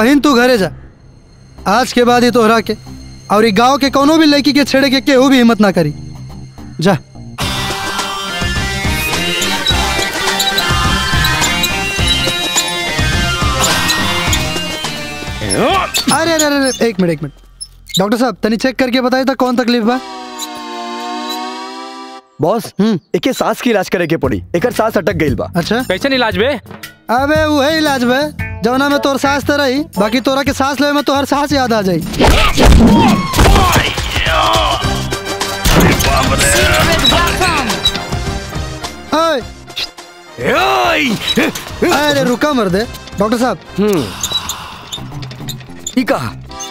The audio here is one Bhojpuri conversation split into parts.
बहन तू घरे जा आज के बाद ही तोहरा के और ई गांव के कोनो भी लड़की के छेड़े के केहू भी हिम्मत ना करी जा अरे अरे अरे अरे, एक मिनट एक मिनट डॉक्टर साहब तनी चेक करके बताई था कौन तकलीफ बा बॉस एके सांस की इलाज करे के पड़ी एकर सांस अटक गईल बा अच्छा कैसे इलाज बे अबे वही इलाज बे जवना में तोर सांस तो रही बाकी तोरा के सांस लेवे में तोहर सांस याद आ जाई ओए, अरे रुका मर दे डॉक्टर साहब ई का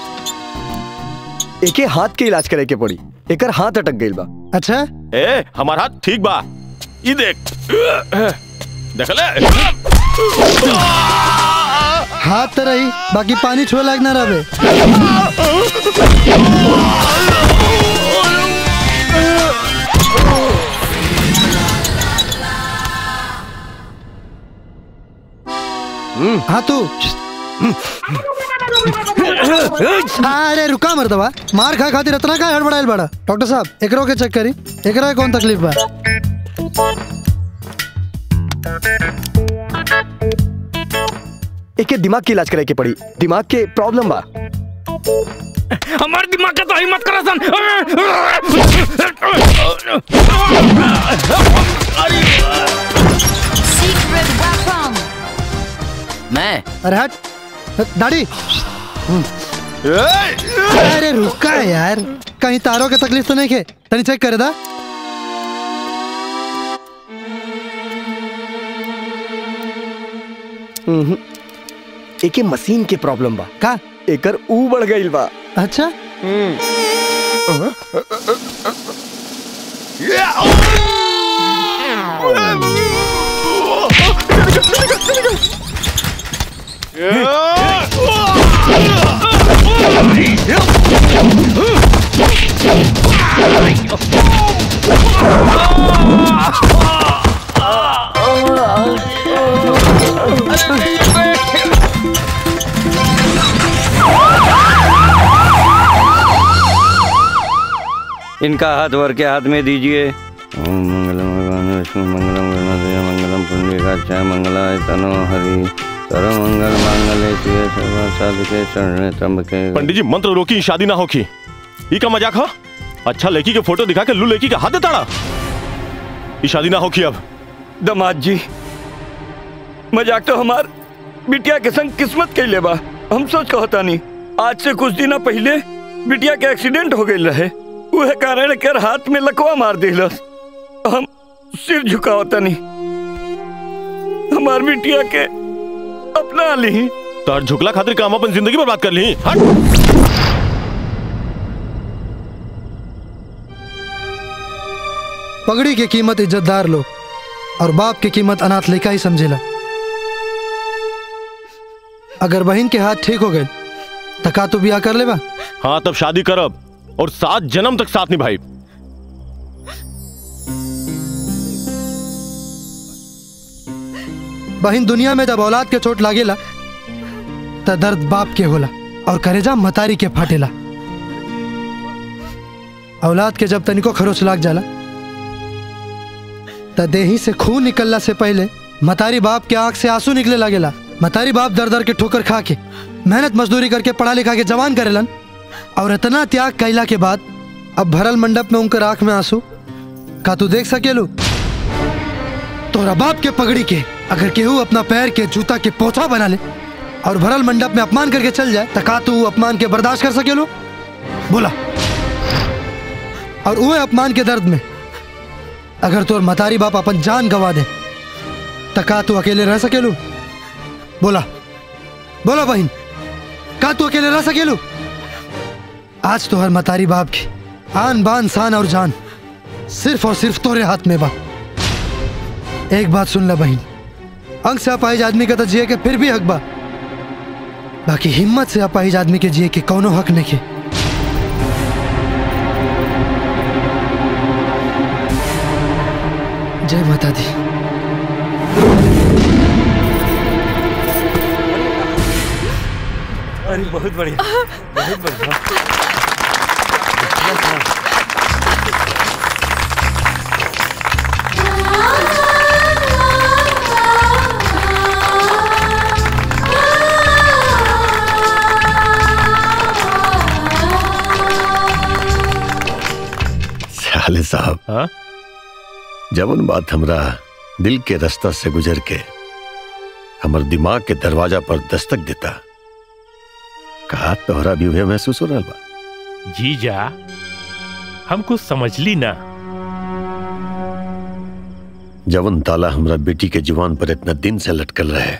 एके हाथ के इलाज करे के पड़ी एकर हाथ अटक गईल बा अच्छा ए हमार हाथ ठीक बा ई देख देखले हाथ तो रही बाकी पानी छुए लायक ना रहे हाँ तू अरे रुका मर्दवा मार खा खातिर इतना का हड़बड़ाइल बड़ा डॉक्टर साहब एकरो के चेक करी एकरा के कौन तकलीफ बा एके दिमाग की इलाज करे के पड़ी दिमाग के प्रॉब्लम बा हमारे दिमाग का तो हिम्मत करा सन मैं अरे हट दाढ़ी अरे रुका यार कहीं तारों के तकलीफ तो नहीं खे तनी चेक करे दा उहुं। एके मशीन के प्रॉब्लम बा का एकर ऊ बढ़ गईल बा अच्छा इनका हाथ वर के हाथ में दीजिए ओम मंगलम भगवान विष्णु मंगलम गणपति मंगलम पुंडरीकाक्षाय मंगलाय तनो हरि सर्व मंगल मांगल्ये शिवे सर्व साधके शरणे त्र्यंबके पंडित जी मंत्र रोकी शादी ना होखी ई का मजाक हो अच्छा लड़की के फोटो दिखा के लू लड़की का हाथ देताड़ा ई शादी ना होखी अब दमाद जी मजाक तो हमार बिटिया के संग किस्मत कैले बा हम सोच कहता नहीं आज से कुछ दिन पहले बिटिया के एक्सीडेंट हो गई रहे उहे कारण कर हाथ में लकवा मार दिलस हम सिर झुकावता नहीं हमार बिटिया के अपना ली तार झुकला खातिर काम अपन जिंदगी बर्बाद कर ली हट पगड़ी की कीमत इज्जतदार लोग और बाप की कीमत अनाथ लेखा ही समझेला अगर बहन के हाथ ठीक हो गए तो का तू ब्याह कर लेबा हाँ तब शादी करब और सात जन्म तक साथ निभाई बहन दुनिया में जब औलाद के चोट लागेला त दर्द बाप के होला और करेजा मतारी के फाटेला औलाद के जब तनिको खरोच लाग जाला त देही से खून निकलला से पहले मतारी बाप के आंख से आंसू निकले लागेला मतारी बाप दर दर के ठोकर खा के मेहनत मजदूरी करके पढ़ा लिखा के जवान करेलन और इतना त्याग कैला के बाद अब भरल मंडप में उनकर आंख में आंसू का तू देख सकेलू तोरा बाप के पगड़ी के अगर केहू अपना पैर के जूता के पोछा बना ले और भरल मंडप में अपमान करके चल जाए तो का तू ऊ अपमान के बर्दाश्त कर सकेलो बोला और वो अपमान के दर्द में अगर तोर मतारी बाप अपन जान गवा दे तो का तू अकेले रह सकेलू बोला बोला बहन का तू अकेले रह सकेलू आज तो हर मतारी बाप की आन बान शान और जान सिर्फ और सिर्फ तोरे हाथ में बा एक बात सुन ला बहन अंग से अपाहिज आदमी का तो जिए के फिर भी हक बा बाकी हिम्मत से अपाहिज आदमी के जिए के कौनो हक नहीं के जय माता दी अरे बहुत बढ़िया बहुत बढ़िया साले साहब हाँ जवन बात हमरा दिल के रास्ता से गुजर के हमर दिमाग के दरवाजा पर दस्तक देता कहा तोहरा भी उहे महसूस हो रहा बा जीजा हम कुछ समझ ली ना जवन ताला हमरा बेटी के जुबान पर इतना दिन से लटकल रहे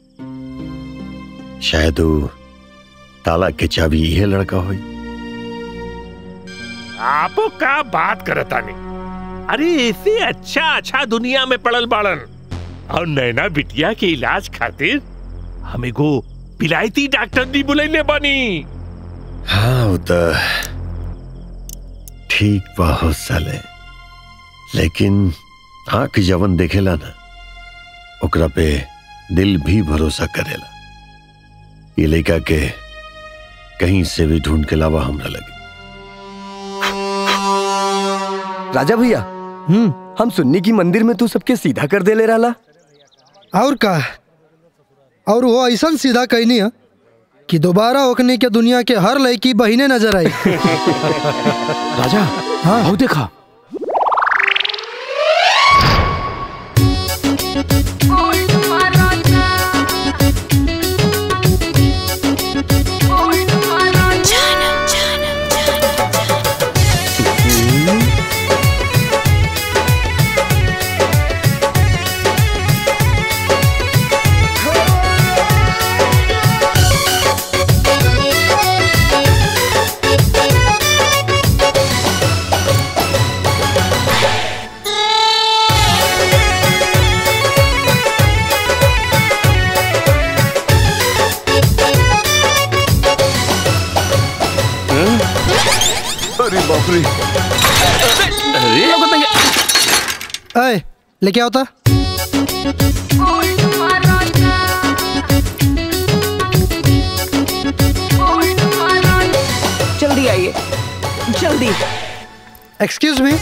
शायद वो ताला के चाबी यह लड़का होई आपो का बात करता नहीं अरे ऐसे अच्छा अच्छा दुनिया में पड़ल बाड़न और नैना बिटिया के इलाज खातिर हमें को पिलायती डॉक्टर दी बुलैले बनी हाँ वो तो ठीक बहुत साले लेकिन आंख जवन देखेला ना ओकरा पे दिल भी भरोसा करेला ये लड़का के कहीं से भी ढूंढ के लावा हमरा लगे राजा भैया हम्म हम सुन्नी की मंदिर में तू सबके सीधा कर दे ले रहा और का और वो ऐसा सीधा कहनी है कि दोबारा ओकने के दुनिया के हर लड़की बहिने नजर आई राजा हाँ आओ देखा अरे बाप रे अय लेके आओ ता जल्दी आइए जल्दी एक्सक्यूज मी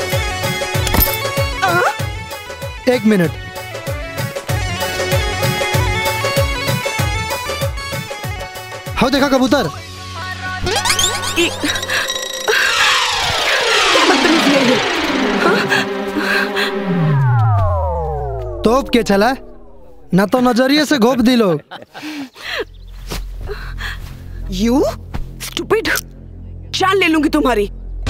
एक मिनट हाँ देखा कबूतर तोप के चला ना तो नजरिए से घोप दी लोग यू स्टूपिड जान ले लूंगी तुम्हारी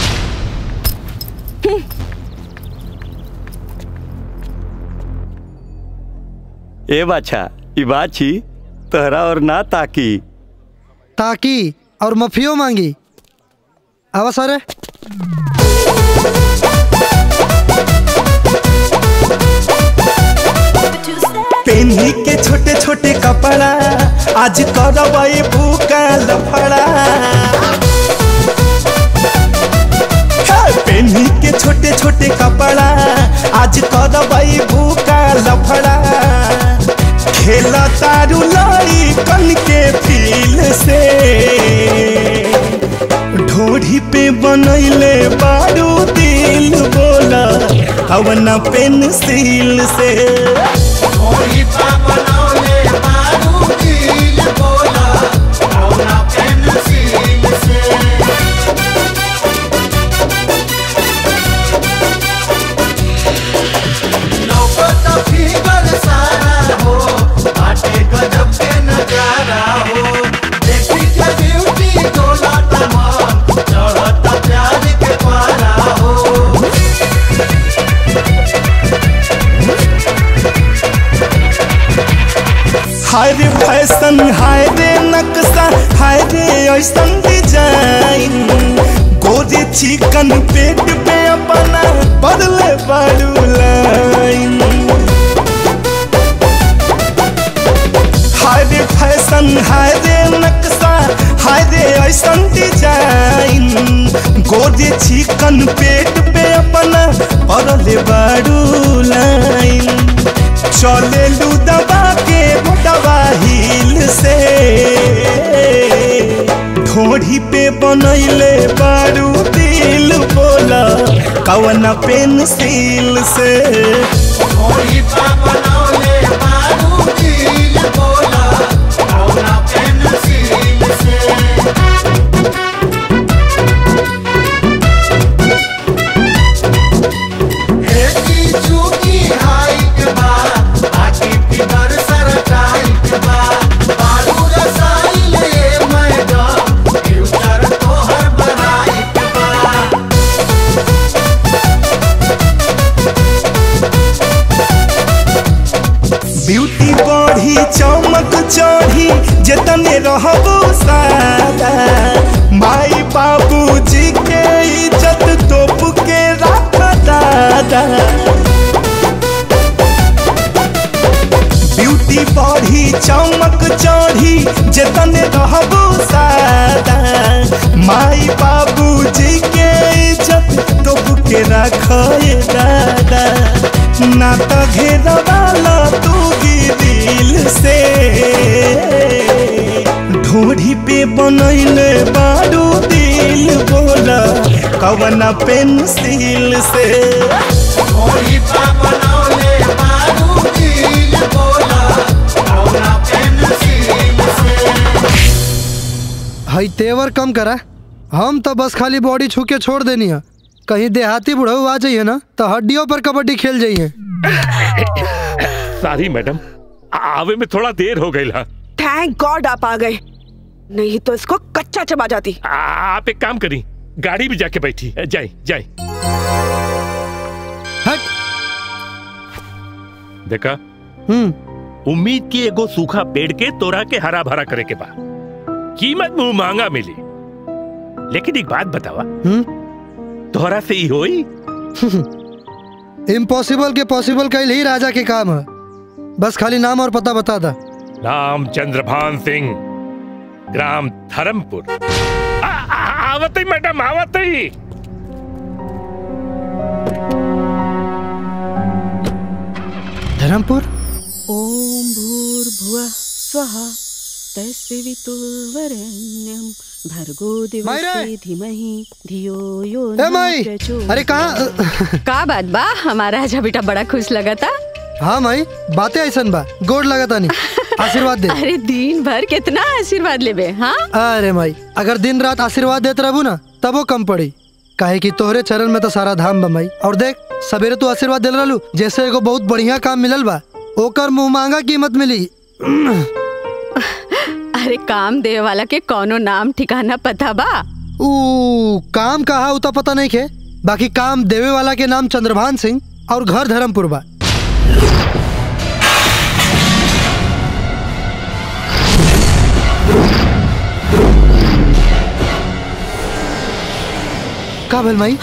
ए बाछा ई बात छी तहरा और ना ताकी ताकि और मफियो मांगी आवा सारे पेन्ही के छोटे छोटे कपड़ा आज करवाई भूका लफड़ा हे, पेन्ही के छोटे छोटे कपड़ा आज करवाई भूका लफड़ा खेला तारू लाई कन के फील से ढोढ़ी पे बनैले बारू दिल बोला अवना पेंसिल से हाय रे फैशन हाय रे नक्शा हाय रे ऐसन डिजाइन गोरे चिकन पेट पे अपना बदले बारू लाइन हाय रे फैशन हाय रे नक्शा हाय रे ऐसन डिजाइन गोरे चिकन पेट पे अपना बदले बारू लाइन चले लू दबा के मोटवा हिल से ढोढ़ी पे बनैले बारू दिल बोला कवन पेंसिल से ब्यूटी बढ़ी चमक चढ़ी जतने रहबो सादा माई बाबूजी के इज्जत तोप के रख दादा ब्यूटी बढ़ी चमक चढ़ी जतने रहबो सादा माई बाबूजी के इज्जत तोप के रख दादा ना तो घेरवाला तू दिल से ढोढ़ी पे बनैले बारू दिल बोला कवन पेंसिल से हई तेवर कम करा हम तो बस खाली बॉडी छू के छोड़ देनी है कहीं देहाती बुढ़ऊ आ जाइए ना तो हड्डियों पर कबड्डी खेल जाइए सॉरी मैडम आवे में थोड़ा देर हो गई ला थैंक गॉड आप आ गए नहीं तो इसको कच्चा चबा जाती आप एक काम करी गाड़ी भी जाके बैठी जाए जाए हट देखा हम्म उम्मीद की एगो सूखा पेड़ के तोरा के हरा भरा करे के बा कीमत मुंह महंगा मिली लेकिन एक बात बतावा हम्म तोहरा से ही होई इम्पॉसिबल के पॉसिबल कईल ही राजा के काम है बस खाली नाम और पता बता दा नाम चंद्रभान सिंह ग्राम धर्मपुर आ- आ- आवत ही मैडम आवत ही धर्मपुर ॐ भूर्भुवः स्वः तस्वितुर्वरेण्यं भर्गो मायरा! दिवसे धीमहि धियो यो ए न माई प्रचोदयात्। अरे कहाँ का बात बा हमारा राजा बेटा बड़ा खुश लगा था हाँ माई बातें ऐसन बा गोड़ लगा तानी आशीर्वाद दे अरे दिन भर कितना आशीर्वाद लेबे हाँ अरे माई अगर दिन रात आशीर्वाद देते रहू ना तब वो कम पड़ी काहे कि तोहरे चरण में तो सारा धाम बा माई और देख सवेरे तू आशीर्वाद दिल रहलू जैसे एगो बहुत बढ़िया काम मिलल बा ओकर मुंह मांगा कीमत मिली अरे काम देवे वाला के कौनो नाम ठिकाना पता बा ऊ काम कहा उता पता नहीं खे बाकी काम देवे वाला के नाम चंद्रभान सिंह और घर धर्मपुर बा का भेल माई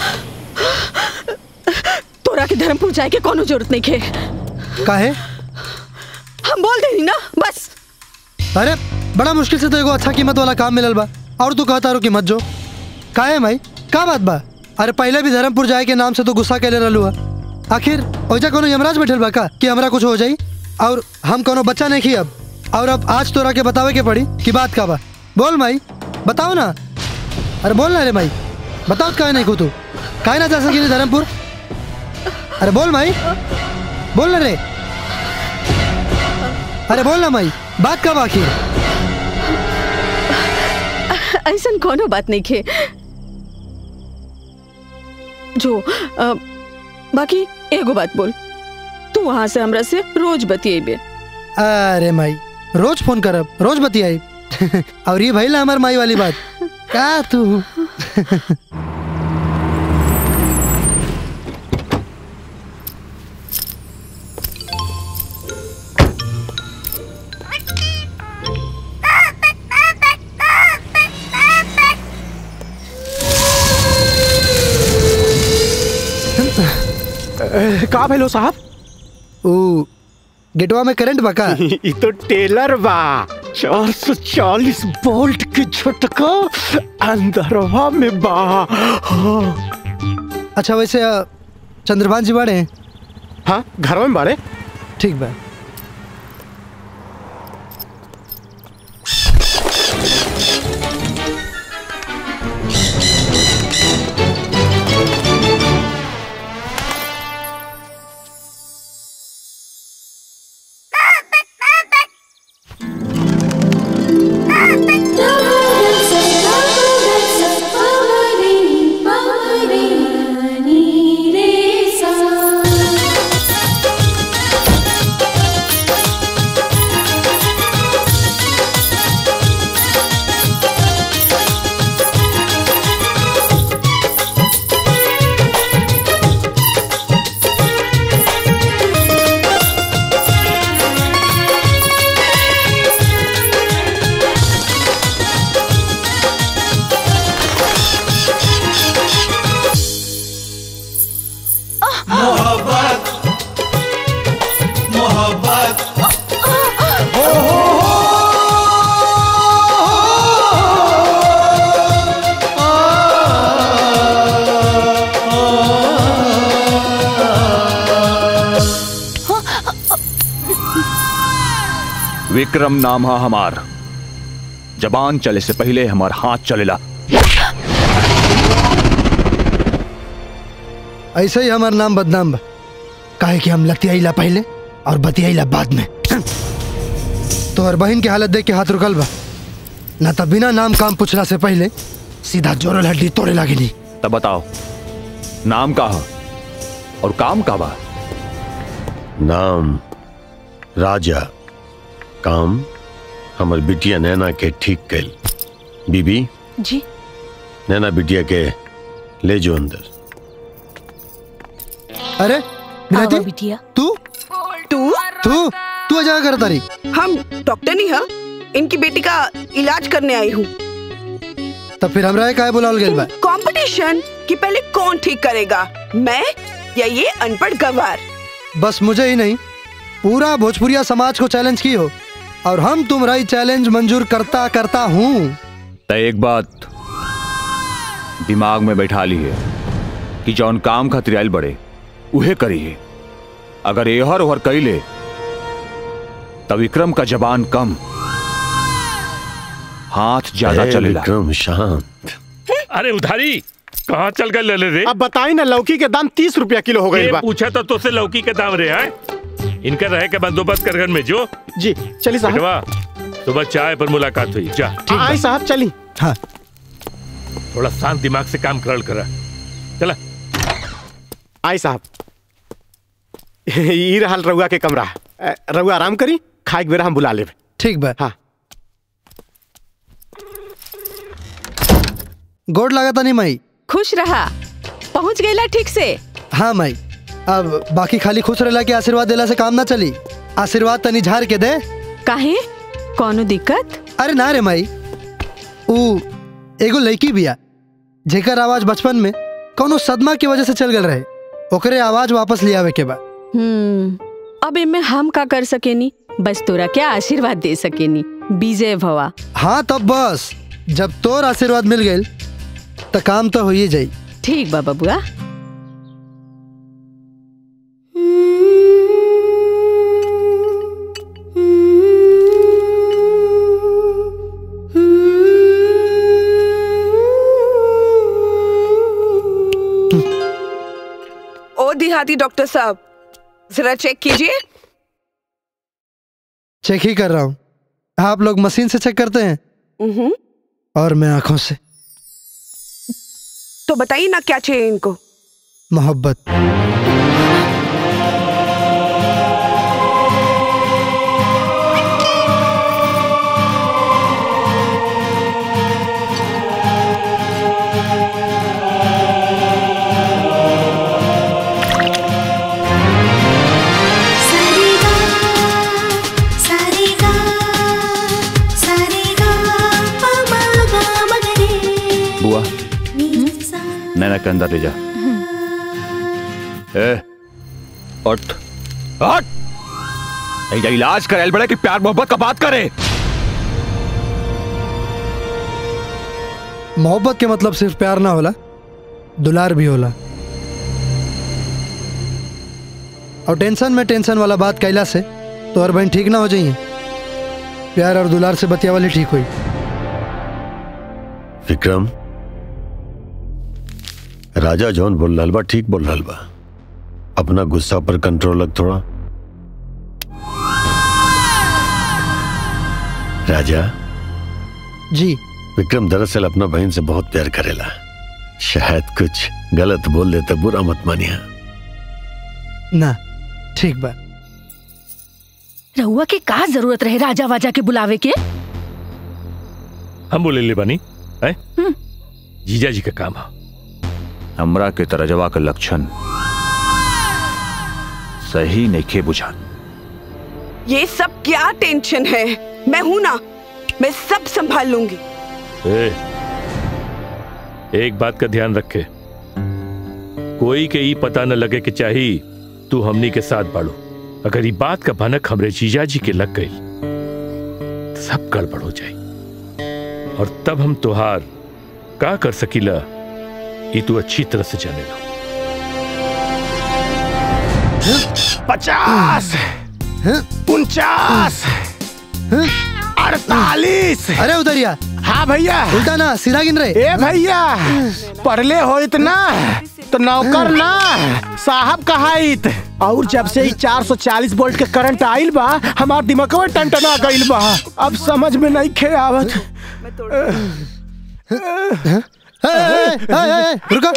तोरा के धर्मपुर जाए के कोनो जरूरत नहीं खे काहे हम बोल देनी ना बस अरे बड़ा मुश्किल से तो एगो अच्छा कीमत वाला काम मिलल बा और तू कहता रो कि मत जो काहे माई का बात बा अरे पहले भी धर्मपुर जाए के नाम से तो गुस्सा कैले रहलू हा आखिर ओइजा कोनो यमराज बैठल बा का कि हमरा कुछ हो जाई और हम कोनो बच्चा नहीं खी अब और अब आज तोरा के बतावे के पड़ी कि बात का बा बोल माई बताओ ना अरे बोल ना रे माई बताओ काहे नहीं को तू काहे ना जा सकी धर्मपुर अरे बोल माई बोल ना रे अरे बोल ना माई बात का बाकी ऐसा कोनो बात नहीं खे जो अ, बाकी एगो बात बोल तू वहां से हमरा से रोज बतियेबे अरे माई रोज फोन करब रोज बतियाई और ये भइल हमार माई वाली बात का तू का भेलो साहब ओ गेटवा में करंट बका ई तो टेलर बा चार सौ चालीस वोल्ट के झटका अंदरवा में बा हाँ, अच्छा वैसे अ, चंद्रभान जी बाड़े हाँ घर में बारे ठीक बा विक्रम नाम है हमार जबान चले से पहले हमार हाथ चलेला ऐसे ही हमार नाम बदनाम बा काहे कि हम लतियाईला पहले और बतियाईला बाद में तोहर बहन की हालत देख के हाथ रुकल बा ना तो बिना नाम काम पूछला से पहले सीधा जोरल हड्डी तोड़े लागिनी तब बताओ नाम का है और काम का बा नाम राजा काम हमर बिटिया नैना के ठीक कैल बीबी जी नैना बिटिया के ले जो अंदर अरे आवा बिटिया तू तू तू तू अजा कर तारी हम डॉक्टर नहीं है इनकी बेटी का इलाज करने आई हूँ तब फिर हमरा काहे बुलावल गेल बा कंपटीशन कि पहले कौन ठीक करेगा मैं या ये अनपढ़ गवार बस मुझे ही नहीं पूरा भोजपुरिया समाज को चैलेंज की हो और हम तुम्हारा ही चैलेंज मंजूर करता करता हूँ तो एक बात दिमाग में बैठा ली है कि जौन काम खातिर आयल बड़े उहे करिए अगर एहर ओहर कैले तो विक्रम का जबान कम हाथ ज्यादा ए, चलेला विक्रम शांत अरे उधारी कहाँ चल गए ले ले रे अब बताई ना लौकी के दाम तीस रुपया किलो हो गई ये बा पूछा तो तुझसे लौकी के दाम रे हैं इनका रहे के बंदोबस्त कर घर में जो जी चलिए साहब बेटवा सुबह चाय पर मुलाकात हुई जा आई साहब चली हाँ थोड़ा शांत दिमाग से काम करल करा चला आई साहब ई रहल रउआ के कमरा अ, रउआ आराम करी खाए के बेरा हम बुला लेब ठीक बा हाँ गोड लागता नहीं माई खुश रहा पहुंच गईला ठीक से हाँ माई अब बाकी खाली खुश रहला के आशीर्वाद देला से काम ना चली आशीर्वाद तनी झाड़ के दे काहे कौनो दिक्कत अरे ना रे माई ऊ एगो लड़की बिया जेकर आवाज बचपन में कौनो सदमा की वजह से चल गल रहे ओकरे आवाज वापस ले आवे के बा हम्म अब इनमें हम का कर सकेनी बस तोरा क्या आशीर्वाद दे सकेनी विजय भवा हाँ तब बस जब तोर आशीर्वाद मिल गई तो काम तो हो ही जाई ठीक बा बबुआ ओ देहाती डॉक्टर साहब जरा चेक कीजिए चेक ही कर रहा हूँ आप लोग मशीन से चेक करते हैं उहुं, और मैं आंखों से तो बताइए ना क्या चाहिए इनको मोहब्बत बुआ नैना के अंदर ले जा ए उठ उठ ऐजा इलाज करायल बड़ा कि प्यार मोहब्बत का बात करे मोहब्बत के मतलब सिर्फ प्यार ना होला दुलार भी होला और टेंशन में टेंशन वाला बात कैला से तो और बहन ठीक ना हो जाइए प्यार और दुलार से बतिया वाली ठीक हुई विक्रम राजा जौन बोल रहा बा ठीक बोल रहा बा अपना गुस्सा पर कंट्रोल रख थोड़ा राजा जी विक्रम दरअसल अपना बहन से बहुत प्यार करेला शायद कुछ गलत बोल देता बुरा मत मानिया ना ठीक बा रहुआ के का जरूरत रहे राजा वाजा के बुलावे के हम बोले ले बनी है जीजा जी का काम है हमरा के तरजवा का लक्षण सही नहीं बुझा ये सब क्या टेंशन है मैं हूं ना मैं सब संभाल लूंगी ए, एक बात का ध्यान रखे कोई के ई पता न लगे कि चाही तू हमनी के साथ बाड़ू अगर ये बात का भनक हमरे जीजा जी के लग गई तो सब गड़बड़ हो जाई और तब हम तुहार का कर सकीला ये तू अच्छी तरह से जाने लो पचास उनचास अड़तालीस अरे उधरिया हाँ भैया उल्टा ना सिरा गिन रहे ए भैया पढ़ले हो इतना तो नौकर ना साहब कहाइत और जब से ही 440 वोल्ट के करंट आइल बा हमार दिमागवा टनटना गइल बा अब समझ में नहीं खे आवत ए, ए, ए, ए, रुको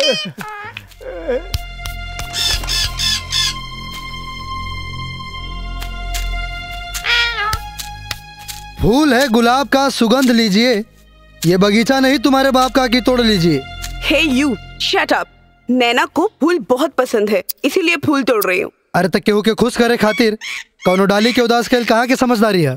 फूल है गुलाब का सुगंध लीजिए ये बगीचा नहीं तुम्हारे बाप का की तोड़ लीजिए हे यू शट अप नैना को फूल बहुत पसंद है इसीलिए फूल तोड़ रही हूँ अरे तक केहू के खुश करे खातिर कौनो डाली के उदास खेल कहाँ के समझदारी है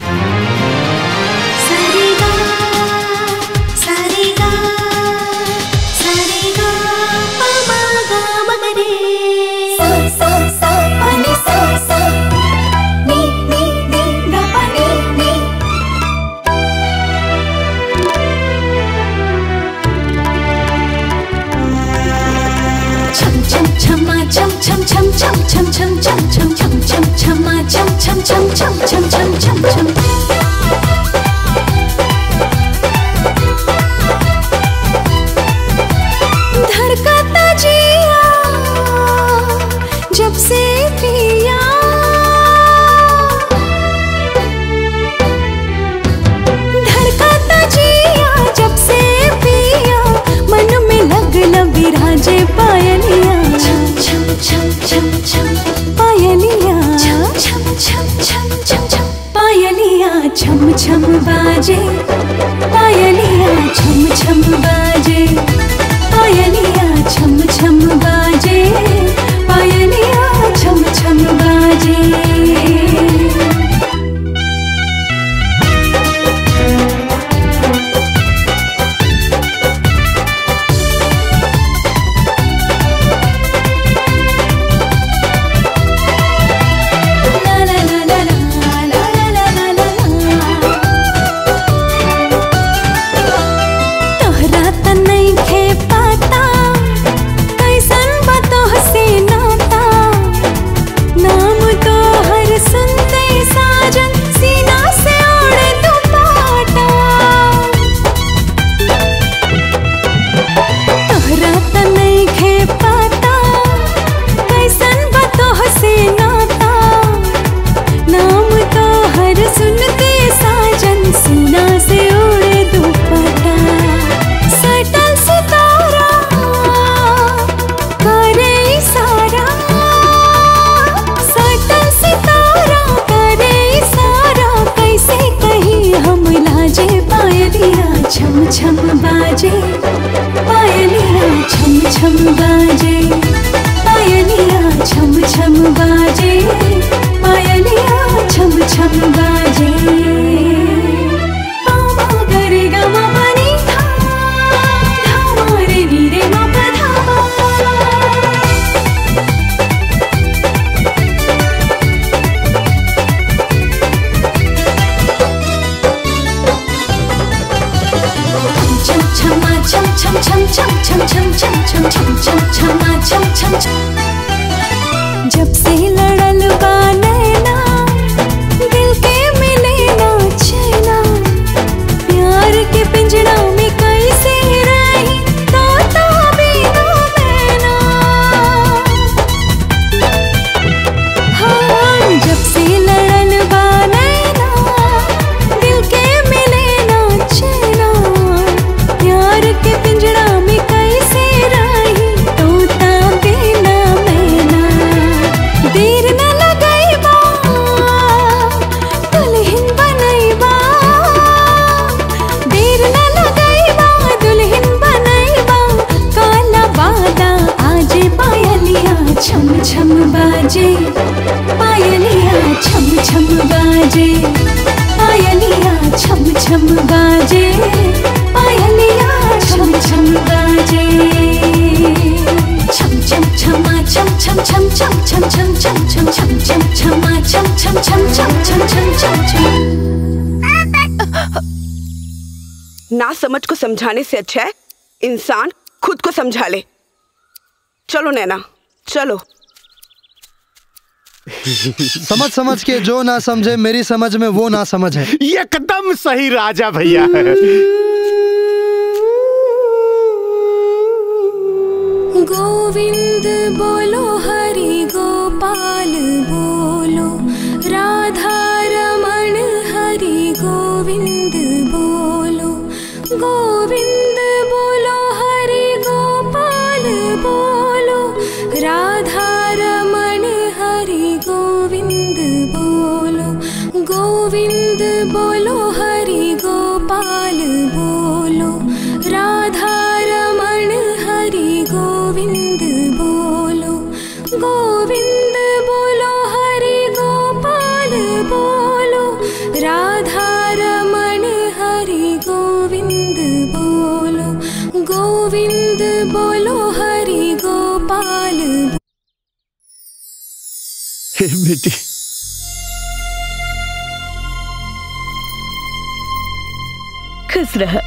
धड़कता जिया जब से पिया धड़कता जिया जब से पिया मन में लगन विराजे पायलिया छम छम छम छम छम पायलिया छम छम छम छम छम छम पायलिया छम छम बाजे पायलिया छम छम बाजे पायलिया छम छम बाजे पायलिया छम छम बाजे ला ला ला ला ला ला ला ला ला ला तोहरा त नइखे पता कैसन बा तोहसे नाता नाम तोहर सुनते साजन सीना से ओढ़े दुपट्टा तोहरा त नइखे पता कैसन बा तोहसे नाता नाम तोहर सुनते साजन सीना से उड़े दुपट्टा सटल सितारा करे इशारा सटल सितारा करे इशारा कैसे कहीं हम लाजे पायलिया छम छम बाजे पायलिया छम छम बाजे पायलिया छम छम बाजे पायलिया छम छम बाजे पामा गरे गमा बनी था धामा रे नी रे मा पा धामा छम छमा छम छम छम छम छम छम छम छम छम छम छमा छम छम छम जब से लड़ल बा नैना दिल के मिले ना चैना प्यार के पिंजड़ा में कैसे रही तोता बिना मैना हाँ जब से लड़ल बा नैना दिल के मिले ना चैना प्यार के पिंजड़ा में कैसे रही तोता बिना मैना देर न लगैबा दुल्हन बनैबा देर न लगैबा दुल्हन बनैबा काला बादा आजे पायलिया छम छम बाजे पायलिया छम छम बाजे पायलिया छम छम बाजे पायलिया छम छम बाजे छम छम छमा छम छम छम छम छम छम छम छम छम छम छमा छम छम छम छम छम छम छम छम ना समझ को समझाने से अच्छा है इंसान खुद को समझा ले चलो नैना चलो समझ समझ के जो ना समझे मेरी समझ में वो ना समझ है एकदम सही राजा भैया गोविंद बोलो हरि गोपाल बोलो राधा रमण हरि गोविंद बोलो गोविंद बोलो हरि गोपाल बोलो राधा रमण हरि गोविंद बोलो गोविंद बोलो हरि गोपाल बोलो राधा रमण हरि गोविंद बोलो गोविंद बोलो हरि गोपाल बोलो राधा रमण हरि गोविंद बोलो गोविंद बोलो हरि गोपाल हे बेटी खुश रह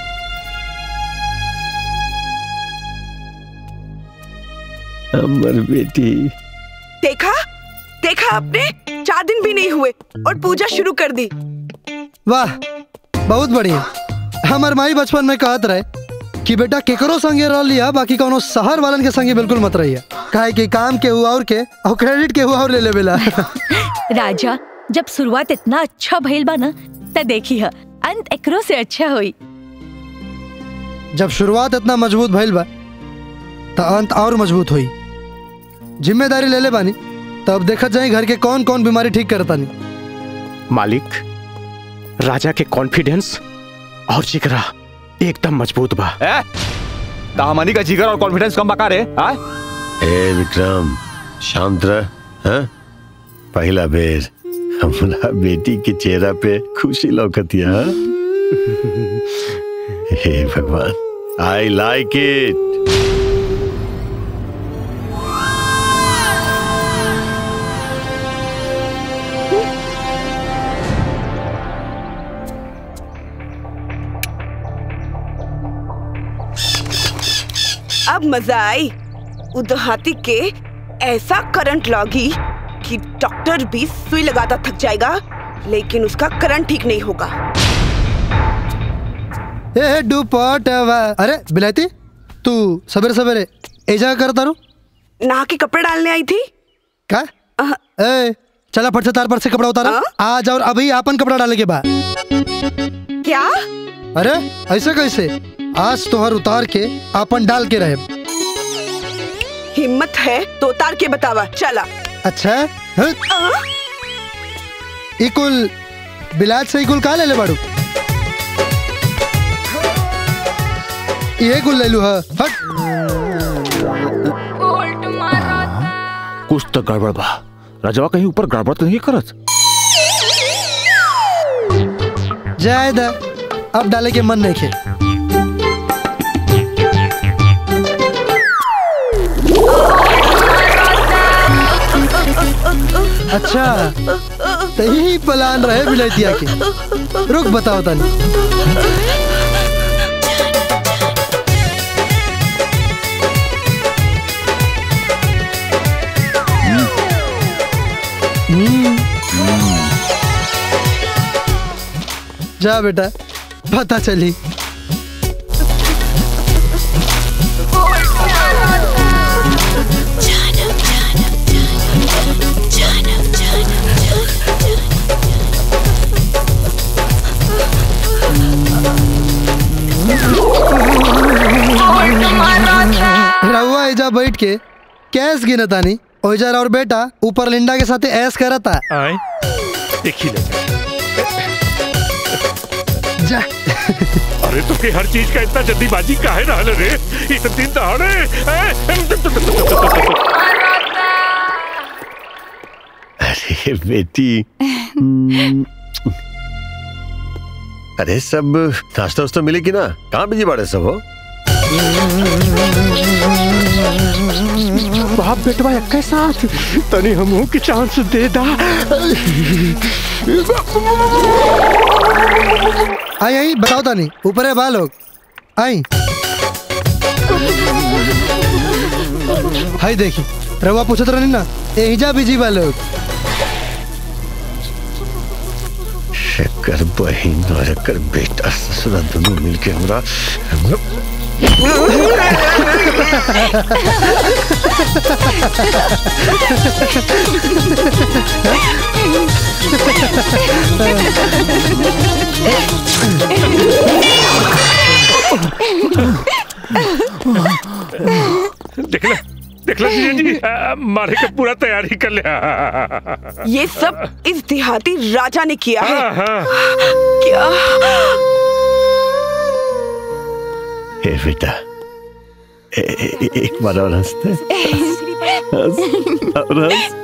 अमर बेटी देखा देखा आपने चार दिन भी नहीं हुए और पूजा शुरू कर दी वाह बहुत बढ़िया हमार माई बचपन में कहत रहे कि बेटा केकरो संगे रह लिया बाकी कोनो शहर वालन के संगे बिल्कुल मत रहिया काहे कि काम के हुआ और के और क्रेडिट के हुआ और ले लेवेला राजा जब शुरुआत इतना अच्छा भइल बा ना त देखी ह अंत एकरो से अच्छा होई जब शुरुआत इतना मजबूत भइल बा तो अंत और मजबूत हुई जिम्मेदारी ले ले बानी तब देखत जाए घर के कौन कौन बीमारी ठीक करतानी मालिक राजा के कॉन्फिडेंस और जिगरा एकदम मजबूत बा दामानी का जिगर और कॉन्फिडेंस कम बका रे आय ए विक्रम शांत रह हाँ? पहला बेर हमरा बेटी के चेहरा पे खुशी लौकतिया हाँ? हे भगवान आई लाइक इट अब मजा आई उदहाती के ऐसा करंट लगी कि डॉक्टर भी सुई लगाता थक जाएगा लेकिन उसका करंट ठीक नहीं होगा ए डुपट अरे बिलायती तू सवेरे सवेरे एजा करता रू नहा के कपड़े डालने आई थी का ए चला फट से तार पर से कपड़ा उतारा आज और अभी आपन कपड़ा डालने के बाद क्या अरे ऐसे कैसे आज तोहर उतार के आपन डाल के रहे हिम्मत है तो उतार के बतावा चला अच्छा हं? इकुल बिलाज से इकुल का ले ले बाड़ू ये कुल ले लू हा हट कुछ तो गड़बड़ बा राजवा कहीं ऊपर गड़बड़ तो नहीं करत जाए दा अब डाले के मन नहीं खे अच्छा तो यही प्लान रहे बिलैतिया के रुक बताओ तनी हम्म। जा बेटा पता चली रहुआ एजा बैठ के कैस गिनतानी ओइजा और बेटा ऊपर लिंडा के साथ ऐस करता आए देखी ले जा अरे तो के हर चीज का इतना जल्दीबाजी काहे रहल रे इतने दिन दहाड़े अरे बेटी हम्म, अरे सब नाश्ता वास्ता मिले कि ना कहाँ बिजी बाड़े सब हो बाप बेटवा एक साथ तनी हमहू के चांस दे दा आई आई बताओ तानी ऊपर है बा लोग आई हाय देखी रवा पूछत रहनी ना एहिजा बिजी बा लोग एकर बहिन और एकर बेटा ससुरा दोनों मिलके हमरा हमरा देख ले देख ले जीजा जी आ, मारे का पूरा तैयारी कर लिया ये सब इस देहाती राजा ने किया है हाँ, हाँ। क्या ए बेटा ए, ए, ए, एक बार और हंसते हंस और हंस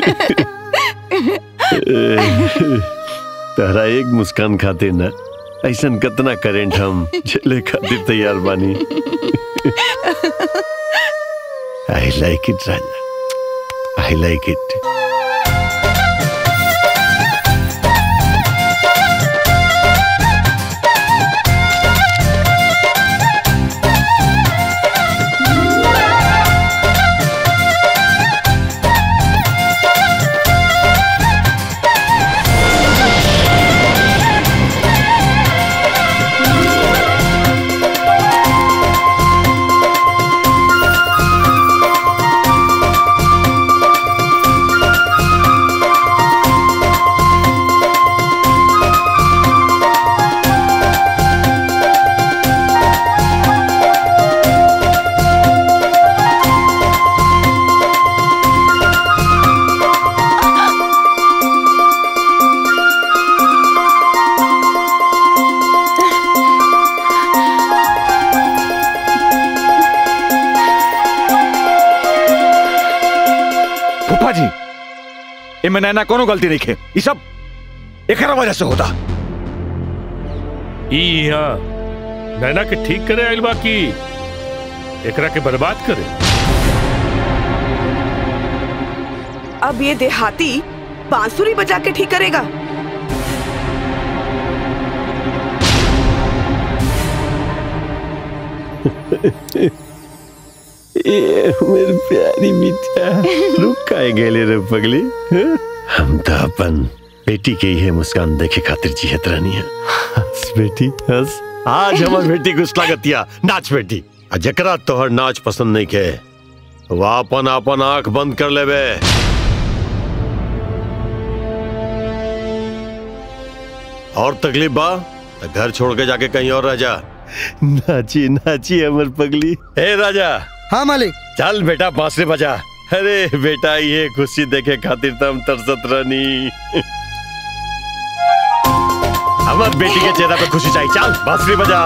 तहरा एक मुस्कान खातिर ना ऐसन कितना करेंट हम झेले खातिर तैयार बानी आई like it Raja I like it फूफा जी इनमें नैना कोनो गलती नहीं खे ये सब एकरा वजह से होता ई यहाँ नैना के ठीक करे आइल बा की एकरा के बर्बाद करे अब ये देहाती बांसुरी बजा के ठीक करेगा ये मेरी प्यारी बिटिया रुक काहे गेले रे पगली हैं? हम तो अपन बेटी के ही मुस्कान देखे खातिर जियत रहनी है हंस बेटी हंस आज हमार बेटी को लागतिया नाच बेटी आ जकरा तोहर नाच पसंद नहीं के वो अपन अपन आंख बंद कर लेबे और तकलीफ बा तो घर छोड़ के जाके कहीं और रह जा नाची नाची हमर पगली हे राजा हाँ मालिक चल बेटा बांसुरी बजा अरे बेटा ये खुशी देखे खातिर तो हम तरसत रहनी हमार बेटी के चेहरा पे खुशी चाहिए चल बांसुरी बजा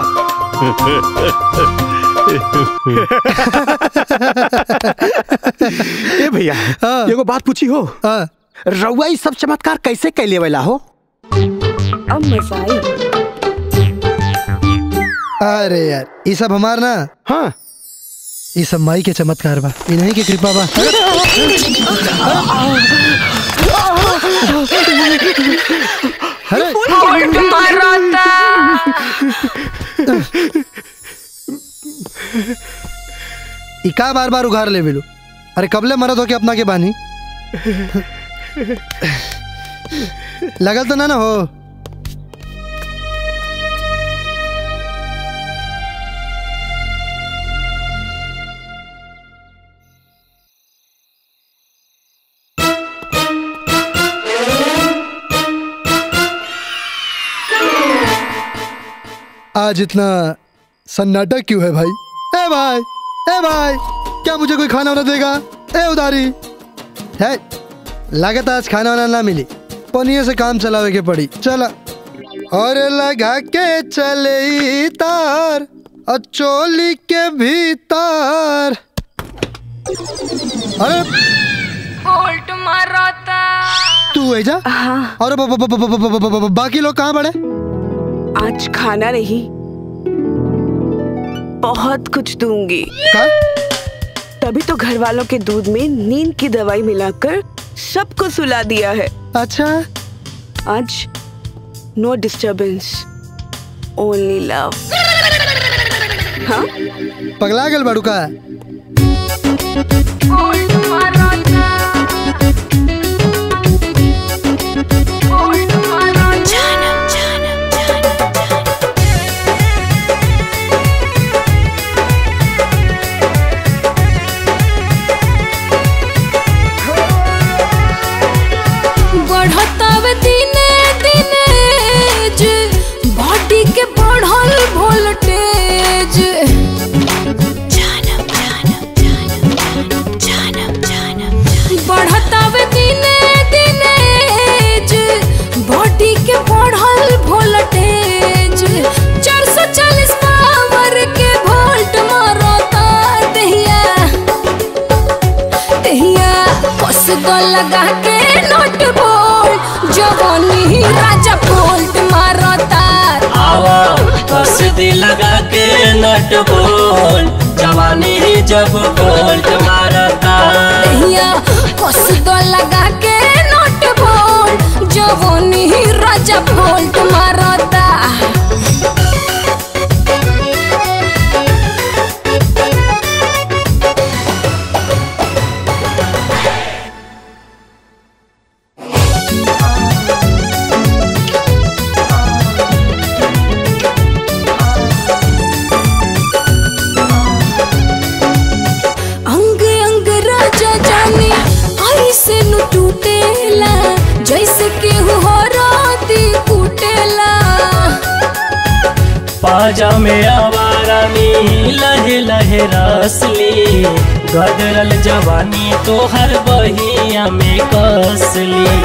ए भैया एगो बात पूछी हो रउआ ई सब चमत्कार कैसे कैले वाला हो अब मजा आई अरे यार ये सब हमार ना हाँ ये सब माई के चमत्कार बा इन्हीं की कृपा बा अरे ई का बार बार उघार ले बिलू अरे कबले मरद हो के अपना के बानी लगल तो ना ना हो आज इतना सन्नाटा क्यों है भाई ए भाई ए भाई क्या मुझे कोई खाना वाना देगा ए उधारी है लागत आज खाना वाना ना मिली पनिये से काम चलावे के पड़ी चला और लगा के चले ई तार और चोली के भीतर अरे होल्ट मारता तू है जा और ब- ब- ब- ब- ब- ब- ब- बाकी लोग कहाँ पड़े आज खाना नहीं बहुत कुछ दूंगी तभी तो घर वालों के दूध में नींद की दवाई मिलाकर सबको सुला दिया है अच्छा आज नो डिस्टरबेंस ओनली लव हाँ पगला गल बड़ू का होल्ड मारता होल्ड मारता जानम जानम जानम बढ़तावे दिने दिने जे बॉडी के बढ़ल वोल्टेज जानम जानम जानम जानम जानम बढ़तावे दिने दिने जे बॉडी के बढ़ल वोल्टेज 440 पावर के वोल्ट मारता दहिया दहिया कस दो लगा के नोट बोल जवानी राजा बोल्ट मारता आवा कस दी लगा के नट बोल जवानी ही जब बोल्ट मारता दहिया कस दो लगा के नोट बोल जवानी राजा बोल्ट मारता अंग अंग राजा जाने ऐसे नु टूटेला जैसे केहू हो राती कुटेला पाजा में आवारा में लहे लहे रसली गदरल जवानी तो हर बहिया में कसली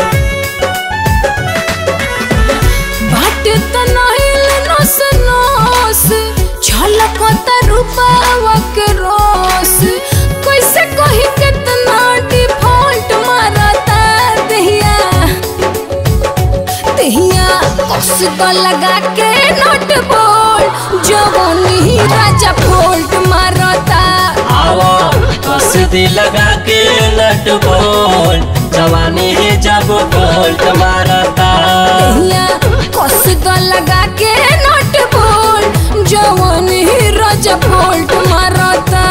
बाट तनाइल नस नस झलकत रूपावा के रोस कैसे कही कितना डिफॉल्ट मारता दहिया दहिया कस तो लगा के नोट बोल जवानी राजा फोल्ट मारता आवा कस दी लगा के नट बोल जवानी ही जब बोल्ट मारता दहिया कस तो लगा के नोट बोल जवानी राजा फोल्ट मारता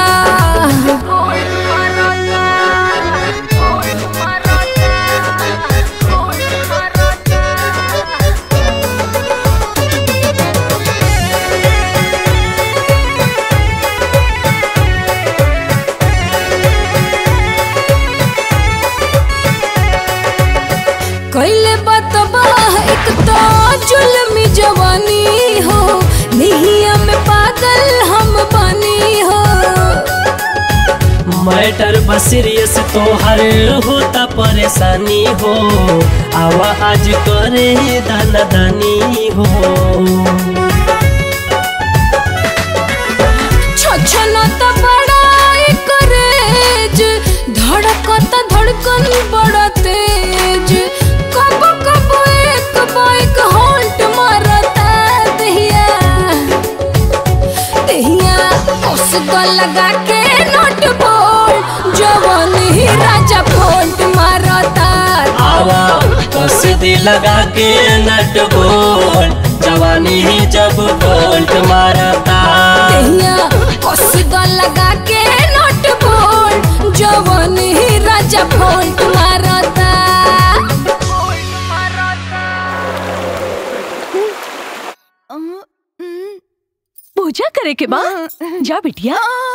कैले बतबा एक तो जुल्मी जवानी हो निहिया में पागल हम बनी हो मैटर बसीरियस तो हर होता परेशानी हो आवा आज करे दाना दानी हो छछना त बड़ा करेज धड़कत धड़कन बड़ा तेज कब कब एक बाइक होल्ट मारता दहिया दहिया उस को लगा के नोट बोल जवान ही राजा फोल्ट मारता आवा कस दी लगा के नट बोल जवानी ही जब बोल्ट मारता दहिया उस को लगा के नोट बोल जवान ही राजा फोल्ट मारता पूजा करे के बा जा बिटिया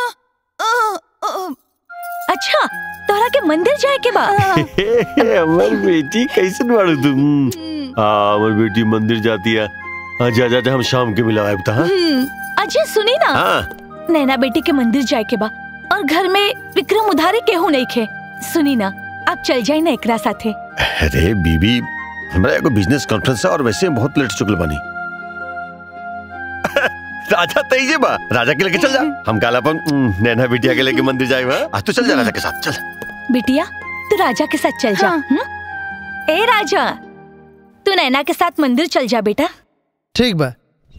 अच्छा तोरा के मंदिर जाए के बा अमर बेटी कैसे बाड़ू तुम हाँ अमर बेटी मंदिर जाती है हाँ जा जा जा हम शाम के मिला आए बता हाँ? अजय सुनी ना हाँ नैना बेटी के मंदिर जाए के बा और घर में विक्रम उधारी केहू नहीं खे सुनी ना आप चल जाए ना एकरा साथे अरे बीबी हमारा एगो बिजनेस कॉन्फ्रेंस है और वैसे हम बहुत लेट चुकल बनी राजा तईजे बा राजा के लेके चल जा हम काला अपन उम, नैना बिटिया के लेके मंदिर जाए बा आज तू चल जा राजा के साथ चल बिटिया तू राजा के साथ चल जा हम्म? ए राजा तू नैना के साथ मंदिर चल जा बेटा ठीक बा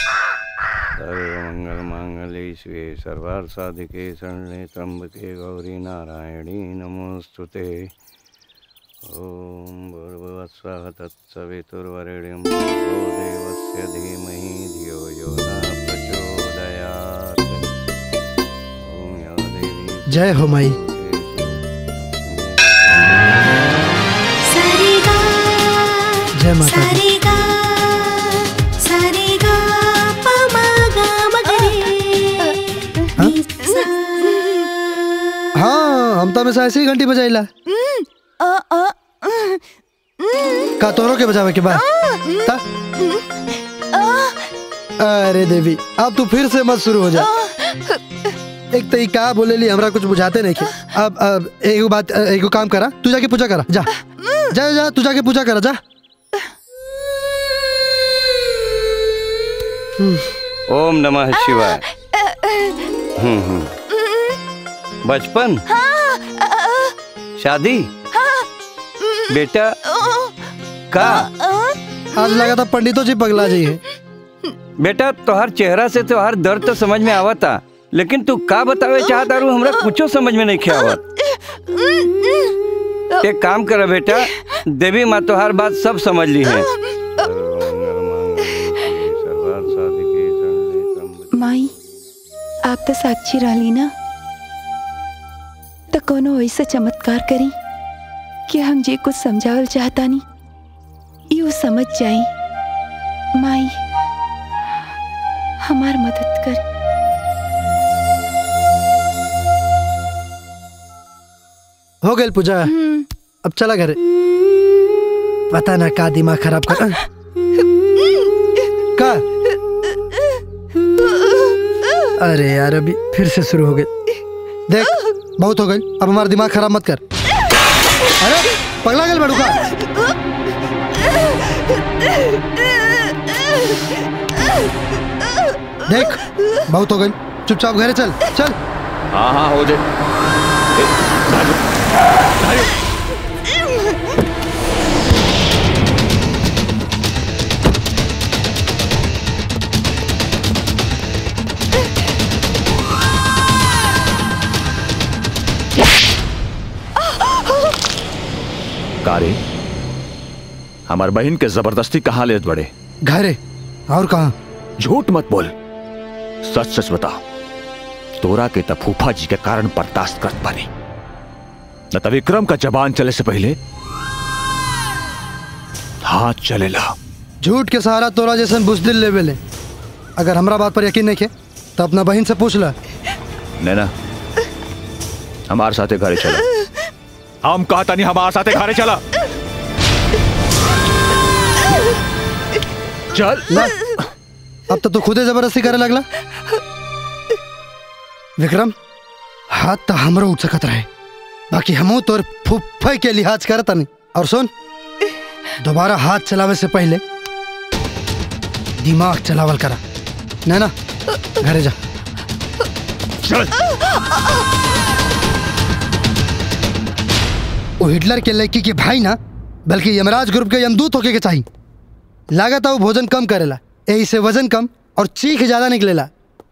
मंगल मांगल्ये शिवे सर्वार्थ साधिके शरणे त्र्यंबके गौरी नारायणी नमोस्तुते ओम भूर्भुवस्सः तत्सवितुर्वरेण्यं भर्गो देवस्य धीमहि धियो यो न प्रचोदयात् ओम या देवी जय हो माई जय माता दी सारे गा सारे गा प मा गा म ग रे नि सा हाँ हम तो हमेशा ऐसे ही घंटी बजाइला का तोरो के बजावे के बाद ता? अरे देवी अब तू फिर से मत शुरू हो जा एक तो ई का बोले ली हमरा कुछ बुझाते नहीं के अब अब एगो बात एगो काम करा तू जाके पूजा करा जा जा जा तू जाके पूजा करा जा ओम नमः शिवाय हम्म हम्म बचपन शादी बेटा का आज लगा था पंडितों जी पगला जी है बेटा तोहर चेहरा से तोहर दर्द तो समझ में आवता लेकिन तू का बतावे चाहता रू हमरा कुछो समझ में नहीं आवत एक काम कर बेटा देवी माँ तोहर बात सब समझ ली है माई आप तो साक्षी रहली ना तो कोनो ऐसा चमत्कार करी कि हम जे कुछ समझावल चाहता नहीं यू समझ जाई माई हमार मदद कर हो गई पूजा अब चला घरे पता ना का दिमाग खराब कर का अरे यार अभी फिर से शुरू हो गए देख बहुत हो गई अब हमारा दिमाग खराब मत कर अरे पगला गल बड़ू का देख बहुत हो गई चुपचाप घरे चल चल हाँ हाँ हो जाए कारे हमार बहन के जबरदस्ती कहाँ ले बड़े घरे और कहा झूठ मत बोल सच सच बता तोरा के त फूफा जी के कारण बर्दाश्त करत पानी न त विक्रम का जबान चले से पहले हाथ चलेला झूठ के सहारा तोरा जैसन बुजदिल लेवल है अगर हमरा बात पर यकीन नहीं है तो अपना बहन से पूछ ला नैना हमारे साथे घरे चला हम कहता नहीं हमारे साथे घरे चला चल ला अब तो तू खुदे जबरदस्ती करे लगला विक्रम हाथ तो हमरो उठ सकत रहे बाकी हमू तोर फुफ्फे के लिहाज करता नहीं और सुन दोबारा हाथ चलावे से पहले दिमाग चलावल करा नैना घरे जा चल वो हिटलर के लड़की के भाई ना बल्कि यमराज ग्रुप के यमदूत होके के चाहिए लागत है वो भोजन कम करेला यही से वजन कम और चीख ज्यादा निकलेला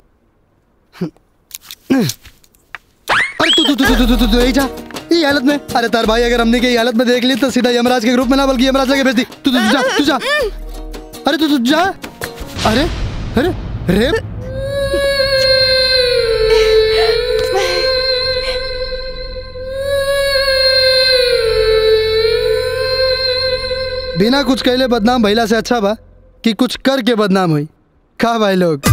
अरे तू तू तू तू तू तू तू यही जा ये हालत में अरे तार भाई अगर हमने के ये हालत में देख ली तो सीधा यमराज के ग्रुप में ना बल्कि यमराज लगे भेज दी तू तू तू जा तू जा अरे तू तू जा अरे अरे रेप बिना कुछ कहले बदनाम भइला से अच्छा बा कि कुछ करके बदनाम हुई का भाई लोग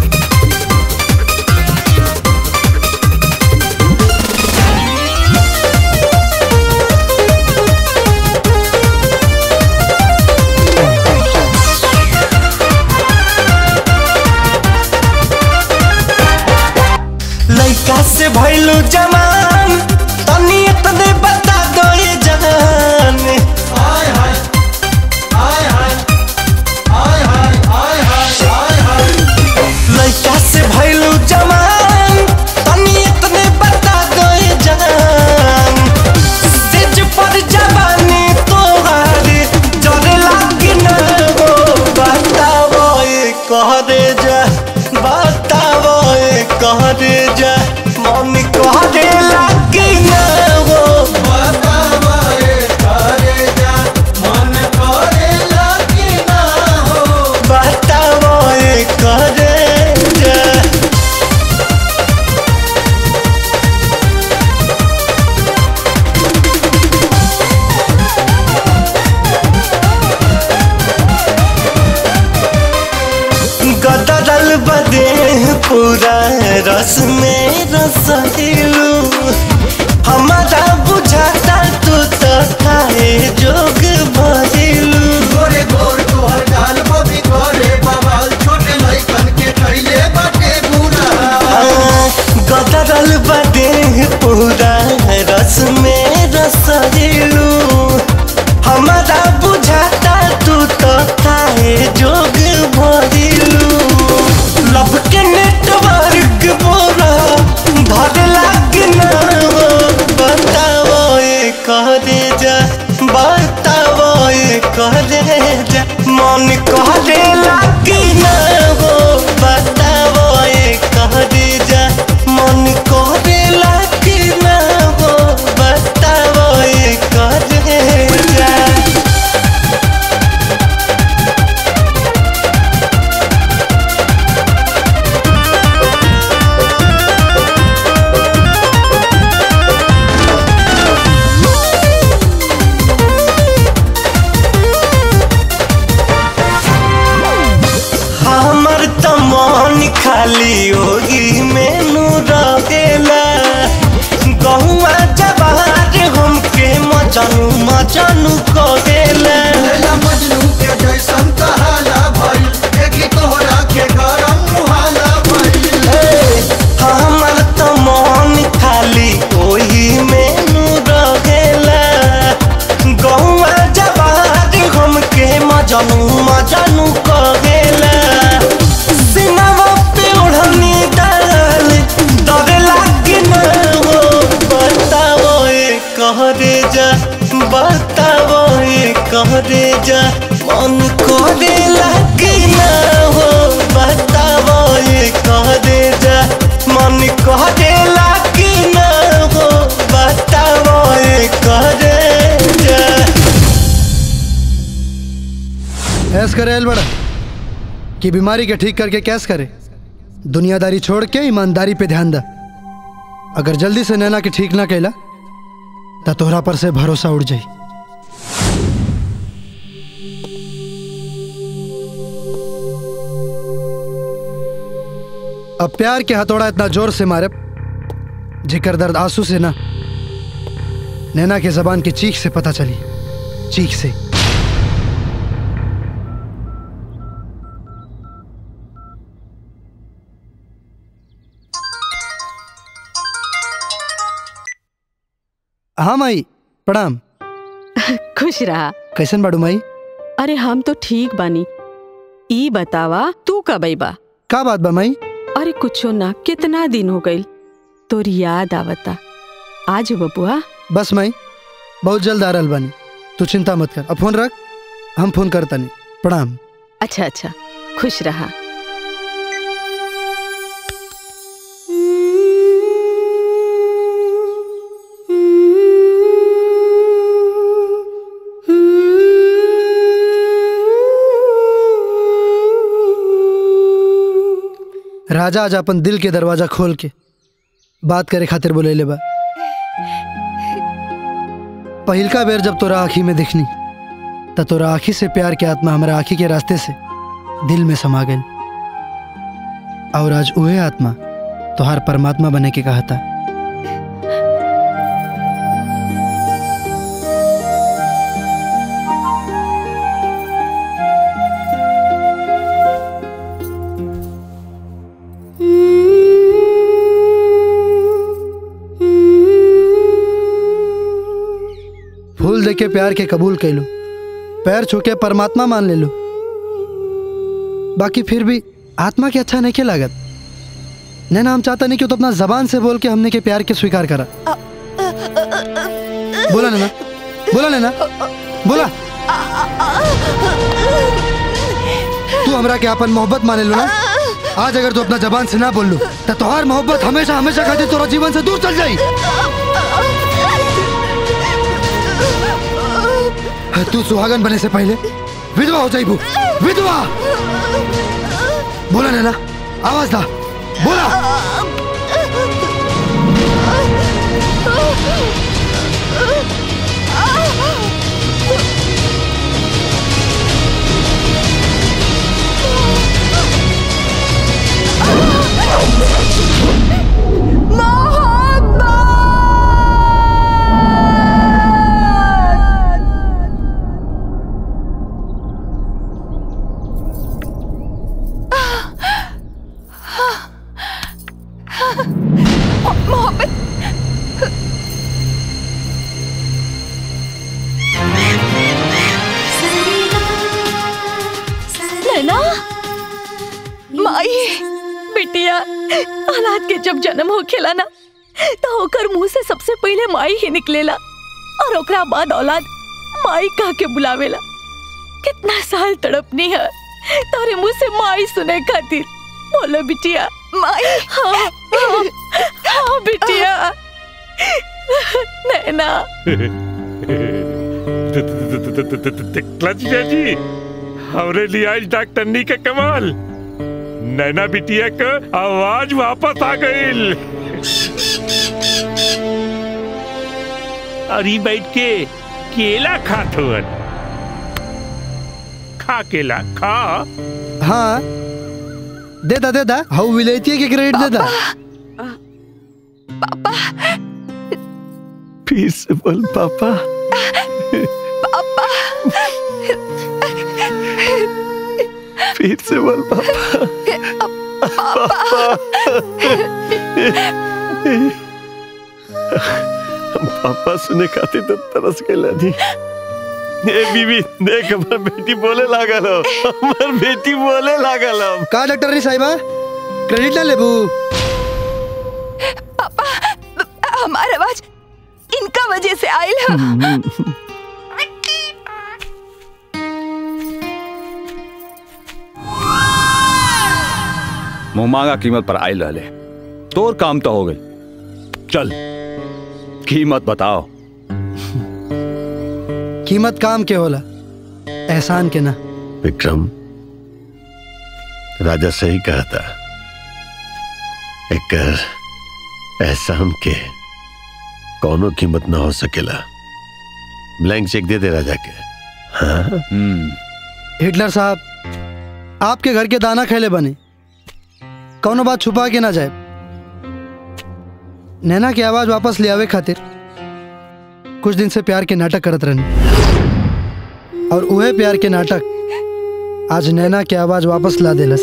लइका से भइलू जमान तनी तने बता दो ये जान हाय हाय हाय हाय हाय हाय हाय हाय हाय लइका से भइलू जमान तनी तने बता दो ये जान सिज पर जवानी तोहारी जरे लागी ना हो बतावो ये कहरे जा बतावो ये कहरे जा मन कहरे ला रस में रसलू हमारा बुझाता तू तो खाए जोग भरिलू गोरे गोर तोहर गाल बबी गोरे बवाल छोटे लइकन के कैले बाटे बुरा गदरल बदे पूरा रस में रसलू हमारा बुझाता तू तो खाए जोग भरिलू लब के नेटवर्क बोरा धर लाग ना हो बताओ ये करे जा बताओ ये करे जा मन करे लाग ना हो बताओ ये करे जा मन करे लाग ना हो बताओ ये करे जा हमर त मन खाली होगी मेनू रहेला गहुआ जवार हमके मजनू मजनू करेला लैला मजनू के जैसन कहाला भइल देखी तोहरा के गरम मुहाला भइल हमर त मन खाली ओही मेनू रहेला गहुआ जवार हमके मजनू मजनू करेला सिनवा पे ओढ़नी डाल डरे लागे ना हो बताओ ये कहरे जा बताओ ये कहरे जा मन करे लागे ना हो बताओ ये कहरे जा मन करे लागे ना हो बताओ ये कहरे जा ऐस करे एल बड़ा कि बीमारी के ठीक करके कैस करे दुनियादारी छोड़ के ईमानदारी पे ध्यान दा अगर जल्दी से नैना के ठीक ना कैला तो तोहरा पर से भरोसा उड़ जाई अब प्यार के हथौड़ा इतना जोर से मारे जिकर दर्द आंसू से ना नैना के जबान की चीख से पता चली चीख से हाँ माई प्रणाम खुश रहा कैसन बाड़ू माई अरे हम तो ठीक बानी ई बतावा तू कब बा का बात बा माई अरे कुछो ना कितना दिन हो गइल तोर याद आवता आज बबुआ बस माई बहुत जल्द आ रहल बानी तू चिंता मत कर अब फोन रख हम फोन करता नहीं प्रणाम अच्छा अच्छा खुश रहा राजा आज अपन दिल के दरवाजा खोल के बात करे खातिर बोले ले बा पहिलका बेर जब तोरा आँखी में दिखनी त तोरा आँखी से प्यार के आत्मा हमारा आँखी के रास्ते से दिल में समा गई और आज उहे आत्मा तोहार परमात्मा बने के कहा था फूल देके प्यार के कबूल कर लो पैर छू के परमात्मा मान ले लो बाकी फिर भी आत्मा के अच्छा नहीं के लागत नैना हम चाहता नहीं कि तो अपना जबान से बोल के हमने के प्यार के स्वीकार करा बोला नैना बोला नैना बोला तू हमरा के अपन मोहब्बत माने लो ना आज अगर तू अपना जबान से ना बोल लो तो तोहार मोहब्बत हमेशा हमेशा खातिर तोरा जीवन से दूर चल जाई तू सुहागन बने से पहले विधवा हो जाइबू विधवा बोला नैना आवाज दा बोला औलाद के जब जन्म होखेला ना तो ओकर मुंह से सबसे पहले माई ही निकलेला और ओकरा बाद औलाद माई कह के बुलावेला कितना साल तड़पनी है तारे मुंह से माई सुने खातिर बोलो बिटिया माई हाँ हाँ, हाँ बिटिया नैना क्लच जी हमरे लिए आज डॉक्टरनी के कमाल नैना बिटिया का आवाज वापस आ गई अरे बैठ के केला खात हुअन खा केला खा हाँ दे दा दे दा हाउ विलेती के क्रेडिट दे दा फिर से बोल पापा पापा फिर से बोल पापा हम पापा सुने खाते तो तरस के लानी ए बीबी देख हमर बेटी बोले लागल हो हमर बेटी बोले लागल हो का डॉक्टर री साहिबा क्रेडिट ना लेबू पापा हमार आवाज इनका वजह से आयल है मुंह मांगा कीमत पर आयल रहले तोर काम तो हो गई चल कीमत बताओ कीमत काम के होला एहसान के ना विक्रम राजा सही कहा था एक एहसान के कौनो कीमत ना हो सकेला ब्लैंक चेक दे दे राजा के हाँ हिटलर साहब आपके घर के दाना खेले बने कौनो बात छुपा के ना जाए नैना की आवाज वापस ले आवे खातिर कुछ दिन से प्यार के नाटक करत रहनी और वह प्यार के नाटक आज नैना की आवाज वापस ला देलस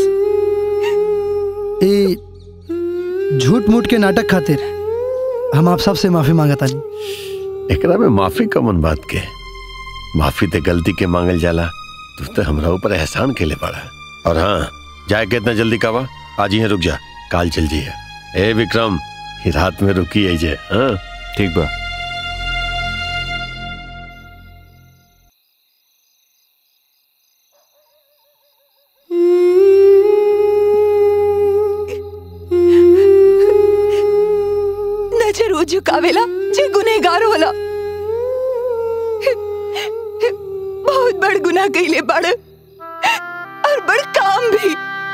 ए झूठ मूठ के नाटक खातिर हम आप सबसे माफी मांगतानी एकरा में माफी कमन बात के माफी ते गलती के मांगल जाला तू तो हमरा ऊपर एहसान के ले पड़ा और हाँ जाए के इतना जल्दी कावा आज ही रुक जा काल चल जी ए विक्रम ही रात में रुकी है जे हाँ ठीक बा नजर वो झुकावेला जे गुनेगार होला बहुत बड़ गुनाह कइले बड़ और बड़ काम भी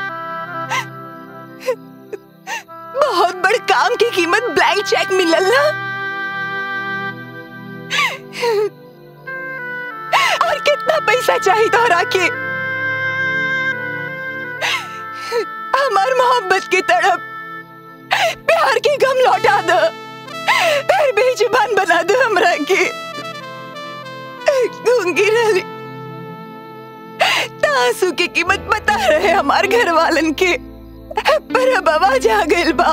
बहुत बड़ काम की कीमत ब्लैंक चेक मिलल ना और कितना पैसा चाहिए तोहरा के हमार मोहब्बत की तड़प प्यार की गम लौटा दो फिर बेजुबान बना दो हमरा के गूंगी रही तासू की कीमत बता रहे हमार घर वालन के पर अब आवाज आ गइल बा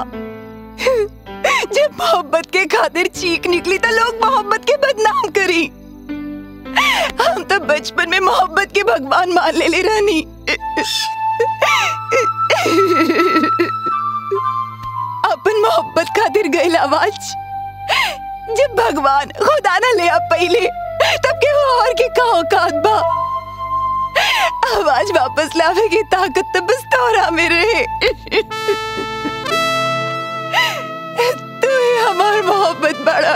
जब मोहब्बत के खातिर चीख निकली तो लोग मोहब्बत के बदनाम करी हम तो बचपन में मोहब्बत के भगवान मान ले ले रानी अपन मोहब्बत खातिर गइल आवाज जब भगवान खुदा ना ले आ पहले तब के वो और के का औकात बा आवाज वापस लावे की ताकत तो बस तोरा में रहे तू ही हमार मोहब्बत बड़ा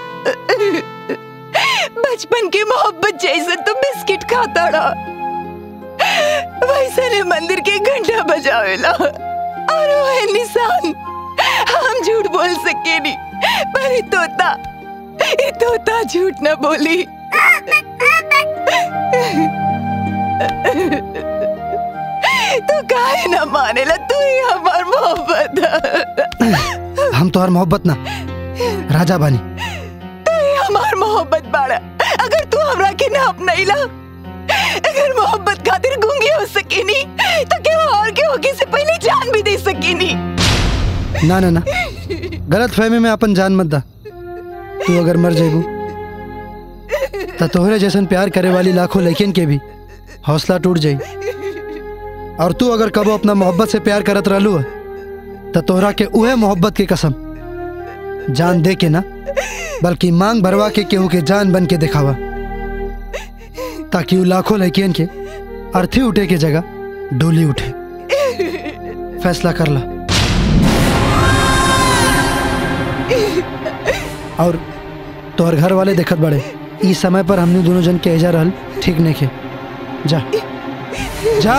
बचपन की मोहब्बत जैसे तू बिस्किट खाता रहा वैसे ने मंदिर के घंटा बजावेला और वो है निशान हम झूठ बोल सके नहीं पर ये तोता ये तोता झूठ न बोली तू काहे न मानेला तू ही हमार मोहब्बत है। हम तो हर मोहब्बत ना राजा बानी तू ही हमार मोहब्बत बाड़ा अगर तू हमरा के ना अपनाइला अगर मोहब्बत खातिर गूंगी हो सकेनी तो क्या और के होगी से पहले जान भी दे सकेनी ना ना ना गलत फहमी में अपन जान मत दा तू अगर मर जेबू तो तोहरे जैसन प्यार करे वाली लाखों लेकिन के भी हौसला टूट जाई और तू अगर कबो अपना मोहब्बत से प्यार करत रहलू तो तोहरा के उहे मोहब्बत की कसम जान दे के ना बल्कि मांग भरवा के केहू के जान बन के दिखावा ताकि उ लाखों लड़कियन के अर्थी उठे के जगह डोली उठे फैसला कर ला और तोहर घर वाले देखत बड़े इस समय पर हमने दोनों जन के एजा रहल ठीक नहीं खे जा जा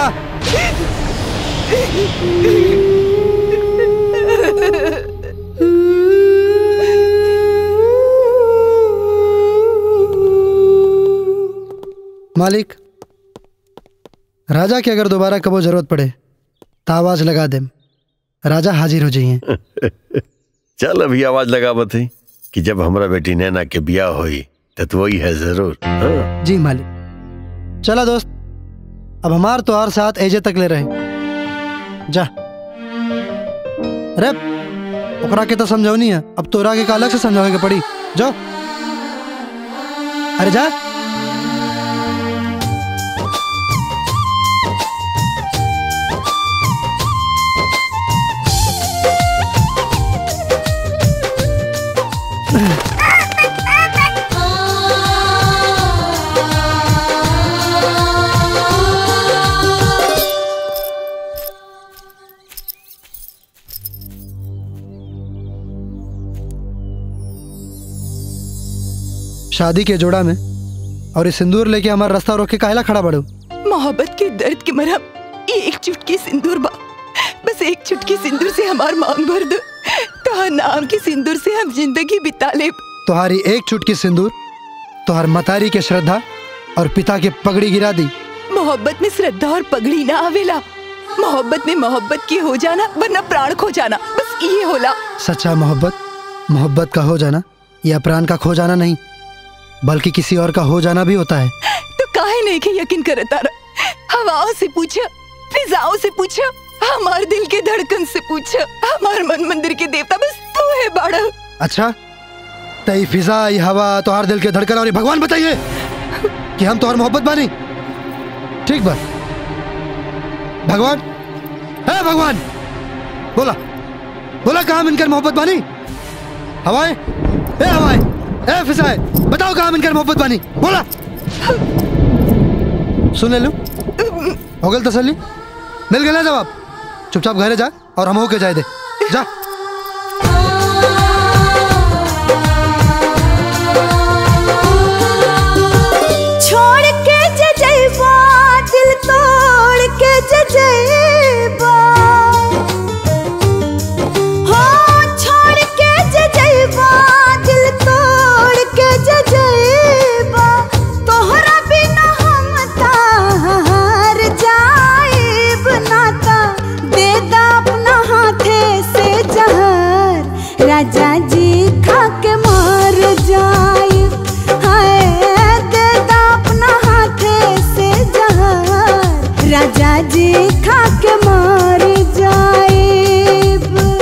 मालिक राजा के अगर दोबारा कबो जरूरत पड़े तो आवाज लगा दे राजा हाजिर हो जाइए चल अभी आवाज लगा बती कि जब हमारा बेटी नैना के ब्याह हुई तो तू वही है जरूर हाँ? जी मालिक चला दोस्त अब हमार तो हर साथ एजे तक ले रहे जा अरे ओकरा के तो समझौनी है अब तोरा के का अलग से समझावे के पड़ी जाओ अरे जा शादी के जोड़ा में और ये सिंदूर लेके हमारा रास्ता रोक के काहला खड़ा बड़ो मोहब्बत के दर्द के मरहम ये एक चुटकी सिंदूर बा बस एक चुटकी सिंदूर से हमार मांग भर दो तो नाम के सिंदूर से हम जिंदगी बिता ले तुम्हारी एक चुटकी सिंदूर तुम्हार मतारी के श्रद्धा और पिता के पगड़ी गिरा दी मोहब्बत में श्रद्धा और पगड़ी ना आवेला मोहब्बत में मोहब्बत की हो जाना वरना प्राण खो जाना बस ये होला सच्चा मोहब्बत मोहब्बत का हो जाना या प्राण का खो जाना नहीं बल्कि किसी और का हो जाना भी होता है तो काहे नहीं के यकीन करता रहा हवाओं से पूछा फिजाओं से पूछा हमार दिल के धड़कन से पूछा हमार मन मंदिर के देवता बस तू है बाड़ा अच्छा तई फिजा ये हवा तुम्हार दिल के धड़कन और ये भगवान बताइए कि हम तुम्हार मोहब्बत बानी ठीक बात भगवान है भगवान बोला बोला कहा मिनकर मोहब्बत बानी हवाएं ए हवाएं ए फिजाएं बताओ कहा मिनकर मोहब्बत बानी बोला सुन ले लो हो गल तसल्ली मिल गया जवाब चुपचाप घरे जा और हम होके जाए दे जा छोड़ के जे जइबा दिल तोड़ के जे जइबा हो छोड़ के जे जइबा दिल तोड़ के जे जइबा तोहरा बिना हम तार जाइब नाता दे दा अपना हाथे से जहर राजा जी खा के मर जाइब हाय दे दा अपना हाथे से जहर राजा जी खा के मर जाइब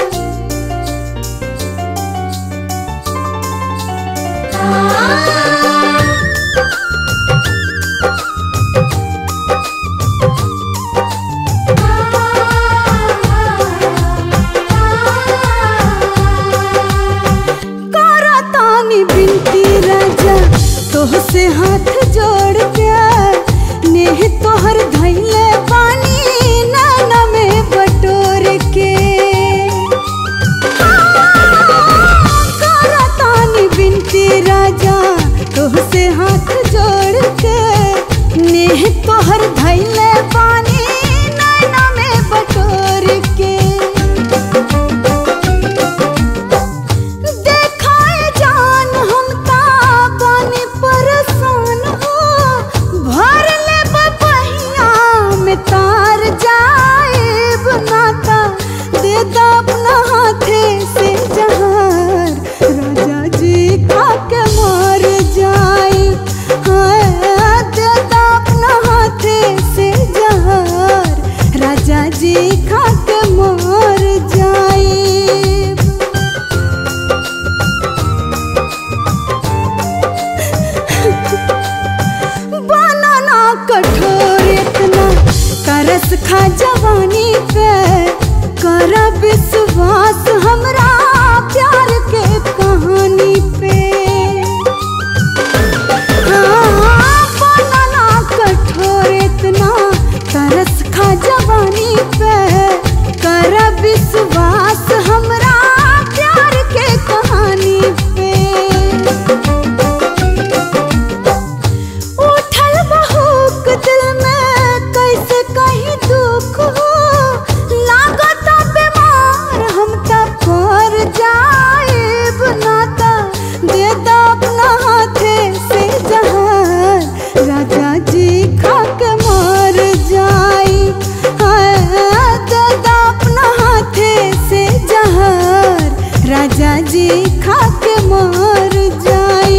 करा तानी बिनती राजा तोह से हाथ जोड़ के नेह तोहर धैले पानी नाना में बटोर के करा तानी बिनती राजा तोह से हाथ जोड़ के नेह तोहर धैले पानी नाना में बटोर के देखाए जान हम ताबानी परेशान हो भर ले बहिया में तार जाए बनाता दे दा अपना हाथे से जहार राजा जी खा के मर जाए हाय दे दा अपना हाथे खा के मर जाए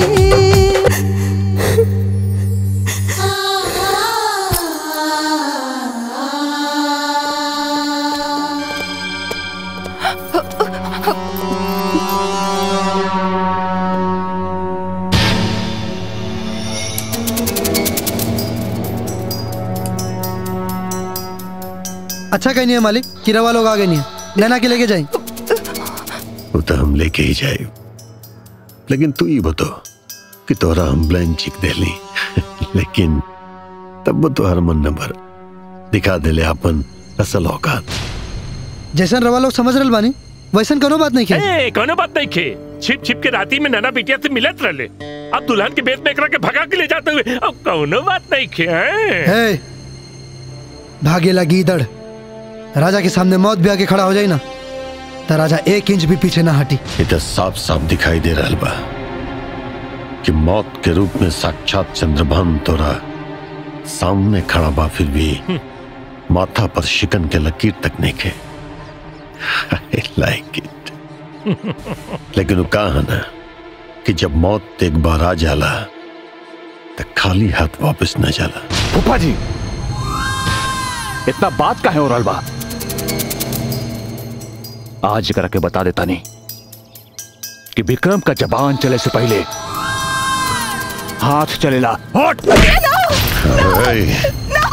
अच्छा कहीं नहीं है मालिक किरावा लोग आ गए नहीं है लेना के लेके जाए वो तो हम लेके ही जाए लेकिन तू ही बतो कि तोरा हम ब्लैंक चिक दे ली लेकिन तब वो तो हर मन नंबर दिखा दे ले अपन असल औकात जैसन रवा लोग समझ रहे बानी वैसन कोनो बात नहीं किया ए, कोनो बात नहीं खे छिप छिप के राती में नाना बिटिया से मिलत रहले अब दुल्हन के बेत में एकरा के भगा के ले जाते हुए अब कोनो बात नहीं खे हैं? हे भागेला गीदड़ राजा के सामने मौत भी आके खड़ा हो जाए ना तो राजा एक इंच भी पीछे ना हटी ये तो साफ साफ दिखाई दे रहा बा कि मौत के रूप में साक्षात चंद्रभान तोरा सामने खड़ा बा फिर भी माथा पर शिकन के लकीर तक नहीं खे लाइक इट लेकिन वो कहा है ना कि जब मौत एक बार आ जाला तो खाली हाथ वापस न जाला फूफा जी इतना बात का है और बा आज करा के बता देता नहीं कि विक्रम का जबान चले से पहले हाथ चलेला हट Hey.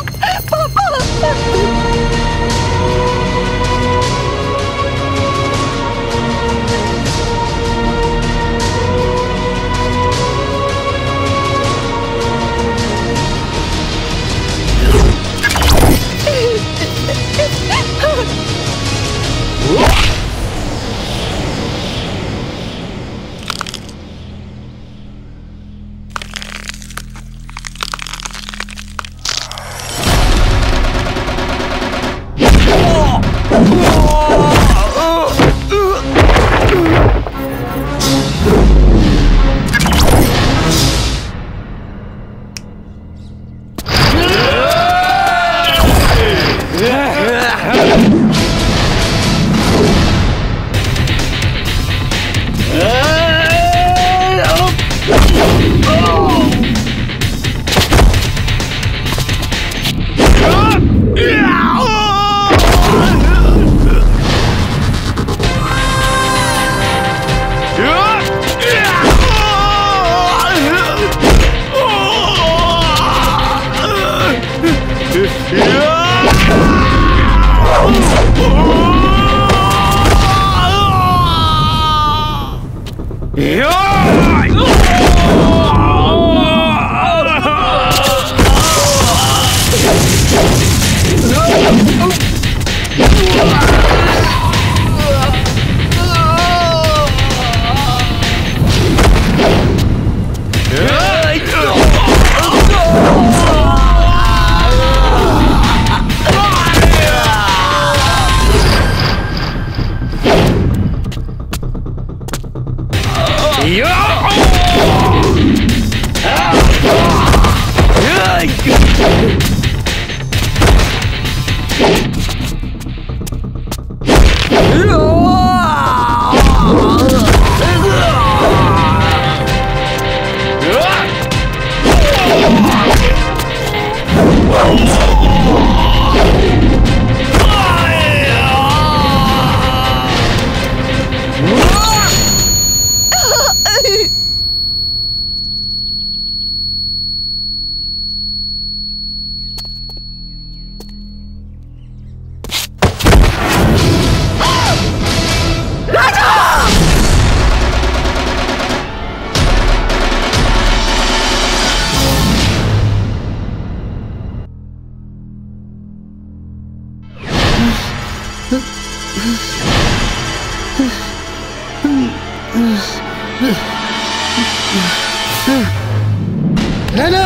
नैना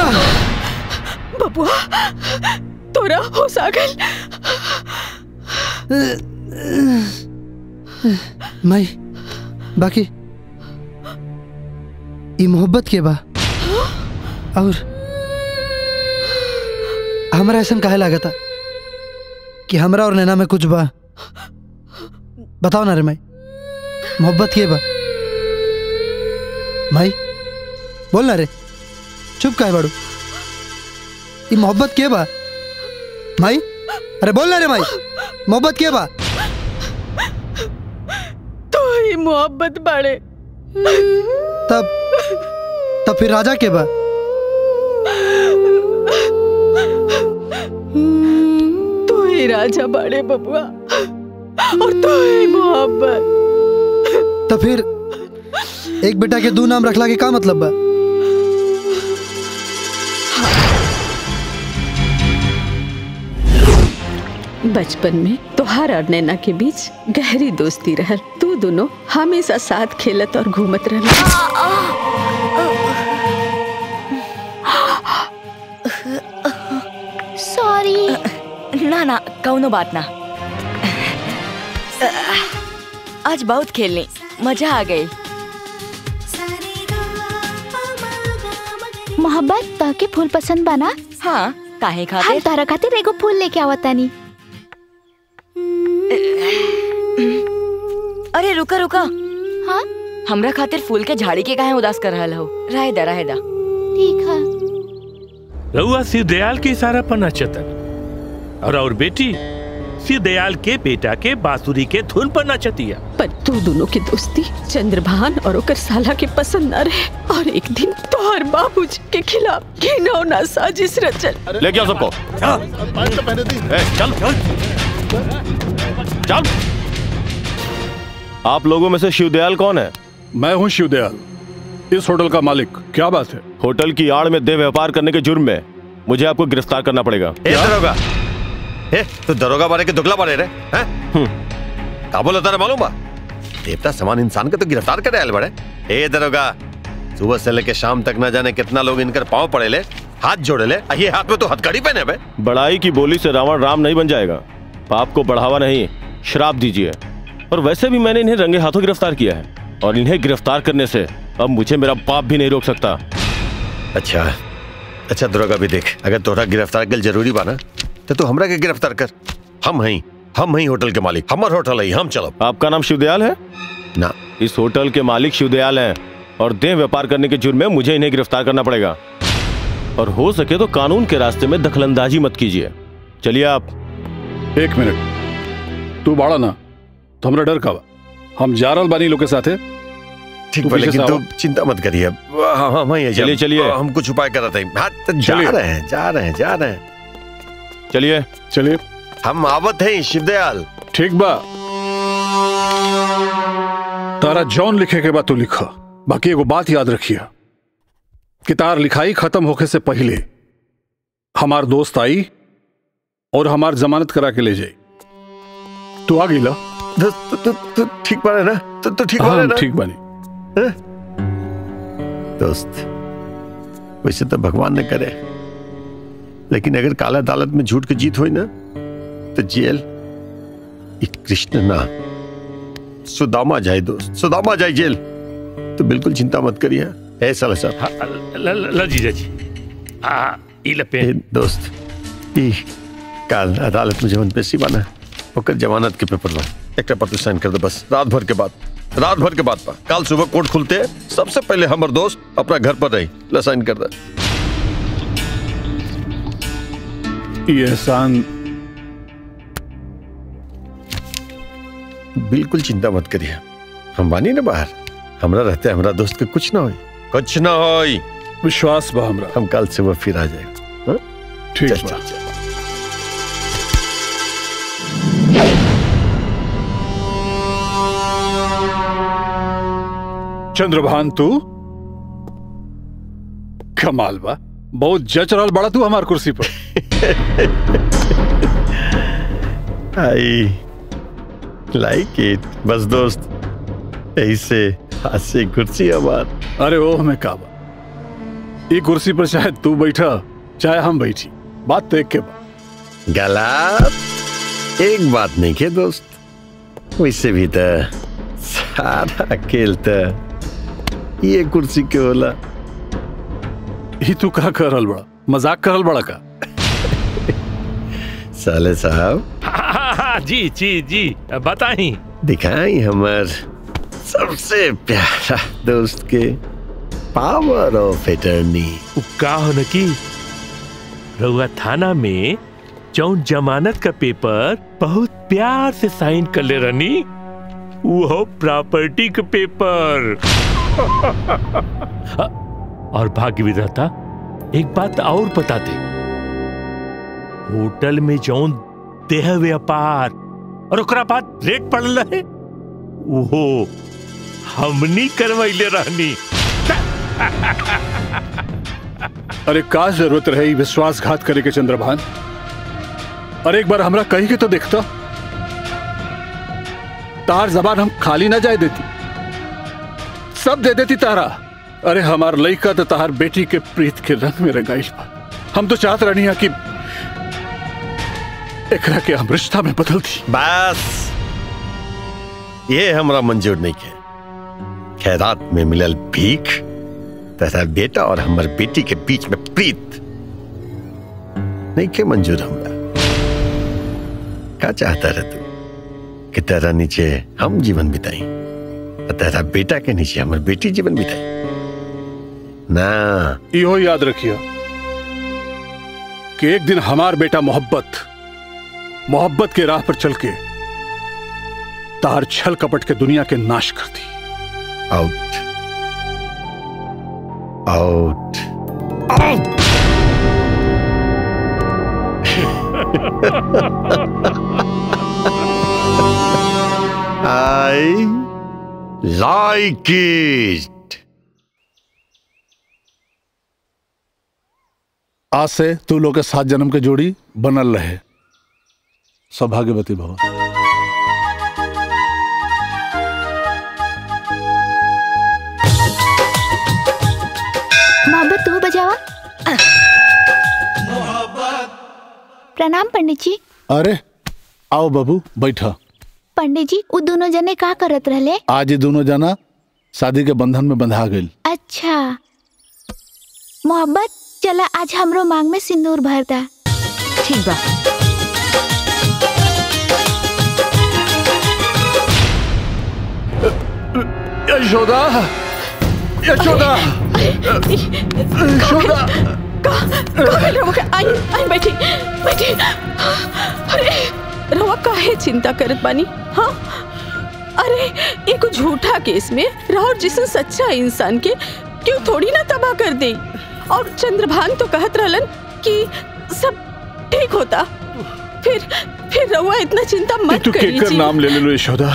बबुआ तोरा होश आ गइल माई बाकी ई मोहब्बत के बा और हमरा ऐसा काहे लागता कि हमरा और नैना में कुछ बा बताओ ना रे माई मोहब्बत के बा माई बोल ना रे चुप का है बाड़ू ये मोहब्बत के बा माई अरे बोल ना रे माई मोहब्बत के बा तो ही मोहब्बत बाड़े तब तब फिर राजा के बा तू ही राजा बाड़े बबुआ और तू ही मोहब्बत तो फिर एक बेटा के दो नाम रखला के का मतलब बा बचपन में तोहार और नैना के बीच गहरी दोस्ती रहल तू दोनों हमेशा साथ खेलत और घूमत रहल सॉरी ना ना कौनो बात ना आज बहुत खेलनी मजा आ गई मोहब्बत ताके फूल पसंद बना हाँ काहे हम खातिर तारा खातिर एगो फूल लेके आवतानी अरे रुका रुका हाँ हमरा खातिर फूल के झाड़ी के काहे उदास कर रहल हो रहे दा रहे दा ठीक है रउआ शिव दयाल के इशारा पर नचतन और और बेटी शिव दयाल के बेटा के बांसुरी के धुन पर नचतिया पर तू दोनों की दोस्ती चंद्रभान और ओकर साला के पसंद न रहे और एक दिन तोहर बाबूजी के खिलाफ घिनौना साजिश रचल लेके आओ सबको ए, चल चल आप लोगों में से शिवदयाल कौन है मैं हूँ शिवदयाल इस होटल का मालिक क्या बात है होटल की आड़ में देह व्यापार करने के जुर्म में मुझे आपको गिरफ्तार करना पड़ेगा ए दरोगा ए तू दरोगा बारे के दुगला बारे रे हैं का बोला तारा मालूम बा देवता समान इंसान के तो गिरफ्तार करे आयल बड़े ए दरोगा सुबह से लेके शाम तक ना जाने कितना लोग इनकर पांव पड़े ले हाथ जोड़े ले आ ये हाथ में तो हथकड़ी पहने बे बड़ाई की बोली से रावण राम नहीं बन जाएगा पाप को बढ़ावा नहीं श्राप दीजिए और वैसे भी मैंने इन्हें रंगे हाथों गिरफ्तार किया है और इन्हें गिरफ्तार करने से अब मुझे मेरा पाप भी नहीं रोक सकता अच्छा अच्छा दरोगा भी देख अगर तोहरा गिरफ्तार कर जरूरी बा ना तो तू हमरा के गिरफ्तार कर हम हई हम हई होटल के मालिक हमर होटल है हम चलो आपका नाम शिवदयाल है ना इस होटल के मालिक शिवदयाल हैं और देह व्यापार करने के जुर्म में मुझे इन्हें गिरफ्तार करना पड़ेगा और हो सके तो कानून के रास्ते में दखलंदाजी मत कीजिए चलिए आप एक मिनट तू बाड़ा ना तो हमरा डर का बा हम जा रहल बानी लोग के साथे ठीक तू बा पीछे लेकिन से तू आवा। चिंता मत करिए हाँ हाँ मैं चलिए, चलिए। हम कुछ उपाय कर रहे थे हाँ तो जा चलिए। रहे हैं जा रहे हैं जा रहे हैं चलिए चलिए हम आवत हैं शिवदयाल ठीक बा तारा जॉन लिखे के बाद तू लिखा बाकी एगो बात याद रखिया कि तार लिखाई खत्म होके से पहले हमार दोस्त आई और हमार जमानत करा के ले जाई तू आ गईला तो, तो, तो ठीक बारे ना तो, तो ठीक हाँ, बारे हम ना ठीक बानी दोस्त वैसे तो भगवान ने करे लेकिन अगर काला अदालत में झूठ की जीत हुई ना तो जेल ये कृष्ण ना सुदामा जाए दोस्त सुदामा जाए जेल तो बिल्कुल चिंता मत करिए ऐसा सर हाँ, ल ल- ल जीजा जी आ ई लपे ए, दोस्त ई काल अदालत में जवन पेशी बना ओकर जमानत के पेपर ला एक पर तू साइन कर दे बस रात भर के बाद रात भर के बाद पा कल सुबह कोर्ट खुलते सबसे पहले हमर दोस्त अपना घर पर रही ला साइन कर दे ये एहसान बिल्कुल चिंता मत करिए हम बानी ना बाहर हमरा रहते हमरा दोस्त के कुछ ना होई कुछ ना होई विश्वास बा हमरा हम कल सुबह फिर आ जाएंगे हाँ? ठीक चल, बा चल, चल। चंद्रभान तू कमाल बा बहुत जच रहल बड़ा तू हमार कुर्सी पर आई लाइक इट बस दोस्त ऐसे हाथ से कुर्सी हमार अरे ओह मैं काबा ये कुर्सी पर चाहे तू बैठा चाहे हम बैठी बात तो एक के बा गलत एक बात नहीं के दोस्त वैसे भी तो सारा खेल तो ये कुर्सी के होला ही तू का कर रहल बड़ा मजाक करल बड़ा का साले साहब हाँ, हाँ, हाँ, जी जी जी बताई दिखाई हमार सबसे प्यारा दोस्त के पावर ऑफ एटर्नी का हो न की रउआ थाना में जौन जमानत का पेपर बहुत प्यार से साइन कर ले रनी वो प्रॉपर्टी का पेपर और भाग्य विधाता एक बात और बता दे होटल में जौन देह व्यापार और ओकरा बाद रेट पड़ल है वो हमनी करवैले रहनी अरे का जरूरत रहे ई विश्वासघात करे के चंद्रभान अरे एक बार हमरा कही के तो देखता तार जबान हम खाली ना जाए देती सब दे देती तारा अरे हमार लइका तो तार बेटी के प्रीत के रंग में रंगाइल बा हम तो चाहत रहनी कि एकरा के हम रिश्ता में बदल दी बस ये हमरा मंजूर नहीं के खैरात में मिलल भीख तथा बेटा और हमर बेटी के बीच में प्रीत नहीं के मंजूर हमरा का चाहता रह तू कि तेरा नीचे हम जीवन बिताई और तेरा बेटा के नीचे हमर बेटी जीवन बिताई ना इहो याद रखियो कि एक दिन हमार बेटा मोहब्बत मोहब्बत के राह पर चल के तार छल कपट के दुनिया के नाश कर दी out out I like it आज से तू लोग के सात जन्म के जोड़ी बनल रहे सौभाग्यवती भवन मोहब्बत तू बजावा प्रणाम पंडित जी अरे आओ बाबू बैठा पंडित जी वो दोनों जने का करत रहले आज ये दोनों जना शादी के बंधन में बंधा गई अच्छा मोहब्बत चला आज हमरो मांग में सिंदूर भरता ठीक बा यशोदा यशोदा यशोदा आई आई बैठी बैठी अरे रवा काहे चिंता करत बानी हाँ अरे एक झूठा केस में राहुल जिसन सच्चा इंसान के क्यों थोड़ी ना तबाह कर दे और चंद्रभान तो कहत रहलन कि सब ठीक होता फिर फिर रवा इतना चिंता मत तू करी केकर जी नाम ले ले लो यशोदा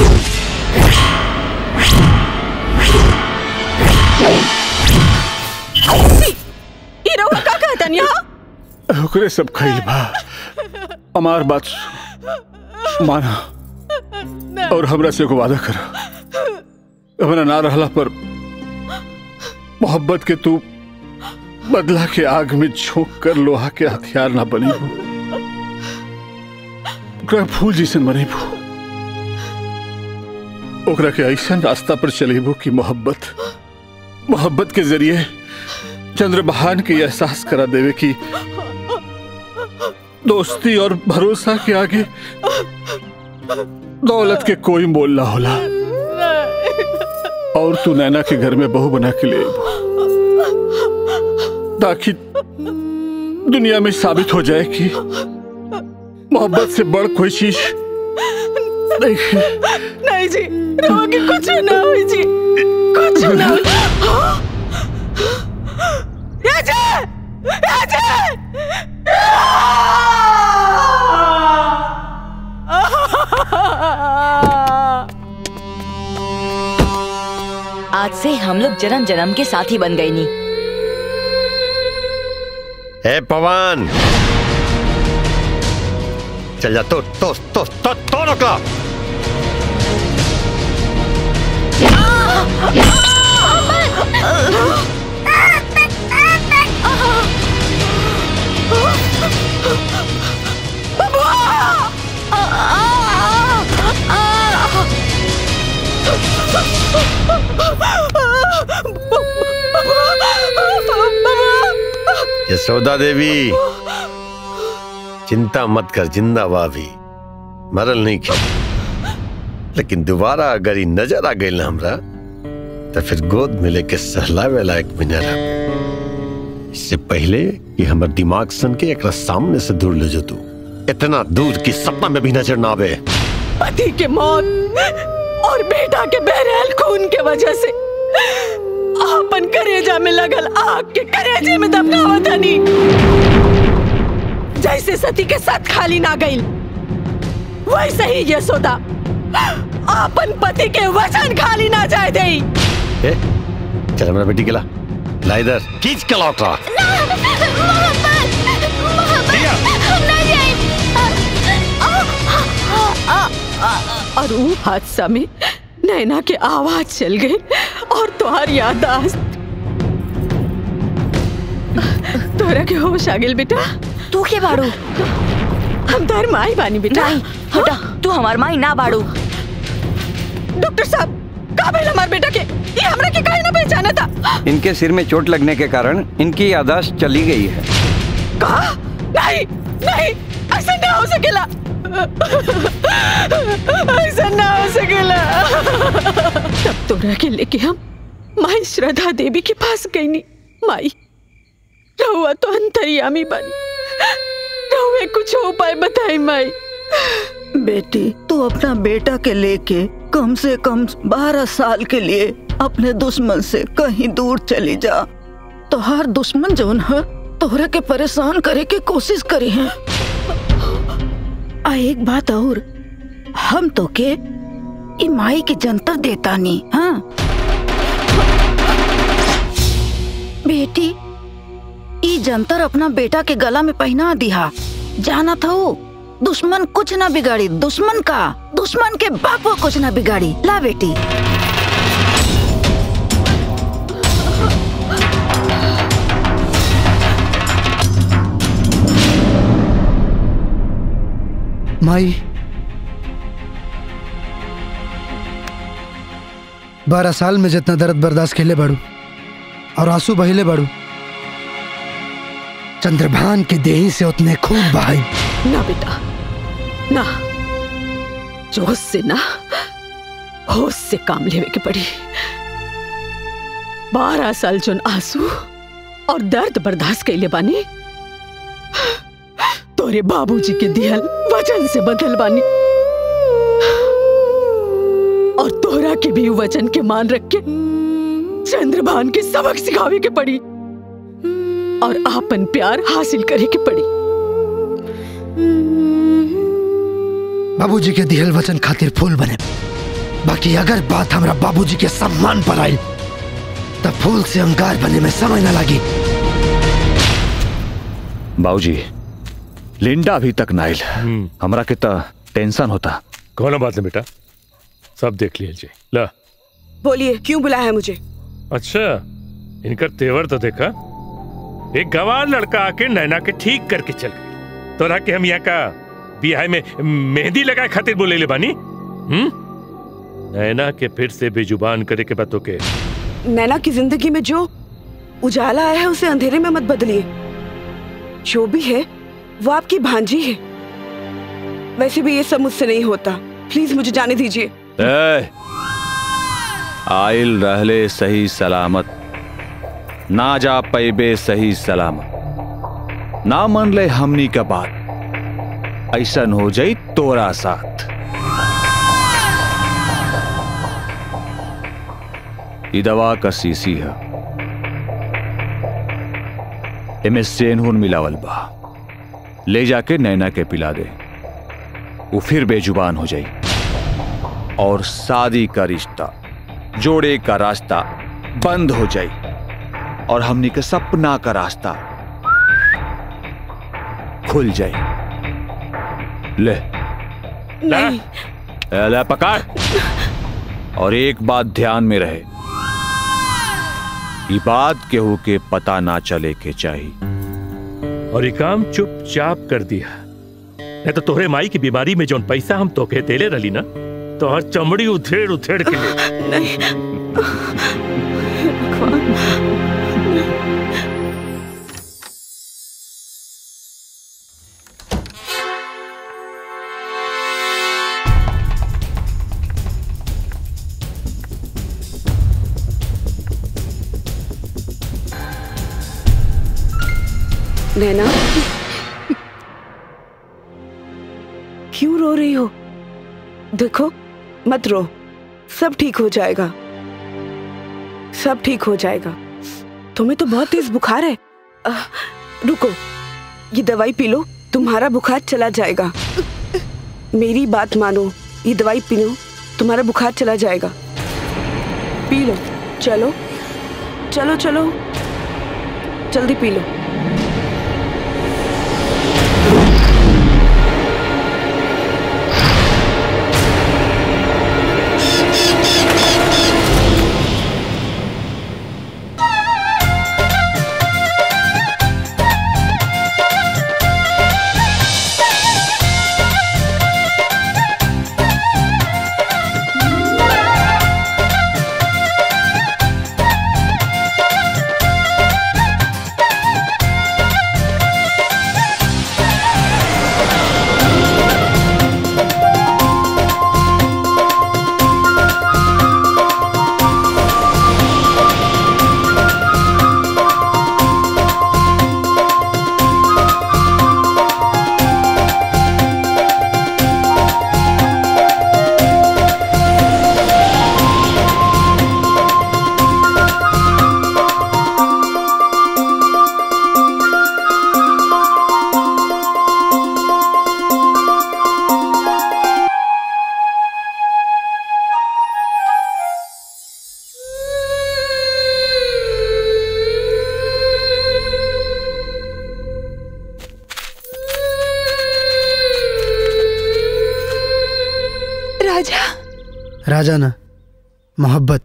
ई रवा का कहतन यहाँ ओकरे सब खइल बा हमार बात सु- माना और हमरा से एगो वादा कर हमरा ना रहला पर मोहब्बत के तू बदला के आग में झोंक कर लोहा के हथियार ना बनी हो ओकरा फूल जैसन बनेबू ओकरा के ऐसन रास्ता पर चलेबू कि मोहब्बत मोहब्बत के जरिए चंद्रबहान के एहसास करा देवे कि दोस्ती और भरोसा के आगे दौलत के कोई मोल ना होला और तू नैना के घर में बहू बना के ले आइबू। ताकि दुनिया में साबित हो जाए कि मोहब्बत से बड़ कोई चीज नहीं है। नहीं जी रवा के कुछ ना हुई जी कुछ ना हुई हाँ? राजा राजा आज से हम लोग जन्म जन्म के साथी बन गए नी ए पवन चल जा तो तो तो तो तो रोकला यशोदा देवी चिंता मत कर जिंदा बा भी मरल नहीं की लेकिन दोबारा अगर ई नजर आ गई ना हमरा तो फिर गोद में लेके सहलावे लायक भी न रह इससे पहले कि हमर दिमाग सन के एक सामने से दूर ले जो तू इतना दूर कि सपना में भी नजर ना आवे पति के मौत और बेटा के बहरहाल खून के वजह से आपन करेजा में लगल आग के करेजे में दबनावा धनी जैसे सती के साथ खाली ना गई वैसे ही यशोदा आपन पति के वचन खाली ना जाए दे ए, चल हमारा बेटी के ला ला इधर खींच के लौट रहा और वो हादसा में नैना के आवाज चल गई और तुहार यादाश्त तोरा के होश आ गेल बेटा तू के बाड़ू हम तार माई बानी बेटा नहीं हटा तू हमार माई ना बाड़ू डॉक्टर साहब का भेल हमार बेटा के ये हमरा के काहे ना पहचाना था इनके सिर में चोट लगने के कारण इनकी यादाश्त चली गई है का नहीं नहीं ऐसा ना हो सकेला ऐसा ना हो सकेला तब तोरा के लेके हम माई श्रद्धा देवी के पास गई नी माई रहुआ तो अंतर्यामी बनी रहुए कुछ उपाय बताई माई बेटी तू अपना बेटा के लेके कम से कम बारह साल के लिए अपने दुश्मन से कहीं दूर चली जा तो हर दुश्मन जौन है तोहरा के परेशान करे के कोशिश करी है आ एक बात और हम तो के ई माई के जंतर देता नहीं हाँ बेटी ई जंतर अपना बेटा के गला में पहना दिया जाना था वो दुश्मन कुछ ना बिगाड़ी दुश्मन का दुश्मन के बाप को कुछ ना बिगाड़ी ला बेटी माई बारह साल में जितना दर्द बर्दाश्त खेले बाड़ू और आंसू बहिले बाड़ू चंद्रभान के देही से उतने खून बहाई ना बेटा ना जोश से ना होश से काम लेवे के पड़ी बारह साल जोन आंसू और दर्द बर्दाश्त कैले बानी तोरे बाबूजी के दिहल वचन से बदल बानी और तोरा के भी वचन के मान रख के चंद्रभान के सबक सिखावे के पड़ी और आपन प्यार हासिल करे के पड़ी बाबूजी के दिहल वचन खातिर फूल बने बाकी अगर बात हमरा बाबूजी के सम्मान पर आई तब फूल से अंगार बने में समय न लगी बाबूजी लिंडा अभी तक नाइल हमरा के त टेंशन होता कौन बात है बेटा सब देख लीजिए ला बोलिए क्यों बुलाया है मुझे अच्छा इनका तेवर तो देखा एक गवार लड़का आके नैना के ठीक करके चल गई तोरा के हम यहाँ का बियाह में मेहंदी लगाए खातिर बोले ले बानी हम्म नैना के फिर से बेजुबान करे के बातों के नैना की जिंदगी में जो उजाला आया है उसे अंधेरे में मत बदलिए जो भी है वो आपकी भांजी है वैसे भी ये सब मुझसे नहीं होता प्लीज मुझे जाने दीजिए ए, आइल रहले सही सलामत ना जा पैबे सही सलामत ना मन ले हमनी का बात ऐसन हो जाई तोरा साथ ई दवा का सीसी है एमे सेनहुन मिलावल बा ले जाके नैना के पिला दे वो फिर बेजुबान हो जाई और शादी का रिश्ता जोड़े का रास्ता बंद हो जाई और हमनी के सपना का रास्ता खुल जाए ले नहीं ए, ले पकड़ और एक बात ध्यान में रहे ये बात केहू के पता ना चले के चाहिए और ये काम चुपचाप कर दिया नहीं तो तोहरे माई की बीमारी में जोन पैसा हम तोके देले रही ना तो हर चमड़ी उथेड़ उथेड़ के ले नहीं नैना क्यों रो रही हो देखो मत रो सब ठीक हो जाएगा सब ठीक हो जाएगा तुम्हें तो बहुत तेज बुखार है आ, रुको ये दवाई पी लो तुम्हारा बुखार चला जाएगा मेरी बात मानो ये दवाई पी लो तुम्हारा बुखार चला जाएगा पी लो चलो चलो चलो जल्दी पी लो राजा राजा ना मोहब्बत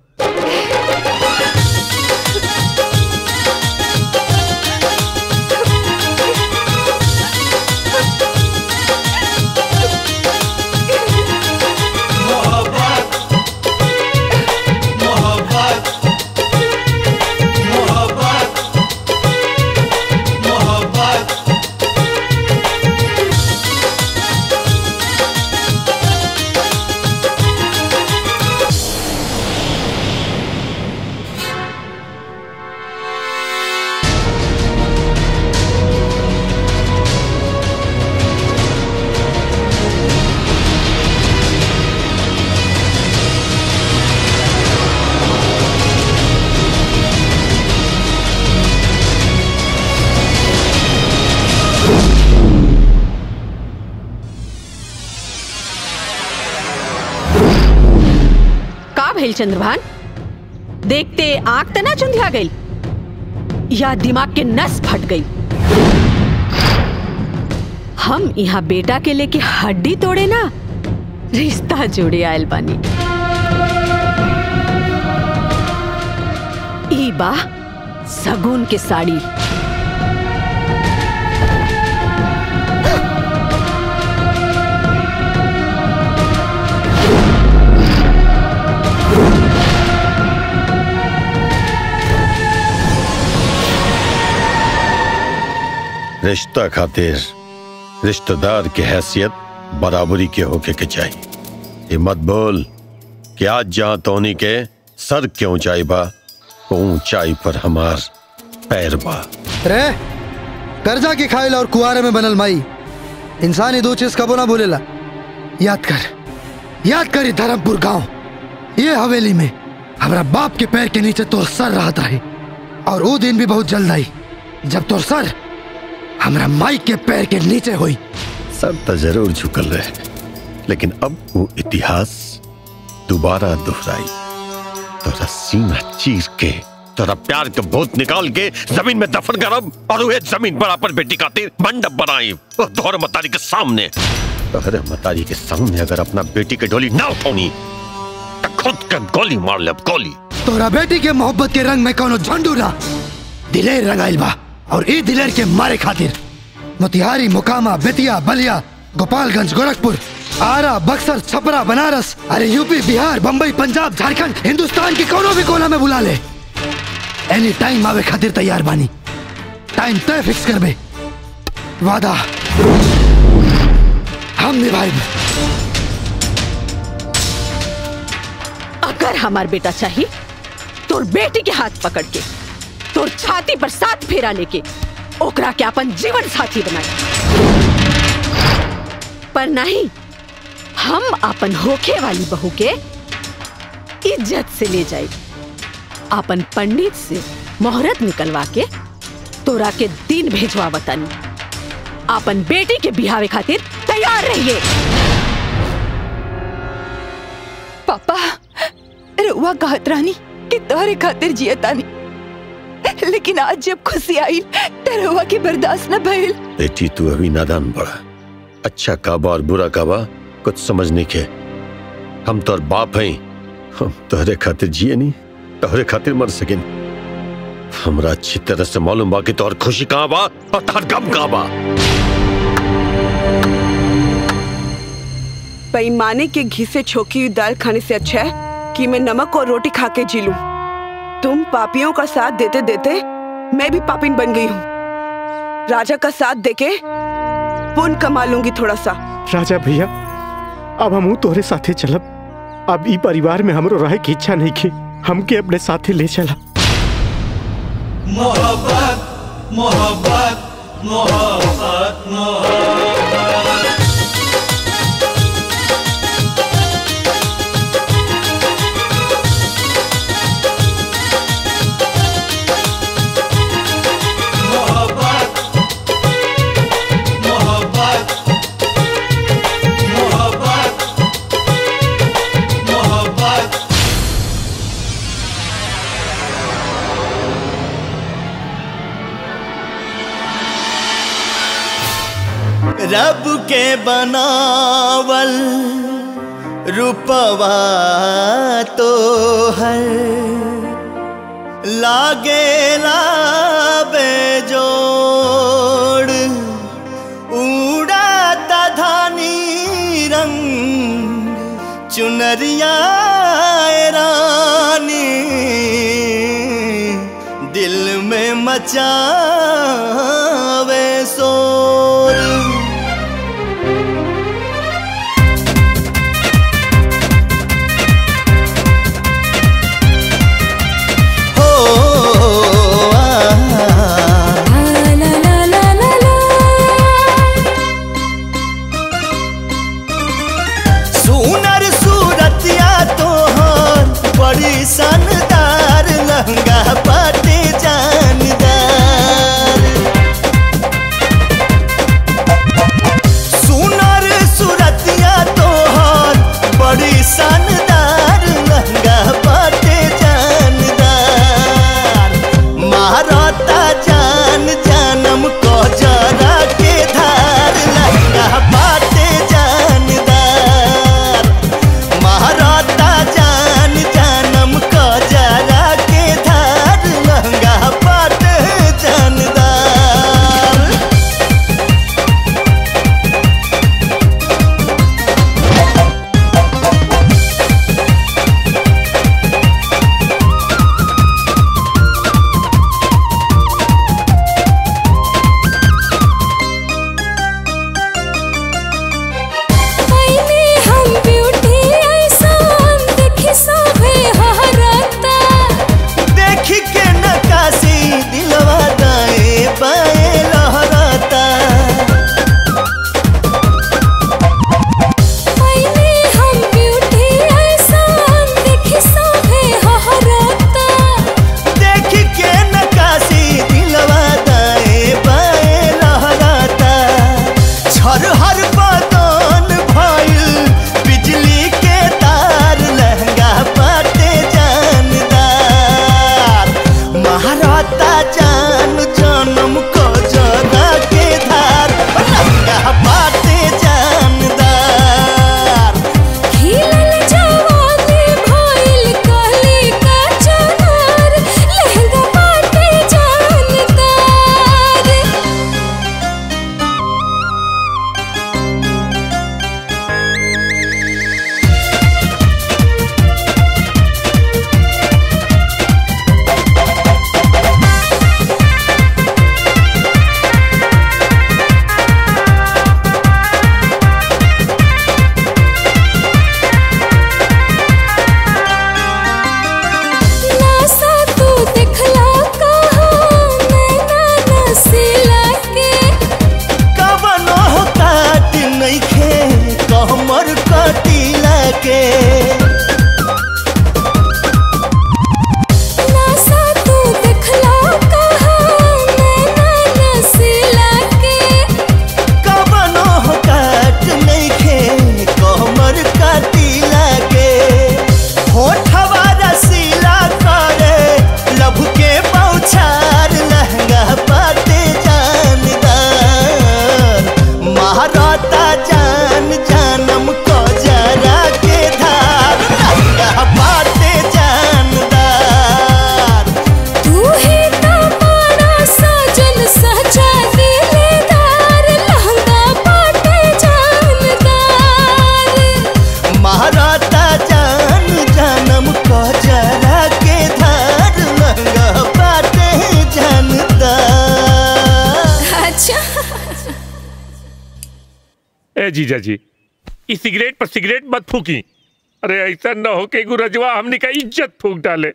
का भइल चंद्रभान देखते आंख त ना चुंधिया गई या दिमाग के नस फट गई हम यहाँ बेटा के लेके हड्डी तोड़े ना रिश्ता जोड़े आयल बानी ई बा सगुन के साड़ी रिश्ता खातिर रिश्तेदार की हैसियत बराबरी के होके के चाहिए ये मत बोल कि आज जहां तोनी के सर के ऊंचाई बा वो ऊंचाई पर हमार पैर बा रे कर्जा की खाइल और कुआरे में बनल माई इंसान ही दो चीज कबो ना भूलेला याद कर याद कर ये धर्मपुर गांव ये हवेली में हमारा बाप के पैर के नीचे तोर सर रहता है और वो दिन भी बहुत जल्द आई जब तोर सर हमारा माई के पैर के नीचे हुई सर तो जरूर झुकल रहे लेकिन अब वो इतिहास दोबारा दोहराई तोरा सीना चीर के तोरा प्यार के भूत निकाल के जमीन में दफन करब और उहे जमीन पर अपन बेटी खातिर मंडप बनाई और तोहर मतारी के सामने तोहरे मतारी के सामने अगर अपना बेटी के डोली ना उठौनी तो खुद के गोली मार ले गोली तोरा बेटी के मोहब्बत के रंग में कोनो झंडू ना दिलेर रंगाइल बा और ई दिलेर के मारे खातिर मोतिहारी मोकामा बेतिया बलिया गोपालगंज गोरखपुर आरा बक्सर छपरा बनारस अरे यूपी बिहार बम्बई पंजाब झारखंड हिंदुस्तान की कोनो भी कोना में बुला ले एनी टाइम आवे खातिर तैयार बानी टाइम तय फिक्स करबे वादा हम निभाएब अगर हमार बेटा चाहिए तोर बेटी के हाथ पकड़ के तोर छाती पर साथ फेरा लेके ओकरा के अपन जीवन साथी बनाए पर नहीं हम अपन होखे वाली बहू के इज्जत से ले जाए अपन पंडित से मोहरत निकलवा के तोरा के दिन भेजवा बतानी अपन बेटी के बिहावे खातिर तैयार रहिए पापा रुआ कहत रानी कि तोहरे खातिर जियतानी लेकिन आज जब खुशी आई त रुआ की बर्दाश्त न भइल बेटी तू अभी नादान बड़ा अच्छा काबा और बुरा काबा कुछ समझ नहीं के हम तोर बाप हैं हम तोहरे खातिर जिए नहीं तोहरे खातिर मर सके हमरा अच्छी तरह से मालूम बा कि तोहर खुशी कहाँ बा और तोहर गम कहाँ बा बेईमाने के घी से छोकी हुई दाल खाने से अच्छा है कि मैं नमक और रोटी खा के जी लूं। तुम पापियों का साथ देते देते मैं भी पापिन बन गई हूँ राजा का साथ देके पुण्य कमा लूंगी थोड़ा सा राजा भैया अब हम तोहरे साथे चलब अब ई परिवार में हमरो रहे की इच्छा नहीं की हमके अपने साथे ले चला मोहब्बत मोहब्बत मोहब्बत मोहब्बत मोहब्बत मोहब्बत मोहब्बत मोहब्बत रब के बनावल रूपवा तो हर लागे लाबे जोड़ उड़ाता धानी रंग चुनरिया ए रानी दिल में मचावे शोर हो सुनर सूरतिया तोहर बड़ी शानदार लहंगा पाटे जानदार ए जीजा जी इस सिगरेट पर सिगरेट मत फूकी अरे ऐसा न हो के गुरजवा हमने का इज्जत फूक डाले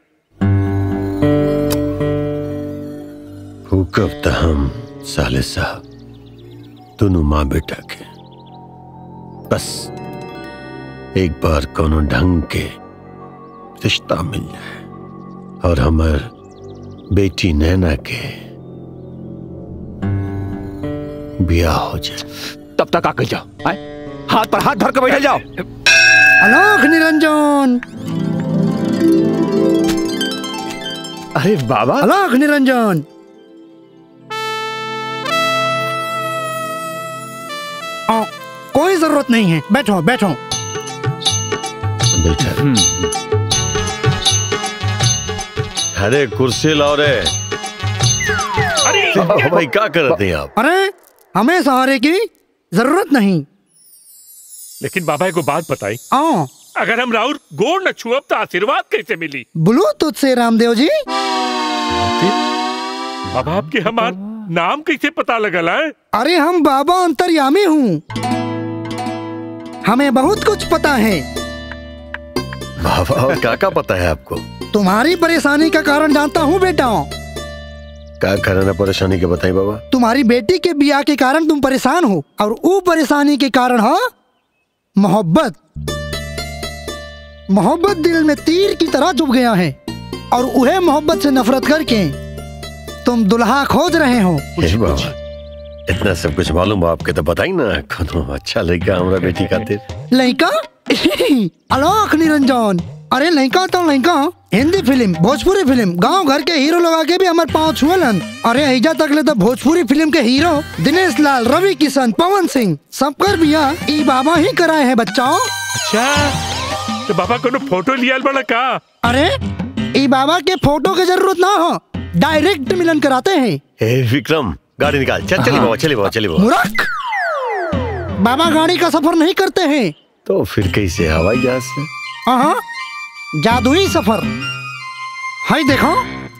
हुकब त हम साले साहब दोनों माँ बेटा के बस एक बार कोनो ढंग के रिश्ता मिल जाए और हमार बेटी नैना के ब्याह हो जाए तब तक आकर जाओ आए? हाथ पर हाथ धर के बैठ जाओ अलोक निरंजन अरे बाबा अलोक निरंजन आ, कोई जरूरत नहीं है बैठो बैठो बैठा अरे कुर्सी लाओ रे अरे भाई क्या करते हैं आप अरे हमें सहारे की जरूरत नहीं लेकिन बाबा को बात बताई आओ अगर हम राहुल गोड़ न छुअब तो आशीर्वाद कैसे मिली बोलो तुझसे रामदेव जी बाबा आपके हमार नाम कैसे पता लगल है अरे हम बाबा अंतर्यामी हूँ हमें बहुत कुछ पता है बाबा और क्या क्या पता है आपको तुम्हारी परेशानी का कारण जानता हूँ बेटा क्या करना परेशानी के बताएं बाबा तुम्हारी बेटी के बिया के कारण तुम परेशान हो और वो परेशानी के कारण है मोहब्बत मोहब्बत दिल में तीर की तरह चुभ गया है और उहे मोहब्बत से नफरत करके तुम दुल्हा खोज रहे हो हे बाबा इतना सब कुछ मालूम है आपके तो बताई ना कोनो अच्छा लड़का हमारा बेटी खातिर लड़का अलोक निरंजन अरे लड़का तो लड़का हिंदी फिल्म भोजपुरी फिल्म गांव घर के हीरो लोग आके भी हमारे पाँव छुअलन अरे ऐजा तक ले तो भोजपुरी फिल्म के हीरो दिनेश लाल रवि किशन पवन सिंह सबकर बिया ई बाबा ही कराए हैं बच्चों अच्छा तो बाबा को फोटो लिया बड़ा का अरे ई बाबा के फोटो की जरूरत ना हो डायरेक्ट मिलन कराते हैं हे विक्रम गाड़ी निकाल चल चली बाबा चली बाबा चली बाबा मूर्ख बाबा गाड़ी का सफर नहीं करते हैं तो फिर कैसे हवाई जहाज से हाँ जादुई सफर हाय देखो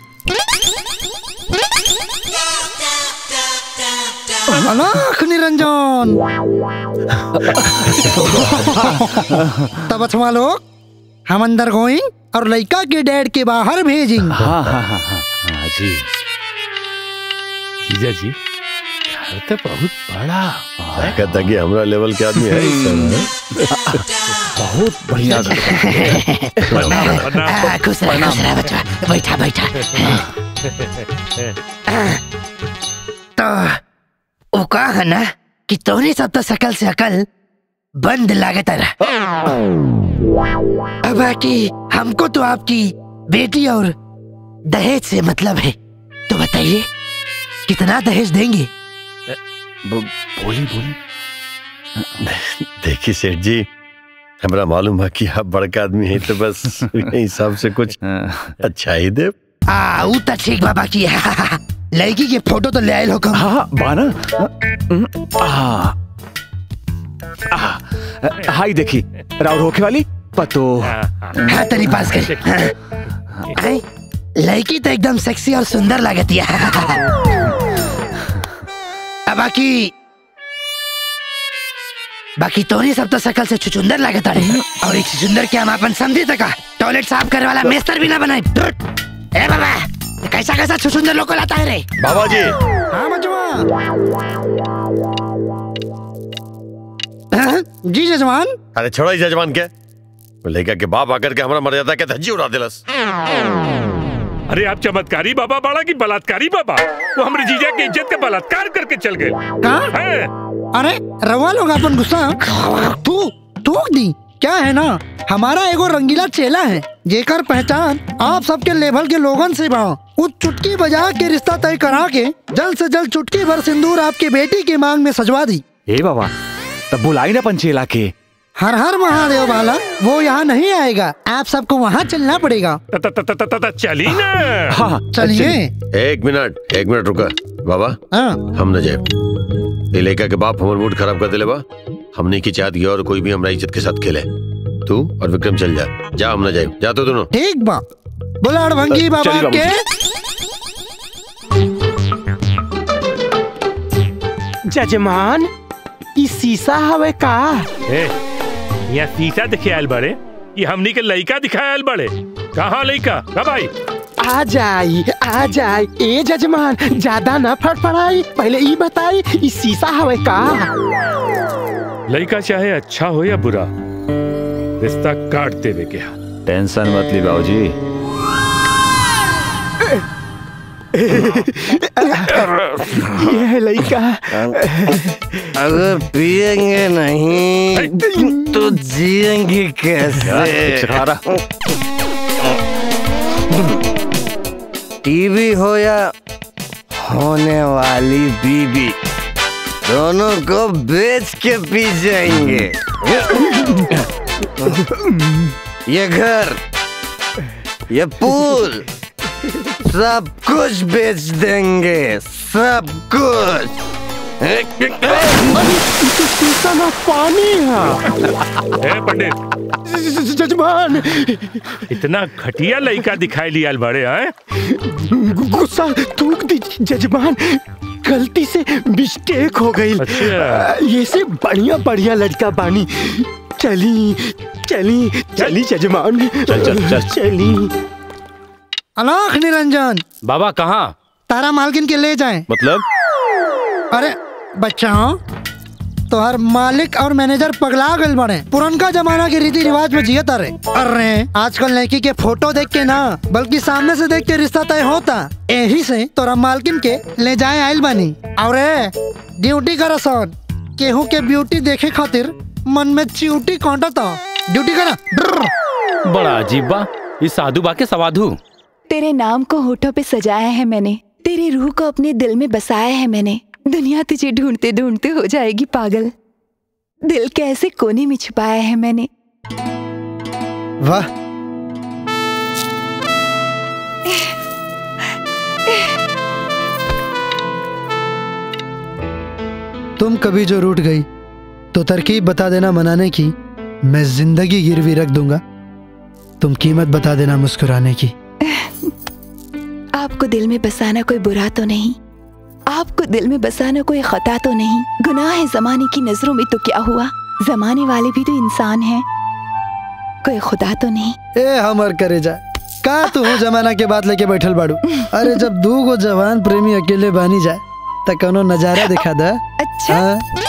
अलाख निरंजन तब अच्छा लोग हम अंदर गोइंग और लड़का के डैड के बाहर भेजिंग हाँ हाँ हाँ हाँ हाँ जी जीजा जी घर तो बहुत बड़ा कहता कि हमरा लेवल के आदमी है इस समय। बहुत बढ़िया आ, खुश रह खुश रह बच्चा बैठा बैठा तो वो कहा है ना कि तोहरे सब तो शकल से अकल बंद लागत रहा अब बाकी हमको तो आपकी बेटी और दहेज से मतलब है तो बताइए कितना दहेज देंगे बोली बोली देखिए सेठ जी हमरा मालूम है कि आप बड़का आदमी हैं तो बस हिसाब से कुछ अच्छा ही दे आ ऊ तो ठीक बाबा की है लड़की के फोटो तो ले आए हो कम हाँ बाना हाँ हाई देखी राउर होके वाली पतो हाँ तेरी पास कर हाँ। आई, लड़की तो एकदम सेक्सी और सुंदर लगती है अब बाकी बाकी तोरी सब तो शकल से छुचुंदर लागत रहे और एक छुचुंदर के हम अपन समझी तक टॉयलेट साफ करे वाला मेस्तर भी ना बनाए धुत। ए बाबा ये कैसा कैसा छुचुंदर लोग को लाता है रे बाबा जी हाँ बचवा जी जजमान अरे छोड़ो इस जजमान के लड़का के बाप आकर के हमारा मर्यादा के धज्जी उड़ा दिलस अरे आप चमत्कारी बाबा बाड़ा की बलात्कारी बाबा वो हमारे जीजा की इज्जत का बलात्कार करके चल गए कहा अरे रवा लोग अपन गुस्सा तू टोक दी क्या है ना हमारा एगो रंगीला चेला है जेकर पहचान आप सबके लेवल के लोगन से बा उस चुटकी बजा के रिश्ता तय करा के जल्द से जल्द चुटकी भर सिंदूर आपकी बेटी की मांग में सजवा दी ए बाबा तब बुलाई ना पंचेला के हर हर महादेव वाला वो यहाँ नहीं आएगा आप सबको वहाँ चलना पड़ेगा चली ना चलिए एक मिनट एक मिनट रुका बाबा हम न जाए ये लड़का के बाप हमारे मूड खराब कर दिले बा हमने की चाहत गया और कोई भी हमारा इज्जत के साथ खेले तू और विक्रम चल जा जा हम न जाए जा तो दोनों ठीक बा बोला अड़भंगी बाबा चलिए बाबूजी। जजमान ई शीशा हवे का ए यहाँ शीशा दिखे आयल बड़े ये हमनी के लइका दिखायल बड़े कहाँ लइका कब आई आ जाई आ जाई ए जजमान ज्यादा न फड़फड़ाई पहले ई बताई ई शीशा हवे का लइका चाहे अच्छा हो या बुरा रिश्ता काट देवे के हा टेंशन मत ली बाबूजी ये है लड़का अगर पिएंगे नहीं तो जिएंगे कैसे टीवी हो या होने वाली बीबी दोनों को बेच के पी जाएंगे ये घर ये पूल सब कुछ बेच देंगे सब कुछ शीशा ना पानी है ए पंडित जजमान इतना घटिया लइका दिखाई लिया बड़े हैं गुस्सा थूक दी जजमान गलती से मिस्टेक हो गई अच्छा। ये से बढ़िया बढ़िया लड़का बानी चली चली चली जजमान चल, चल, चल। चली अलाख निरंजन बाबा कहाँ तारा मालकिन के ले जाएं मतलब अरे बच्चा तो हर मालिक और मैनेजर पगला गल बने पुरनका जमाना के रीति रिवाज में जियत अरे अरे आजकल लड़की के फोटो देख के ना बल्कि सामने से देख के रिश्ता तय होता यही से तोरा मालकिन के ले जाए आयल बनी और ड्यूटी कर सन केहू के ब्यूटी देखे खातिर मन में च्यूटी कांटता ड्यूटी करा बड़ा अजीब बा इस साधु बा के सवाधु तेरे नाम को होठों पे सजाया है मैंने तेरी रूह को अपने दिल में बसाया है मैंने दुनिया तुझे ढूंढते ढूंढते हो जाएगी पागल दिल के ऐसे कोने में छुपाया है मैंने वाह तुम कभी जो रूठ गई तो तरकीब बता देना मनाने की मैं जिंदगी गिरवी रख दूंगा तुम कीमत बता देना मुस्कुराने की आपको दिल में बसाना कोई बुरा तो नहीं आपको दिल में बसाना कोई खता तो नहीं गुनाह है जमाने की नजरों में तो क्या हुआ जमाने वाले भी तो इंसान हैं कोई खुदा तो नहीं ए हमर करे जा का तू हो जमाना के बात लेके बैठल बाड़ू अरे जब दू गो जवान प्रेमी अकेले बानी जाए त कोनो नजारा दिखा दा अच्छा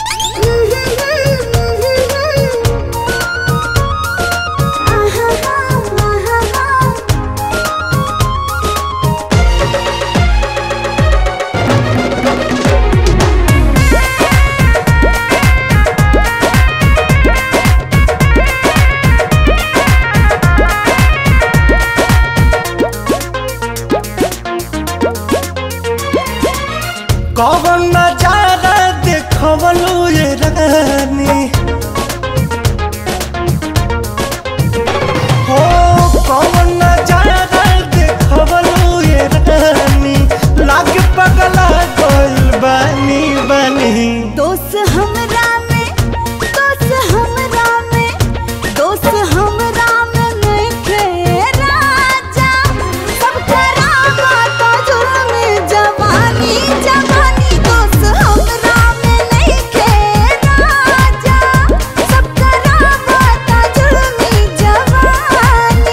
कौन नजारा देखवलू ये रानी हो कौन नजारा देखवलू ये रानी लाग पगला गोल बानी बानी दोस्त हमरा में दोस्त हमरा में दोस्त हमरा में नइखे राजा सब करामा तो जुल्म जवानी जवानी दोस्त हमरा में नइखे राजा सब करामा तो जुल्म जवानी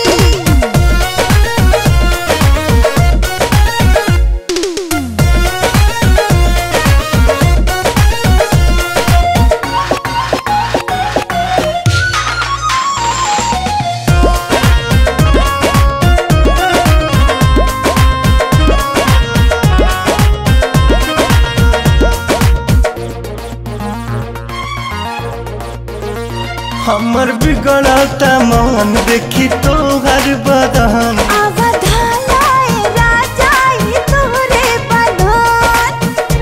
हमर बिगड़ता मन देखी तोहर बदन अवधालाए राजा ये तोरे बदन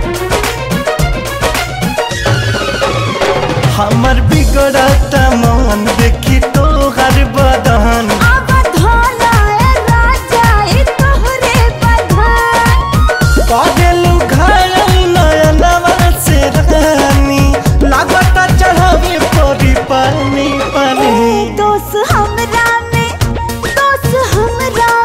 हमर बिगड़ता मन देखी तोहर बदन अवधालाए राजा ये तोरे बदन पागलू घायल नयनवा से रानी लागता चढ़ावे परी पानी पानी दोस्त हमरा में दोस्त हमरा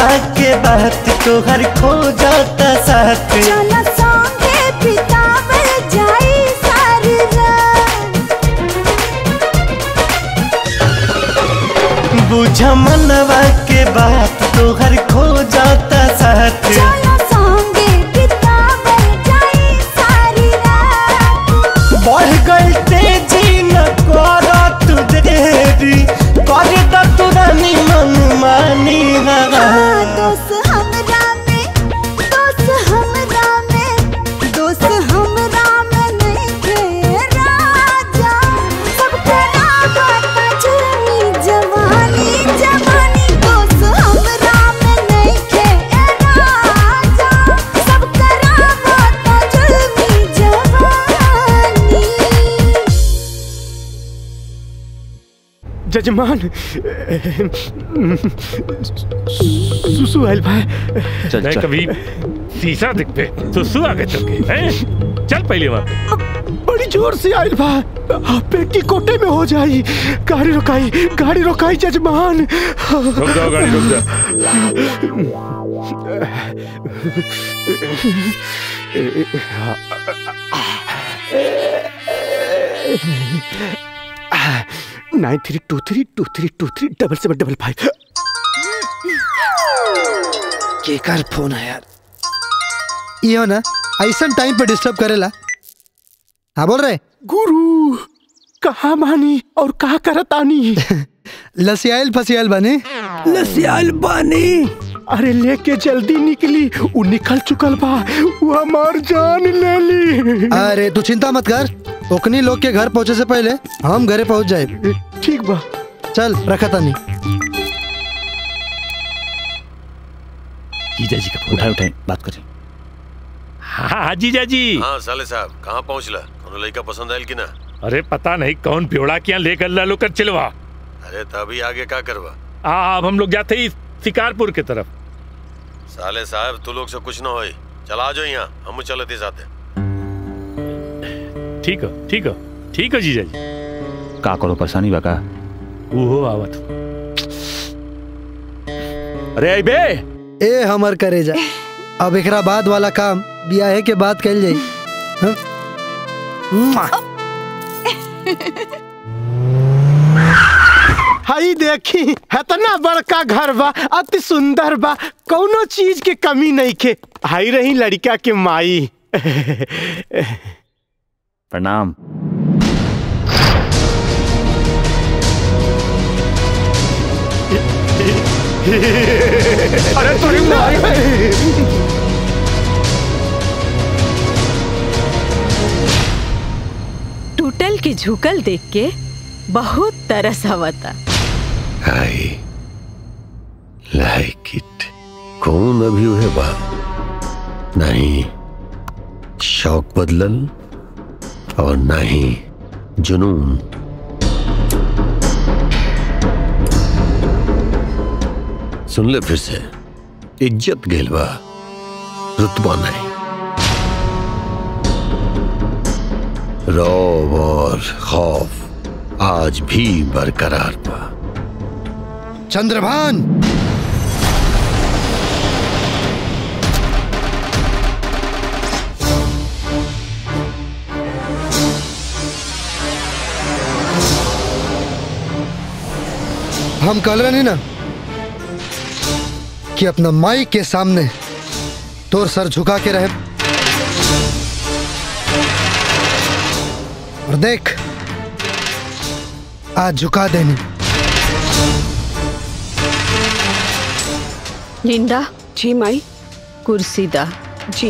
मनवा के बात तोहर खो जाता साथ चलो संगे बितावल जाई सारी रात बुझ मनवा के बात तोहर खो जाता साथ चलो संगे बितावल जाई सारी रात बढ़ गई तेजी न कर तू देरी कर द तू रानी मन मानी हाँ, दोस्त हमरा में दोस्त हमरा में दोस्त हमरा में नहीं थे राजा सब करा बाता जुर्मी जवानी जवानी दोस्त हमरा में नहीं थे राजा सब करा बाता जुर्मी जवानी जजमान सुसु आयल भाई नहीं कभी शीशा दिख पे तो सु आगे चल के हैं? चल पहले वहां पे बड़ी जोर से आयल बा पेटी कोटे में हो जाई गाड़ी रोकाई गाड़ी रोकाई जजमान रुक जाओ गाड़ी रुक जाओ nine three two three two three two three double seven double five केकर फोन है यार यो ना ऐसा टाइम पे डिस्टर्ब करेला हाँ बोल रहे गुरु कहा मानी और कहा करतानी लसियाल फसियाल बने लसियाल बानी अरे लेके जल्दी निकली वो निकल चुकल बा वो हमार जान ले ली अरे तू चिंता मत कर ओकनी लोग के घर पहुंचे से पहले हम घरे पहुंच जाए ठीक बा चल रखा तानी जीजा जी का फोन उठाए उठाए बात करें हाँ हाँ जीजा जी हाँ साले साहब कहाँ पहुँचला कोनो लड़का पसंद आयल कि ना अरे पता नहीं कौन प्योड़ा क्या लेकर लालो कर चिलवा अरे तभी आगे का करवा आ, अब हम लोग जाते ही शिकारपुर की तरफ साले साहब तू लोग से कुछ ना होई चला जाओ यहाँ हम चलते साथे ठीक है ठीक है ठीक है जीजा जी का करो परेशानी बा का ओहो आवत अरे आई बे ए हमर करे जा अब एकरा बाद वाला काम बियाहे के बाद कल जाई हाँ? मुआ। हई देखी इतना बड़का घर बा अति सुंदर बा कौनो चीज के कमी नहीं के हाई रही लड़का के माई प्रणाम अरे तुरी माई टूटल के झुकल देख के बहुत तरस आवता आई लाइक इट कौन अभी हुए बा नहीं शौक बदलल और नहीं जुनून सुन ले फिर से इज्जत गेल बा रुतबा नहीं रौब और खौफ आज भी बरकरार बा चंद्रभान हम कल रहे नहीं ना कि अपना माई के सामने तोर सर झुका के रहे और देख आज झुका देनी लिंडा जी माई कुर्सी दा जी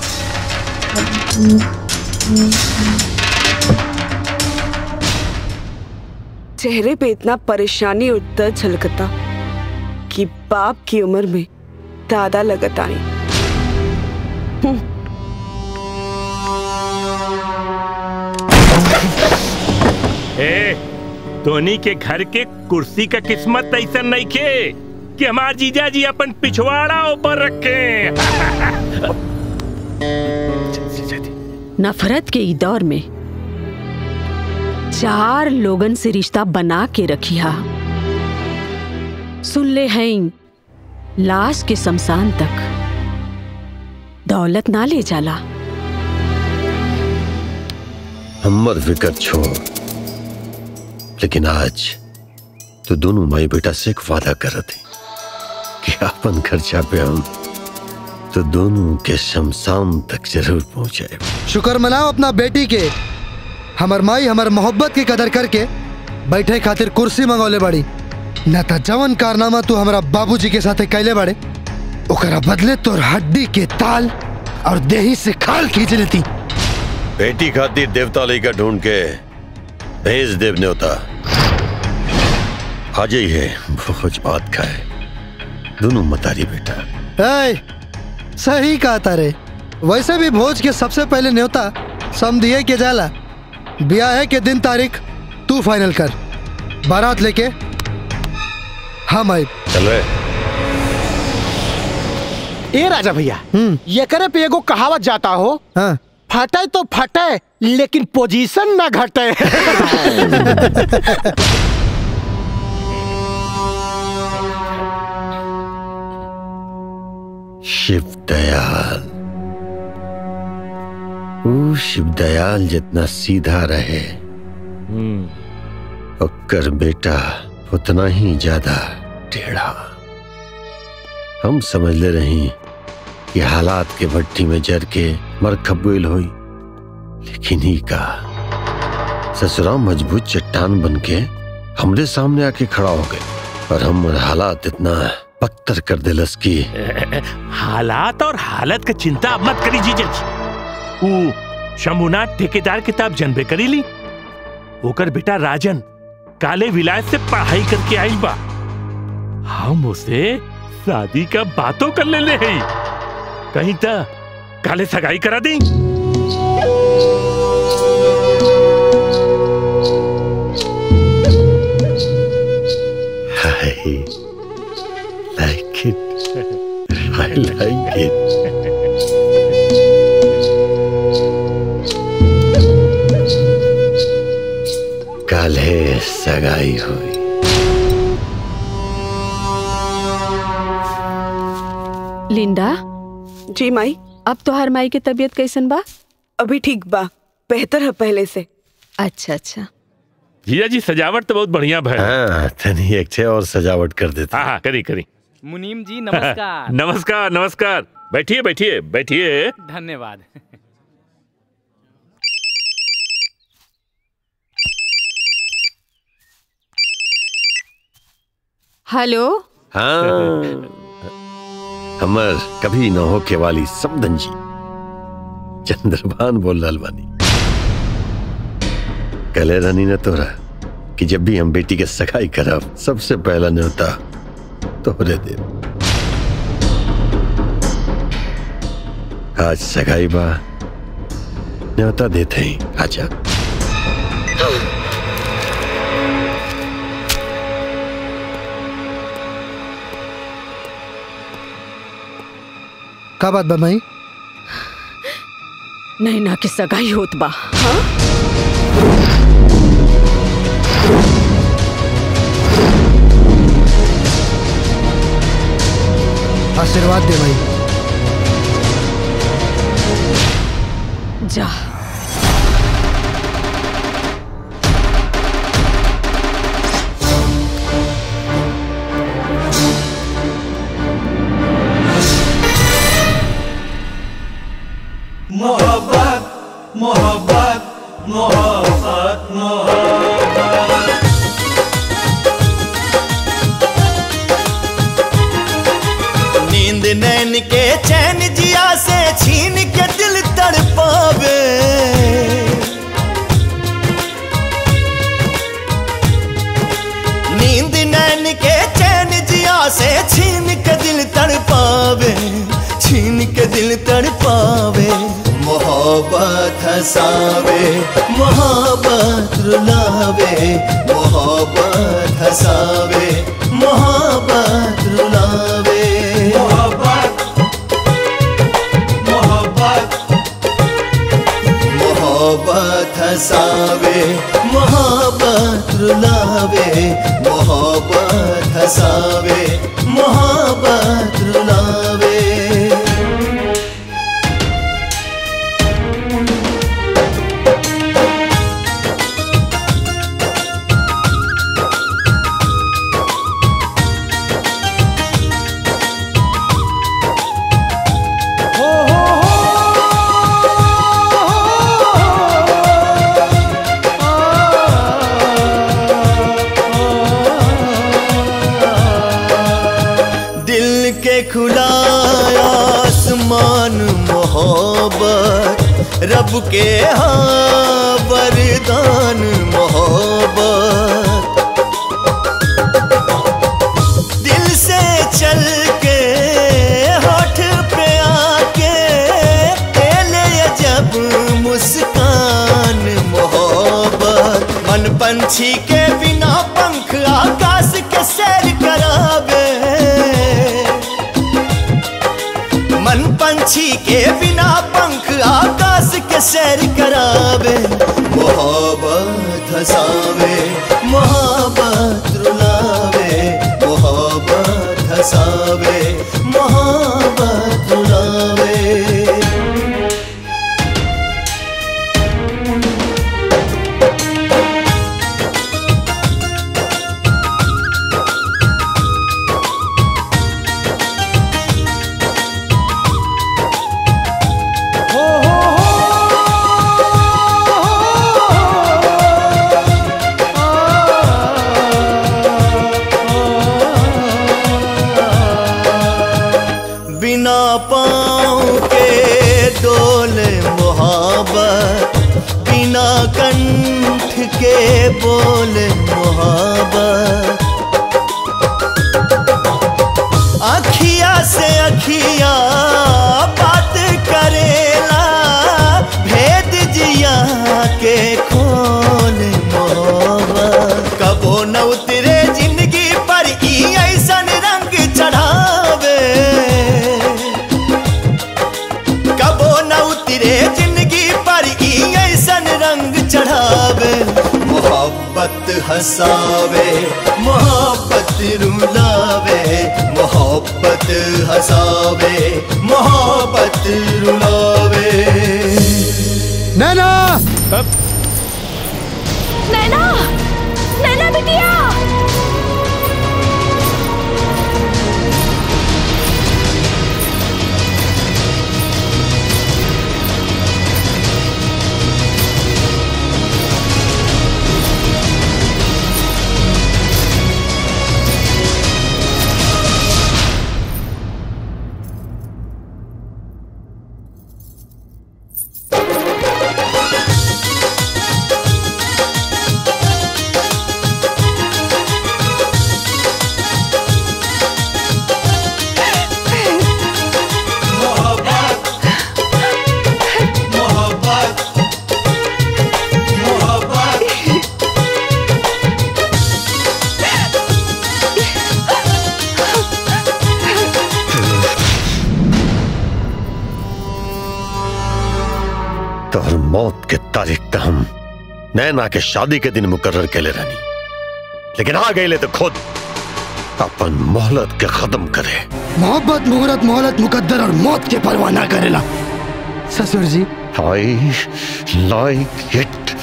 चेहरे पे इतना परेशानी और दर्द झलकता कि बाप की उम्र में दादा लगत आई ए धोनी के घर के कुर्सी का किस्मत ऐसा नहीं खे कि हमार जीजा जी अपन पिछवाड़ा ऊपर रखे नफरत के ई दौर में चार लोगन से रिश्ता बना के रखिया सुन ले हैं लाश के शमशान तक दौलत ना ले जाला हमर फिकर छोड़ लेकिन आज तो दोनों माई बेटा से एक वादा कर थे कि अपन खर्चा पे हम तो दोनों के शमशान तक जरूर पहुंचाए शुक्र मनाओ अपना बेटी के हमर माई हमर मोहब्बत की कदर करके बैठे खातिर कुर्सी मंगौले बाड़ी न त जवन कारनामा तू हमारा बाबूजी के साथे कैले बाड़े ओकरा बदले तोर हड्डी के ताल और देही से खाल खींच लेती बेटी खातिर देवता लेकर ढूंढ के भेज देव न्योता आज ही है भोज बात खाए दोनों मतारी बेटा ए, सही कहा तारे वैसे भी भोज के सबसे पहले न्योता समझिए के जाला ब्याह के दिन तारीख तू फाइनल कर बारात लेके हम आए चल रहे ए राजा भैया ये करे पे एगो कहावत जाता हो हाँ। फटे तो फटे लेकिन पोजीशन ना घटे शिव दयाल वो शिव दयाल जितना सीधा रहे ओकर बेटा उतना ही ज्यादा टेढ़ा हम समझ ले रही कि हालात के भट्टी में जर के मर खबुल हुई लेकिन ही का ससुरा मजबूत चट्टान बन के हमरे सामने आके खड़ा हो गए और हम हालात इतना पत्थर कर दिलस की हालात और हालत का चिंता मत करी जीजज ऊ शंभुनाथ ठेकेदार किताब जनबे करी ली ओकर बेटा राजन काले विलायत से पढ़ाई करके आई बा हम उसे शादी का बातों कर ले ले हैं कहीं तो काले सगाई करा दी I like it. I like it. कल है सगाई हुई लिंडा जी माई अब तो हर माई की तबीयत कैसन बा अभी ठीक बा बेहतर है पहले से अच्छा अच्छा जीजा जी सजावट तो बहुत बढ़िया भय हाँ तनी एक छे और सजावट कर देते हाँ हाँ करी करी मुनीम जी नमस्कार नमस्कार नमस्कार बैठिए बैठिए बैठिए धन्यवाद हेलो हाँ हमर कभी न होके वाली समदन जी चंद्रभान बोल रहल बानी कले रानी ने तोरा कि जब भी हम बेटी के सगाई करब सबसे पहला न्योता तोहरे दे आज सगाई बा न्योता देते ही आजा का बात बा माई नैना के सगाई होत बा आशीर्वाद दे भाई जा मोहब्बत मोहब्बत मोहब्बत मोहब्बत नींद नैन के चैन जिया से छीन के दिल तड़पावे नींद नैन के चैन जिया से छीन के दिल तड़पावे छीन के दिल तड़पावे मोहब्बत हंसावे मोहब्बत रुलावे मोहब्बत हंसावे मोहब्बत रुलावे मोहब्बत मोहब्बत मोहब्बत हंसावे मोहब्बत रुलावे मोहब्बत हंसावे मोहब्बत मोहब्बत रब के हाँ वरदान मोहब्बत दिल से चल के होठ पे आके ले जब मुस्कान मोहब्बत मन पंछी के बिना पंख आकाश के सैर करावे मन पंछी के बिना पंख आकाश के सैर करावे मोहब्बत हसावे मोहब्बत रुलावे मोहब्बत हसावे मोहब्बत रुलावे बिना पाँव के डोले मोहब्बत बिना कंठ के बोले मोहब्बत अखिया से अखिया बात करेला भेद जिया के खोल मोहब्बत कबो न उतरे जिंदगी पर ई ऐसन रंग चढ़ावे कबो न उतरे जिंदगी पर ई ऐसन रंग चढ़ावे मोहब्बत हसावे मोहब्बत रुलावे मोहब्बत हसावे मोहब्बत रुलावे नैना नैना नैना बिटिया तोहर मौत के तारीख तो हम नैना के शादी के दिन मुकर्र के ले रहनी लेकिन आ गए तो खुद अपन मोहलत के खत्म करे मोहब्बत मुहूर्त मोहलत मुकद्दर और मौत के परवाह ना करेला ससुर जी आई लाइक इट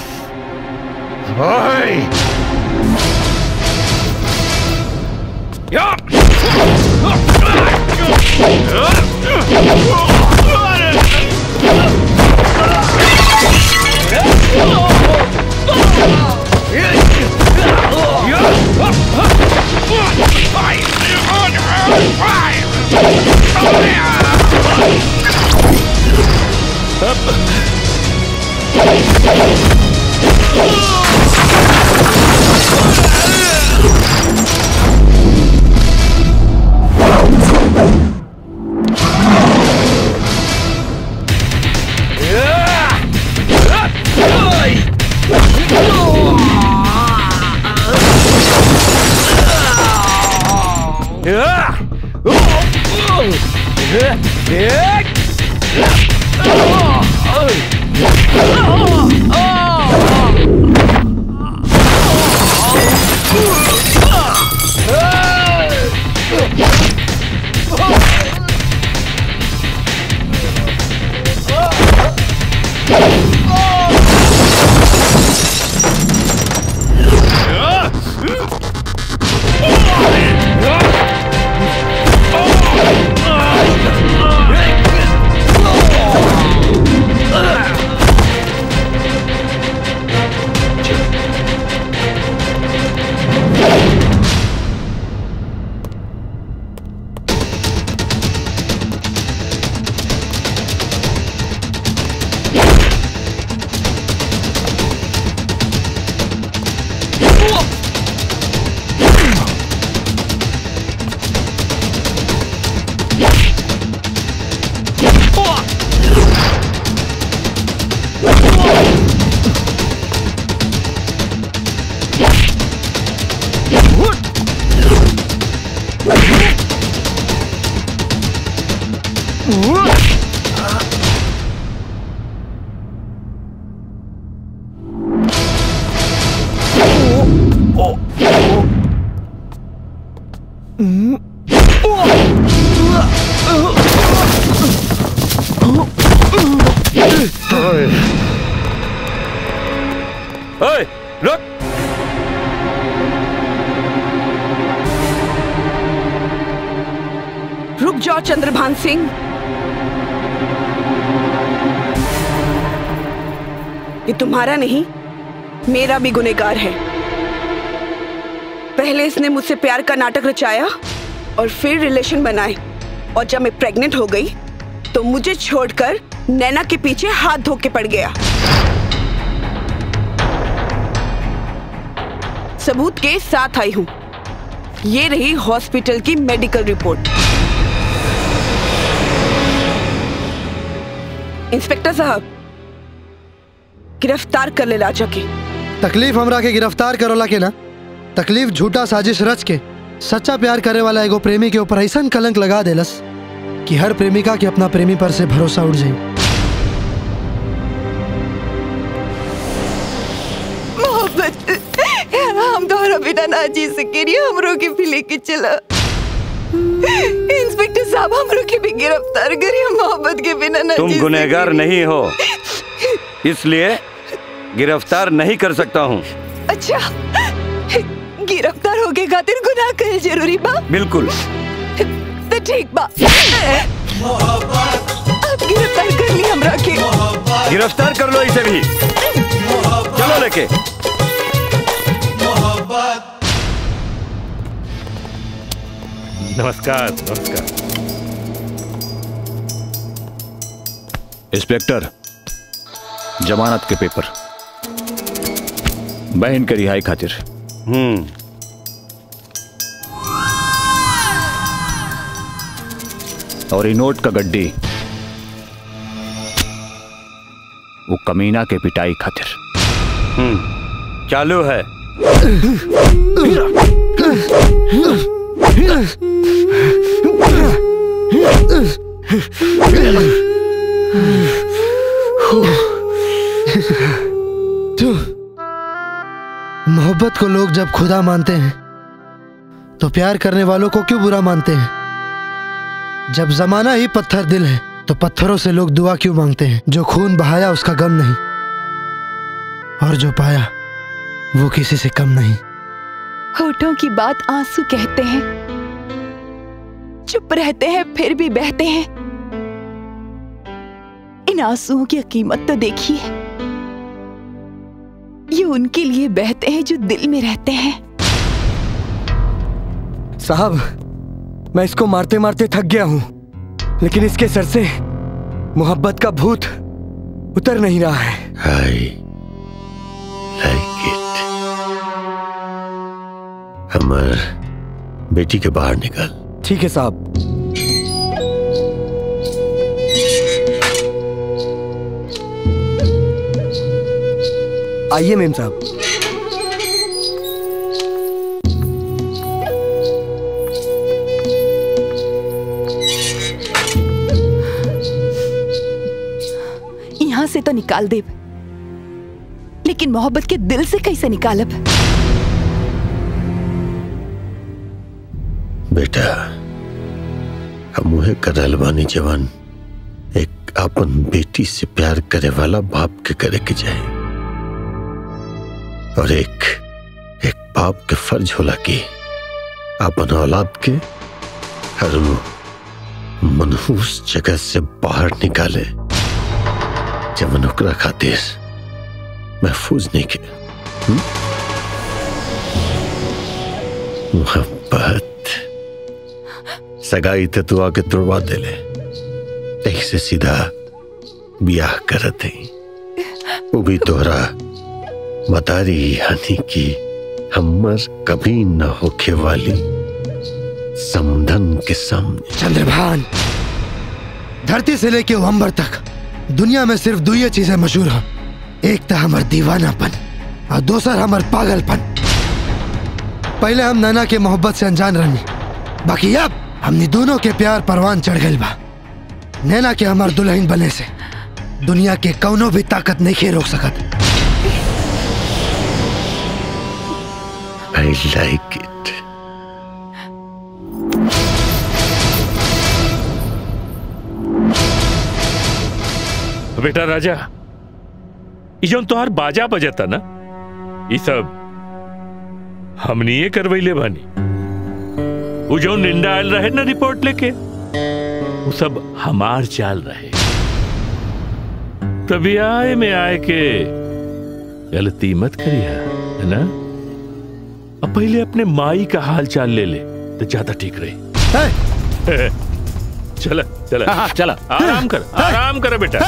आई Oh! ओए रुक रुक जाओ चंद्रभान सिंह ये तुम्हारा नहीं मेरा भी गुनेगार है पहले इसने मुझसे प्यार का नाटक रचाया और फिर रिलेशन बनाए और जब मैं प्रेग्नेंट हो गई तो मुझे छोड़कर नैना के पीछे हाथ धो के पड़ गया सबूत के साथ आई हूं ये रही हॉस्पिटल की मेडिकल रिपोर्ट इंस्पेक्टर साहब गिरफ्तार कर ले लाचा के तकलीफ हमरा के गिरफ्तार करोला के ना तकलीफ झूठा साजिश रच के सच्चा प्यार करे वाला एगो प्रेमी के ऊपर ऐसा कलंक लगा देलस कि हर प्रेमिका के अपना प्रेमी पर से भरोसा उठ जाए मोहब्बत हम तोहरा बिना ना जी सके रही हमरो के भी लेके चला इंस्पेक्टर साहब हमरो के भी गिरफ्तार करिए मोहब्बत के बिना ना तुम जी गुनहगार नहीं हो इसलिए गिरफ्तार नहीं कर सकता हूँ अच्छा गिरफ्तार होके खातिर गुनाह कर जरूरी बा बिल्कुल तो ठीक बा अब गिरफ्तार कर ली हमरा के गिरफ्तार कर लो इसे भी चलो लेके नमस्कार नमस्कार इंस्पेक्टर जमानत के पेपर बहन के रिहाई खातिर हम्म और ये नोट का गड्डी वो कमीना के पिटाई खातिर हम्म चालू है तू मोहब्बत को लोग जब खुदा मानते हैं तो प्यार करने वालों को क्यों बुरा मानते हैं जब जमाना ही पत्थर दिल है तो पत्थरों से लोग दुआ क्यों मांगते हैं जो खून बहाया उसका गम नहीं और जो पाया वो किसी से कम नहीं होठों की बात आंसू कहते हैं चुप रहते हैं फिर भी बहते हैं इन आंसुओं की कीमत तो देखिए ये उनके लिए बहते हैं जो दिल में रहते हैं साहब मैं इसको मारते मारते थक गया हूं लेकिन इसके सर से मोहब्बत का भूत उतर नहीं रहा है I like it. हमर बेटी के बाहर निकल ठीक है साहब आइए मेम साहब यहाँ से तो निकाल दे लेकिन मोहब्बत के दिल से कैसे निकालब बेटा हम उहे करल बानी जवान एक अपन बेटी से प्यार करे वाला बाप के करे के जाए और एक एक बाप के फर्ज होला कि अपन औलाद के हर वो मनहूस जगह से बाहर निकाले जवन ओकरा खातिर महफूज नहीं के हम्म? मोहब्बत सगाई ते तू आके तुड़वा दे ले तही से सीधा ब्याह करत है वो भी तोहरा बतारी यानी कि हमर कभी न होखे वाली समधन के सामने चंद्रभान धरती से लेके अंबर तक दुनिया में सिर्फ दो ही चीजें मशहूर हैं एक तो हमार दीवानापन और दूसर हमार पागलपन पहले हम नैना के मोहब्बत से अनजान रहनी बाकी अब हमने दोनों के प्यार परवान चढ़ गई बा नैना के हमार दुल्हन बने से दुनिया के कौनो भी ताकत नहीं खे रोक सकत आई लाइक इट बेटा राजा ई जौन तोहार बाजा बजता ना ई सब हमनी ये करवैले बानी वो जो निंदा आयल रहे ना रिपोर्ट लेके वो सब हमार चाल रहे तभी आए में आए के गलती मत करिया है ना अब पहले अपने माई का हाल चाल ले ले तो ज्यादा ठीक रही चला चला हाँ, चला। आराम कर आराम कर बेटा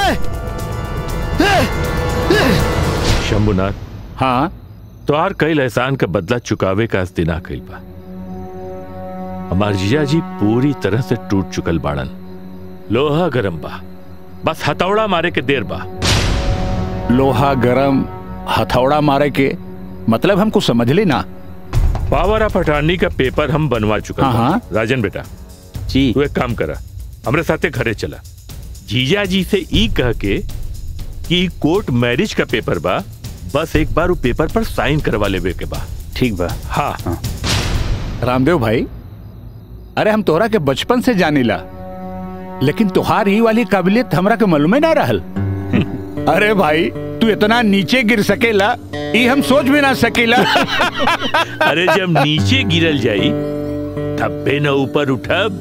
शंभुनाथ हाँ तो आर कई एहसान का बदला चुकावे का दिना कई बा हमार जीजा जी पूरी तरह से टूट चुकल बाड़न लोहा गरम बा बस हथौड़ा मारे के देर बा लोहा गरम हथौड़ा मारे के मतलब हमको समझ ली ना पावर ऑफ अटॉर्नी का पेपर हम बनवा चुका हाँ, हाँ। राजन बेटा जी तू एक काम करा हमरे साथे घरे चला जीजा जी से ई कह के कि कोर्ट मैरिज का पेपर बा बस एक बार वो पेपर पर साइन करवा लेवे के बा ठीक बा हाँ, रामदेव भाई अरे हम तोहरा के बचपन से जानीला लेकिन तुहार ही वाली काबिलियत हमरा के मालूम ना रहल अरे भाई तू इतना नीचे गिर सकेला ई हम सोच भी ना सकेला अरे जब नीचे गिरल जाई तब बे न ऊपर उठब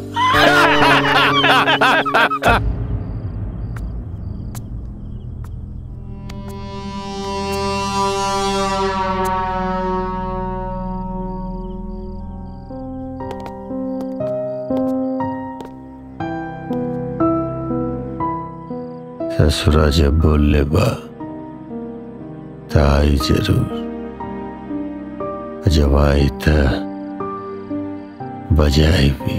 ससुरा जब बोल ले बा ताई जरूर जब आई त बजाई भी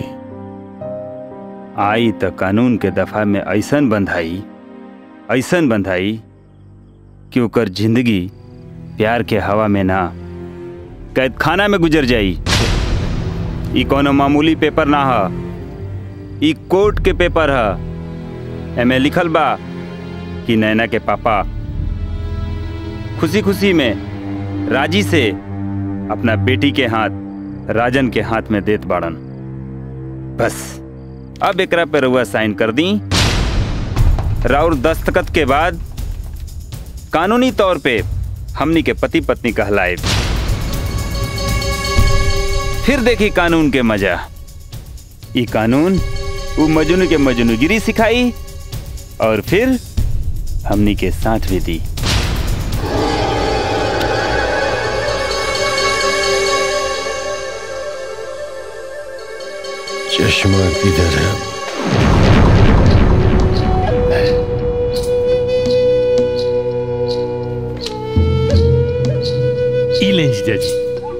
आई त कानून के दफा में ऐसन बंधाई ऐसन बंधाई कि ओकर जिंदगी प्यार के हवा में ना कैद खाना में गुजर जाई ई कोनो मामूली पेपर ना ह ई कोर्ट के पेपर ह एमे लिखल बा कि नैना के पापा खुशी खुशी में राजी से अपना बेटी के हाथ राजन के हाथ में देत बाड़न बस अब एकरा पे रउआ साइन कर दी राउर दस्तखत के बाद कानूनी तौर पे हमनी के पति पत्नी कहलाए फिर देखी कानून के मजा ई कानून वो मजनू के मजनूगिरी सिखाई और फिर हमनी के साथ भी दी चश्मा किधर है ई लें जीजा जी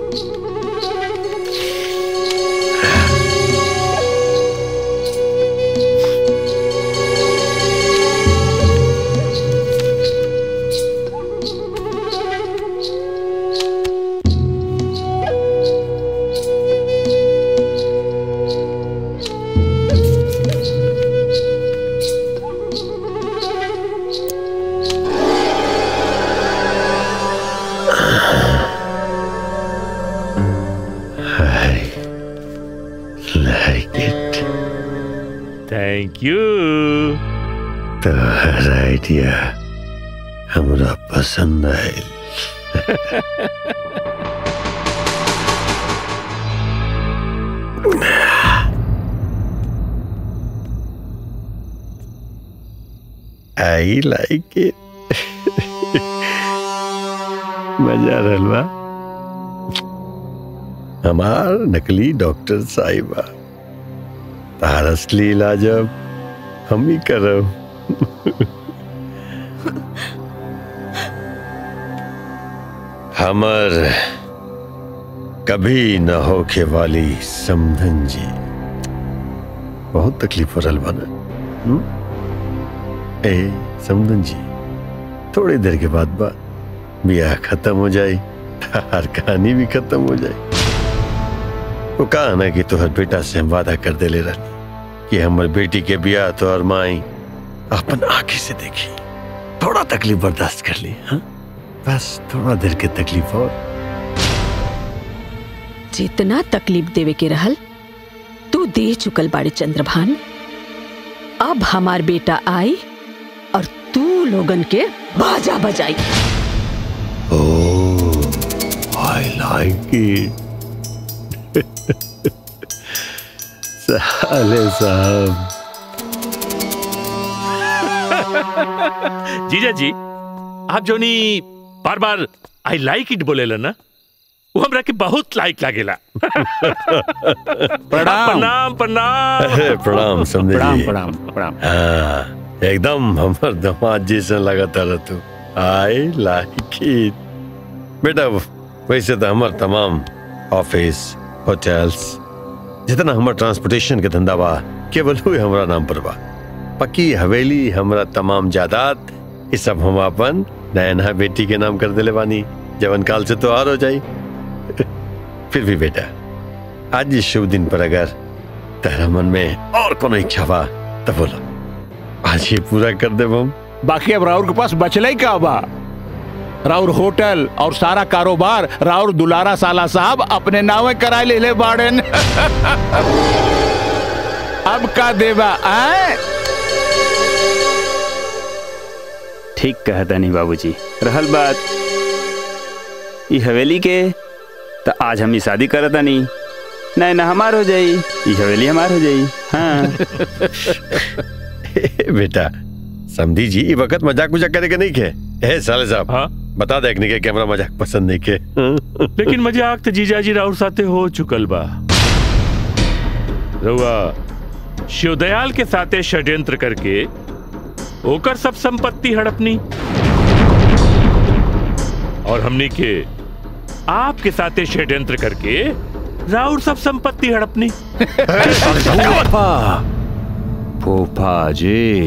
I like it. Thank you तो हर आइडिया हमरा पसंद आयल आई लाइक इट मजा रहल बा हमार नकली डॉक्टर साहिबा तार असली इलाज अब हम ही करब हमर कभी न होखे वाली समधन जी बहुत तकलीफ हो रहल बना हम्म? ए समधन जी थोड़ी देर के बाद बा ब्याह खत्म हो जाए हर कहानी भी खत्म हो जाए वो कहा ना कि तोहर बेटा से हम वादा कर दे ले रहनी कि हमर बेटी के बिया तो और माई अपन आंखें से देखी थोड़ा तकलीफ बर्दाश्त कर ली हाँ? बस थोड़ा देर के तकलीफ और जितना तकलीफ देवे के रहल तू दे चुकल बाड़े चंद्रभान अब हमार बेटा आई और तू लोगन के बाजा बजाई आई लाइक इट साले साहब जीजा जी आप जो नी बार बार आई लाइक इट बोलेला ना वो हमरा के बहुत लाइक लागेला प्रणाम प्रणाम अरे, प्रणाम समझे प्रणाम, जी। प्रणाम, प्रणाम। हाँ, एकदम हमर दामाद जैसा लगाता रह तू आई लाइक इट बेटा वैसे तो हमार तमाम ऑफिस होटल्स जितना हमार ट्रांसपोर्टेशन के धंधा बा केवल हुए हमरा नाम पर बा पक्की हवेली हमरा तमाम जायदाद ये सब हम अपन नयना बेटी के नाम कर देले बानी जवन काल से तो आर हो जाई फिर भी बेटा आज इस शुभ दिन पर अगर तेरा मन में और कोनो इच्छा बा तो बोलो आज ये पूरा कर दे हम बाकी अब राउर के पास बचले ही का बा राउर होटल और सारा कारोबार राउर दुलारा साला साहब अपने नावे कराए ले ले बाड़न अब का देवा आए ठीक कहता नहीं बाबूजी रहल बात ई हवेली के तो आज हम ई शादी करता नहीं नहीं ना हमार हो जाई ई हवेली हमार हो जाई हाँ बेटा समझी जी ये वक्त मजाक मजाक करे के नहीं के ए साले साहब हाँ? बता दे के कैमरा मजाक पसंद नहीं के लेकिन मजाक तो जीजा जी राउर साथे हो चुकल बा रउआ शिवदयाल के साथे षड्यंत्र करके ओकर सब संपत्ति हड़पनी और हमनी के आपके साथे षड्यंत्र करके राउर सब संपत्ति हड़पनी फूफा फूफा जी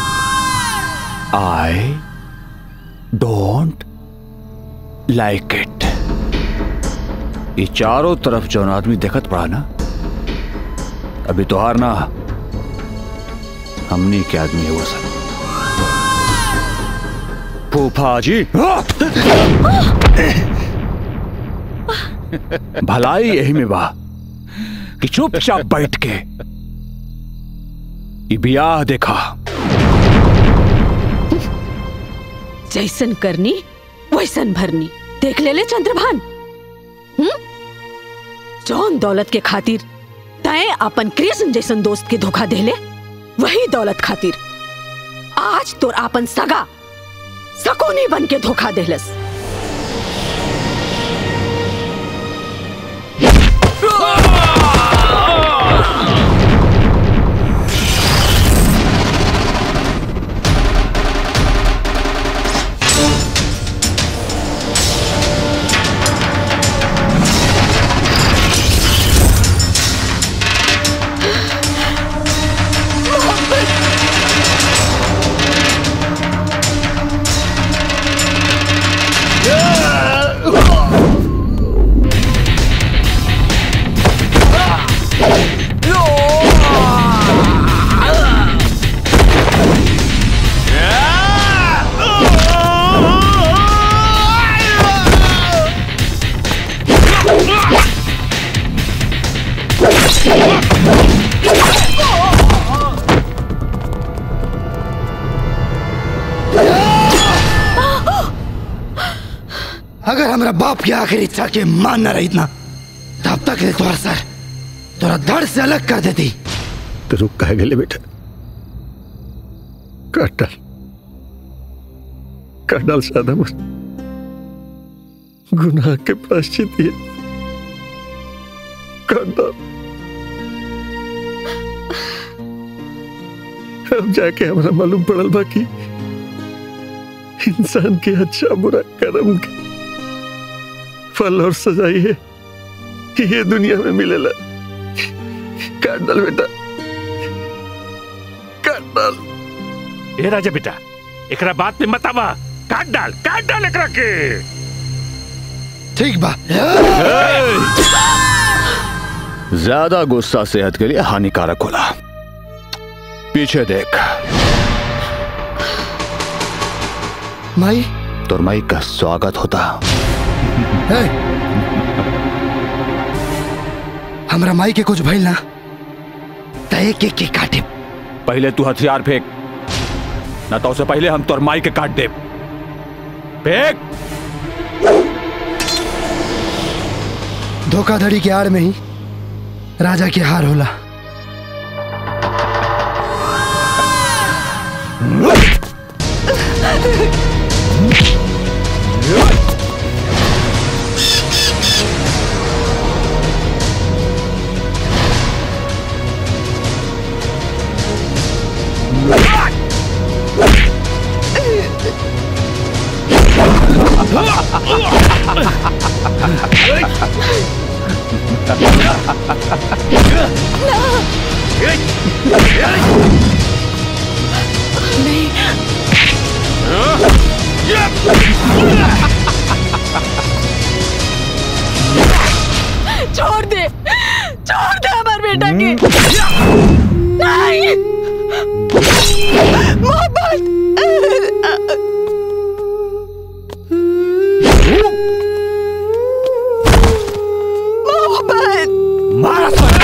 आई डोंट लाइक इट ये चारों तरफ जौन आदमी देखत पड़ा ना अभी तो हार ना हमनी के आदमी है वो सब फूफा जी भलाई यही में बा कि चुपचाप बैठ के ये ब्याह देखा जैसन करनी वैसन भरनी देख ले ले चंद्रभान हम्म? जौन दौलत के खातिर तय अपन कृष्ण जैसन दोस्त के धोखा देले वही दौलत खातिर आज तोर आपन सगा सकोनी बन के धोखा देलस अगर हमारा बाप की आखिरी इच्छा के मान न रही ना तब तक ले तुम्हारा सर तोरा धड़ से अलग कर देती तो रुक कह गए बेटा काट डाल काट डाल सादा मुझ गुनाह के प्राश्चित ये काट डाल अब जाके हमारा मालूम पड़ल बाकी इंसान के अच्छा बुरा कर्म के फल और सजाई है ये दुनिया में मिलेला काट डाल बेटा काट डाल ए राजा बेटा एकरा बात में मत आवा काट डाल काट डाल एकरा के ठीक बा ज्यादा गुस्सा सेहत के लिए हानिकारक होला पीछे देख माई तोर माई का स्वागत होता ए, हमरा माई के कुछ भइल ना त एक एक के काटे पहले तू हथियार फेंक ना तो उससे पहले हम तोर माई के काट दे फेंक धोखाधड़ी के आड़ में ही राजा के हार होला छोड़ दे छोड़ दे हमारे बेटा के नहीं मोहब्बत मोहब्बत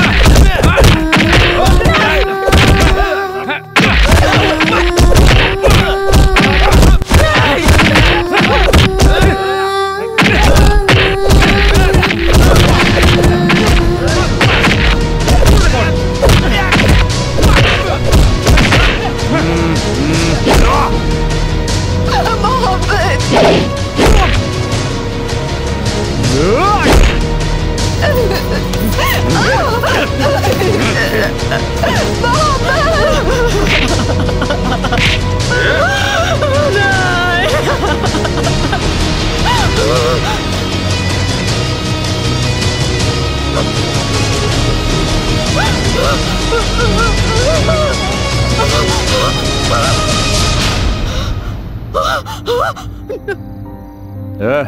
ए?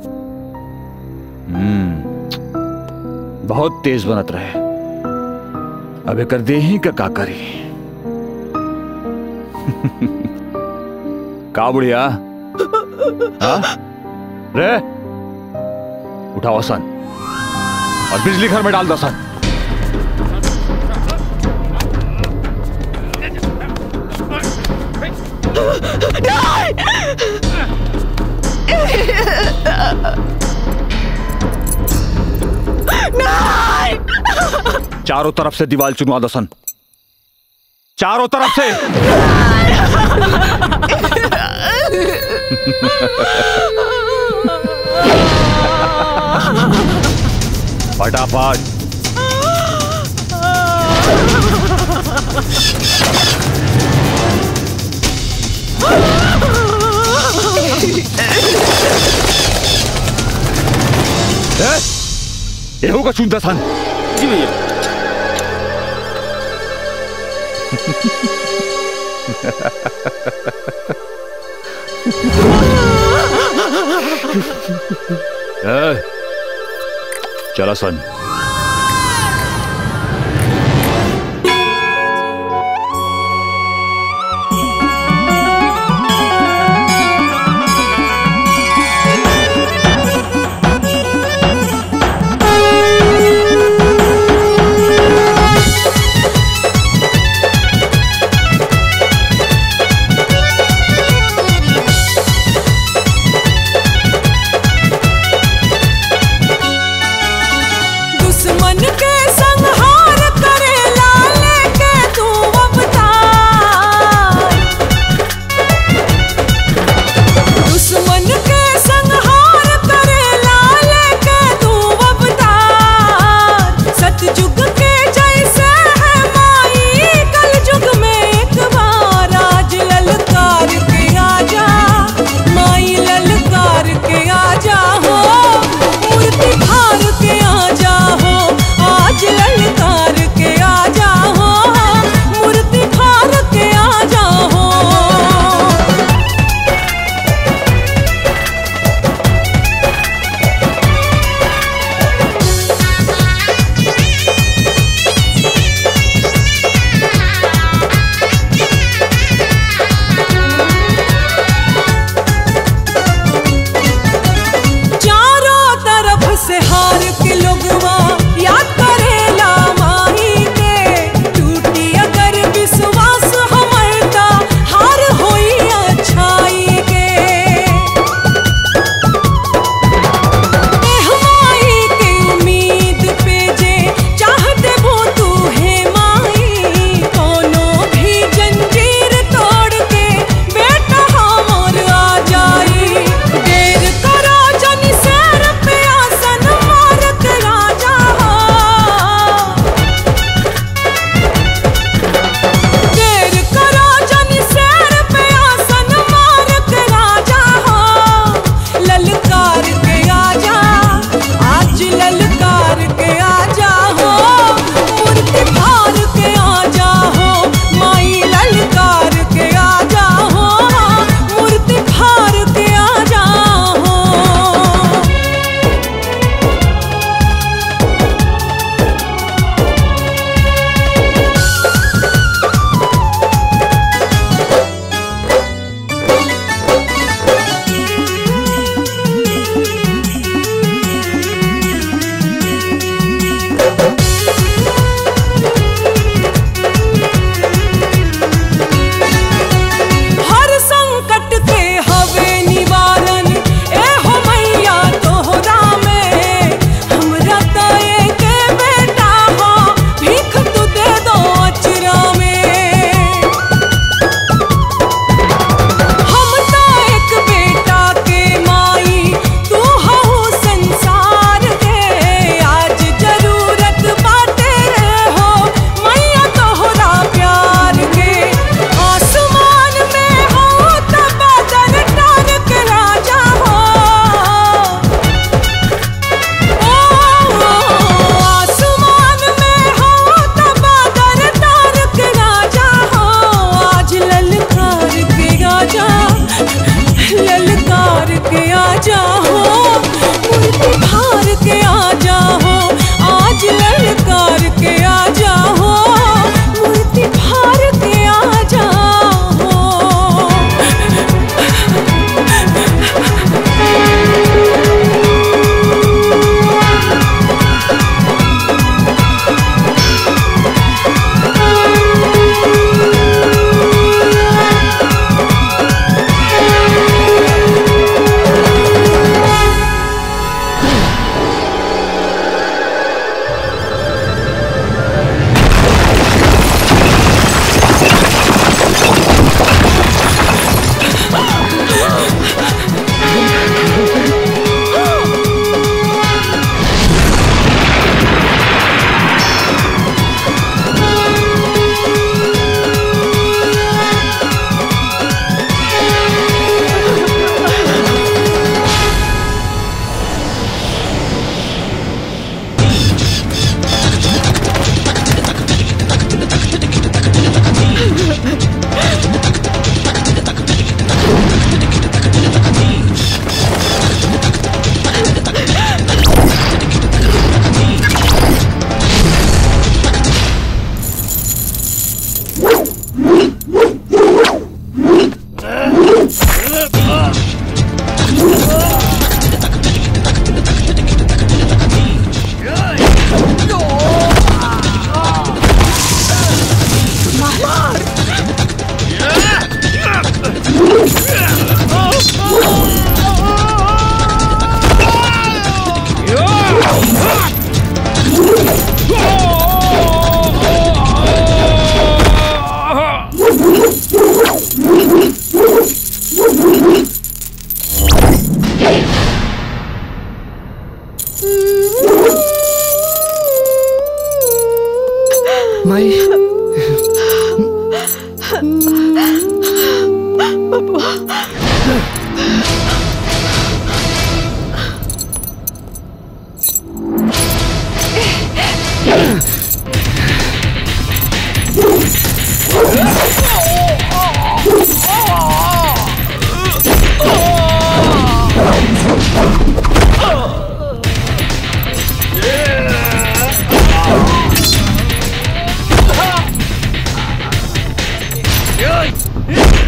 हम्म, बहुत तेज बनत रहे अब कर दे ही का का करी का बुढ़िया हाँ? रे उठाओ सन और बिजली घर में डाल दो सन चारों तरफ से दीवार चुनवा दो सन चारों तरफ से फटाफट ये होगा चुनता सन जी भैया ए, चला सन दुश्मन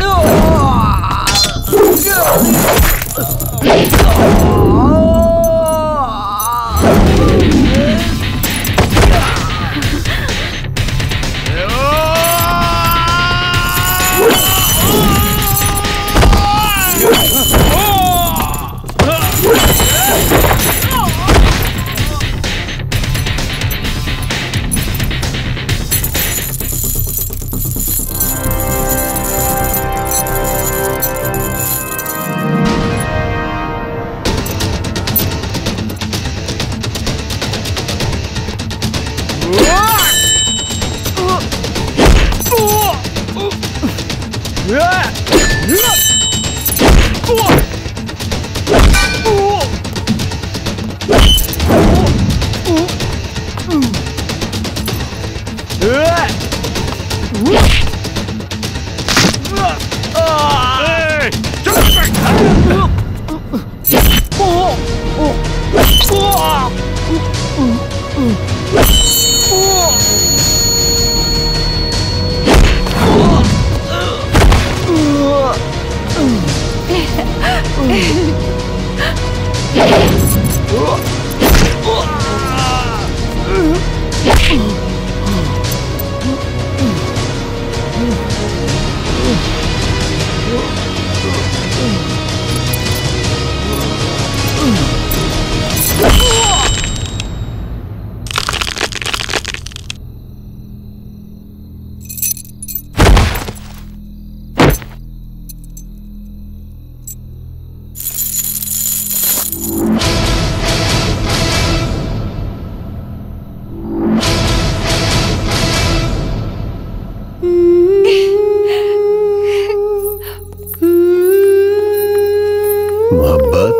मोहब्बत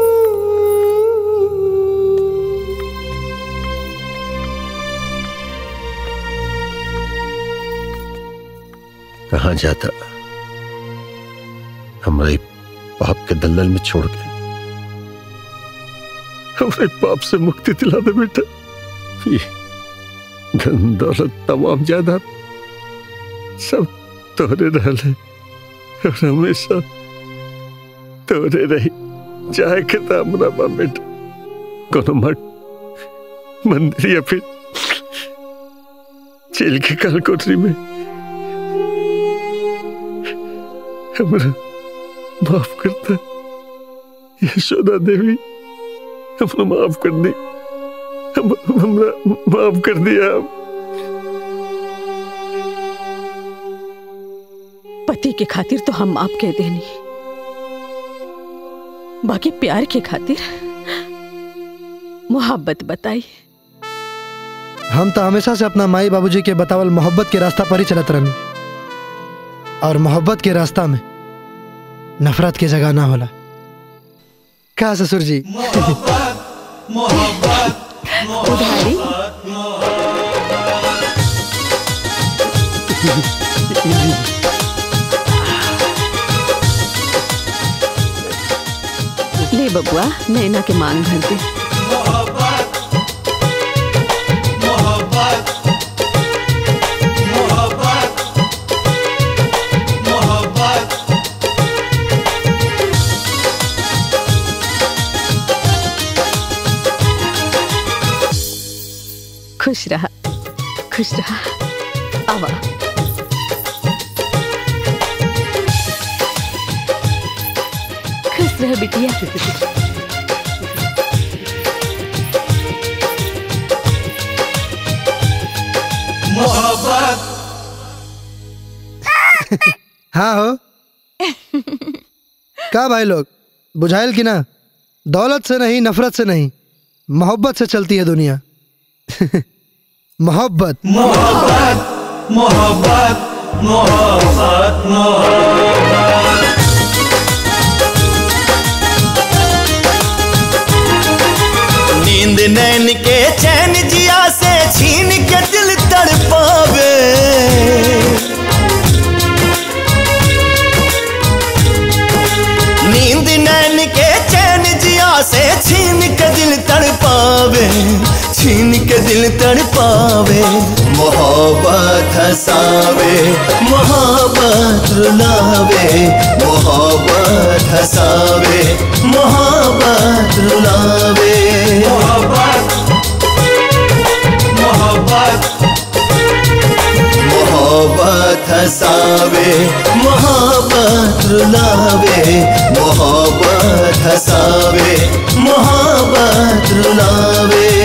कहा जाता हमारे पाप के दलदल में छोड़ के हमारे पाप से मुक्ति दिला दे बेटा ये धन दौलत तमाम जायदाद सब तोरे रहले और हमेशा तोरे रही चाहे के हमरा बा बेटा कोनो मठ मंदिर या फिर जेल के काल कोठरी में हमरा माफ करता यशोदा देवी हमरा माफ कर दी हम हमरा माफ कर दिया पति के खातिर तो हम माफ कह देनी बाकी प्यार के खातिर मोहब्बत बताई हम तो हमेशा से अपना माई बाबूजी के बतावल मोहब्बत के रास्ता पर ही चलत रहनी और मोहब्बत के रास्ता में नफरत के जगह ना होला का ससुर जी उधारी ले बबुआ नैना के मांग भर दे खुश रहा खुश रहा आवा खुश रह बिटिया मोहब्बत हाँ हो का भाई लोग बुझाइल कि ना दौलत से नहीं नफरत से नहीं मोहब्बत से चलती है दुनिया मोहब्बत मोहब्बत मोहब्बत मोहब्बत मोहब्बत नींद नैन के चैन जिया से छीन के दिल तड़पावे नींद नैन के चैन जिया से छीन के दिल तड़पावे छीन के दिल तड़पावे मोहब्बत हसावे मोहब्बत रुलावे मोहब्बत हसावे मोहब्बत रुलावे मोहब्बत मोहब्बत मोहब्बत हसावे मोहब्बत रुलावे मोहब्बत हसावे मोहब्बत रुलावे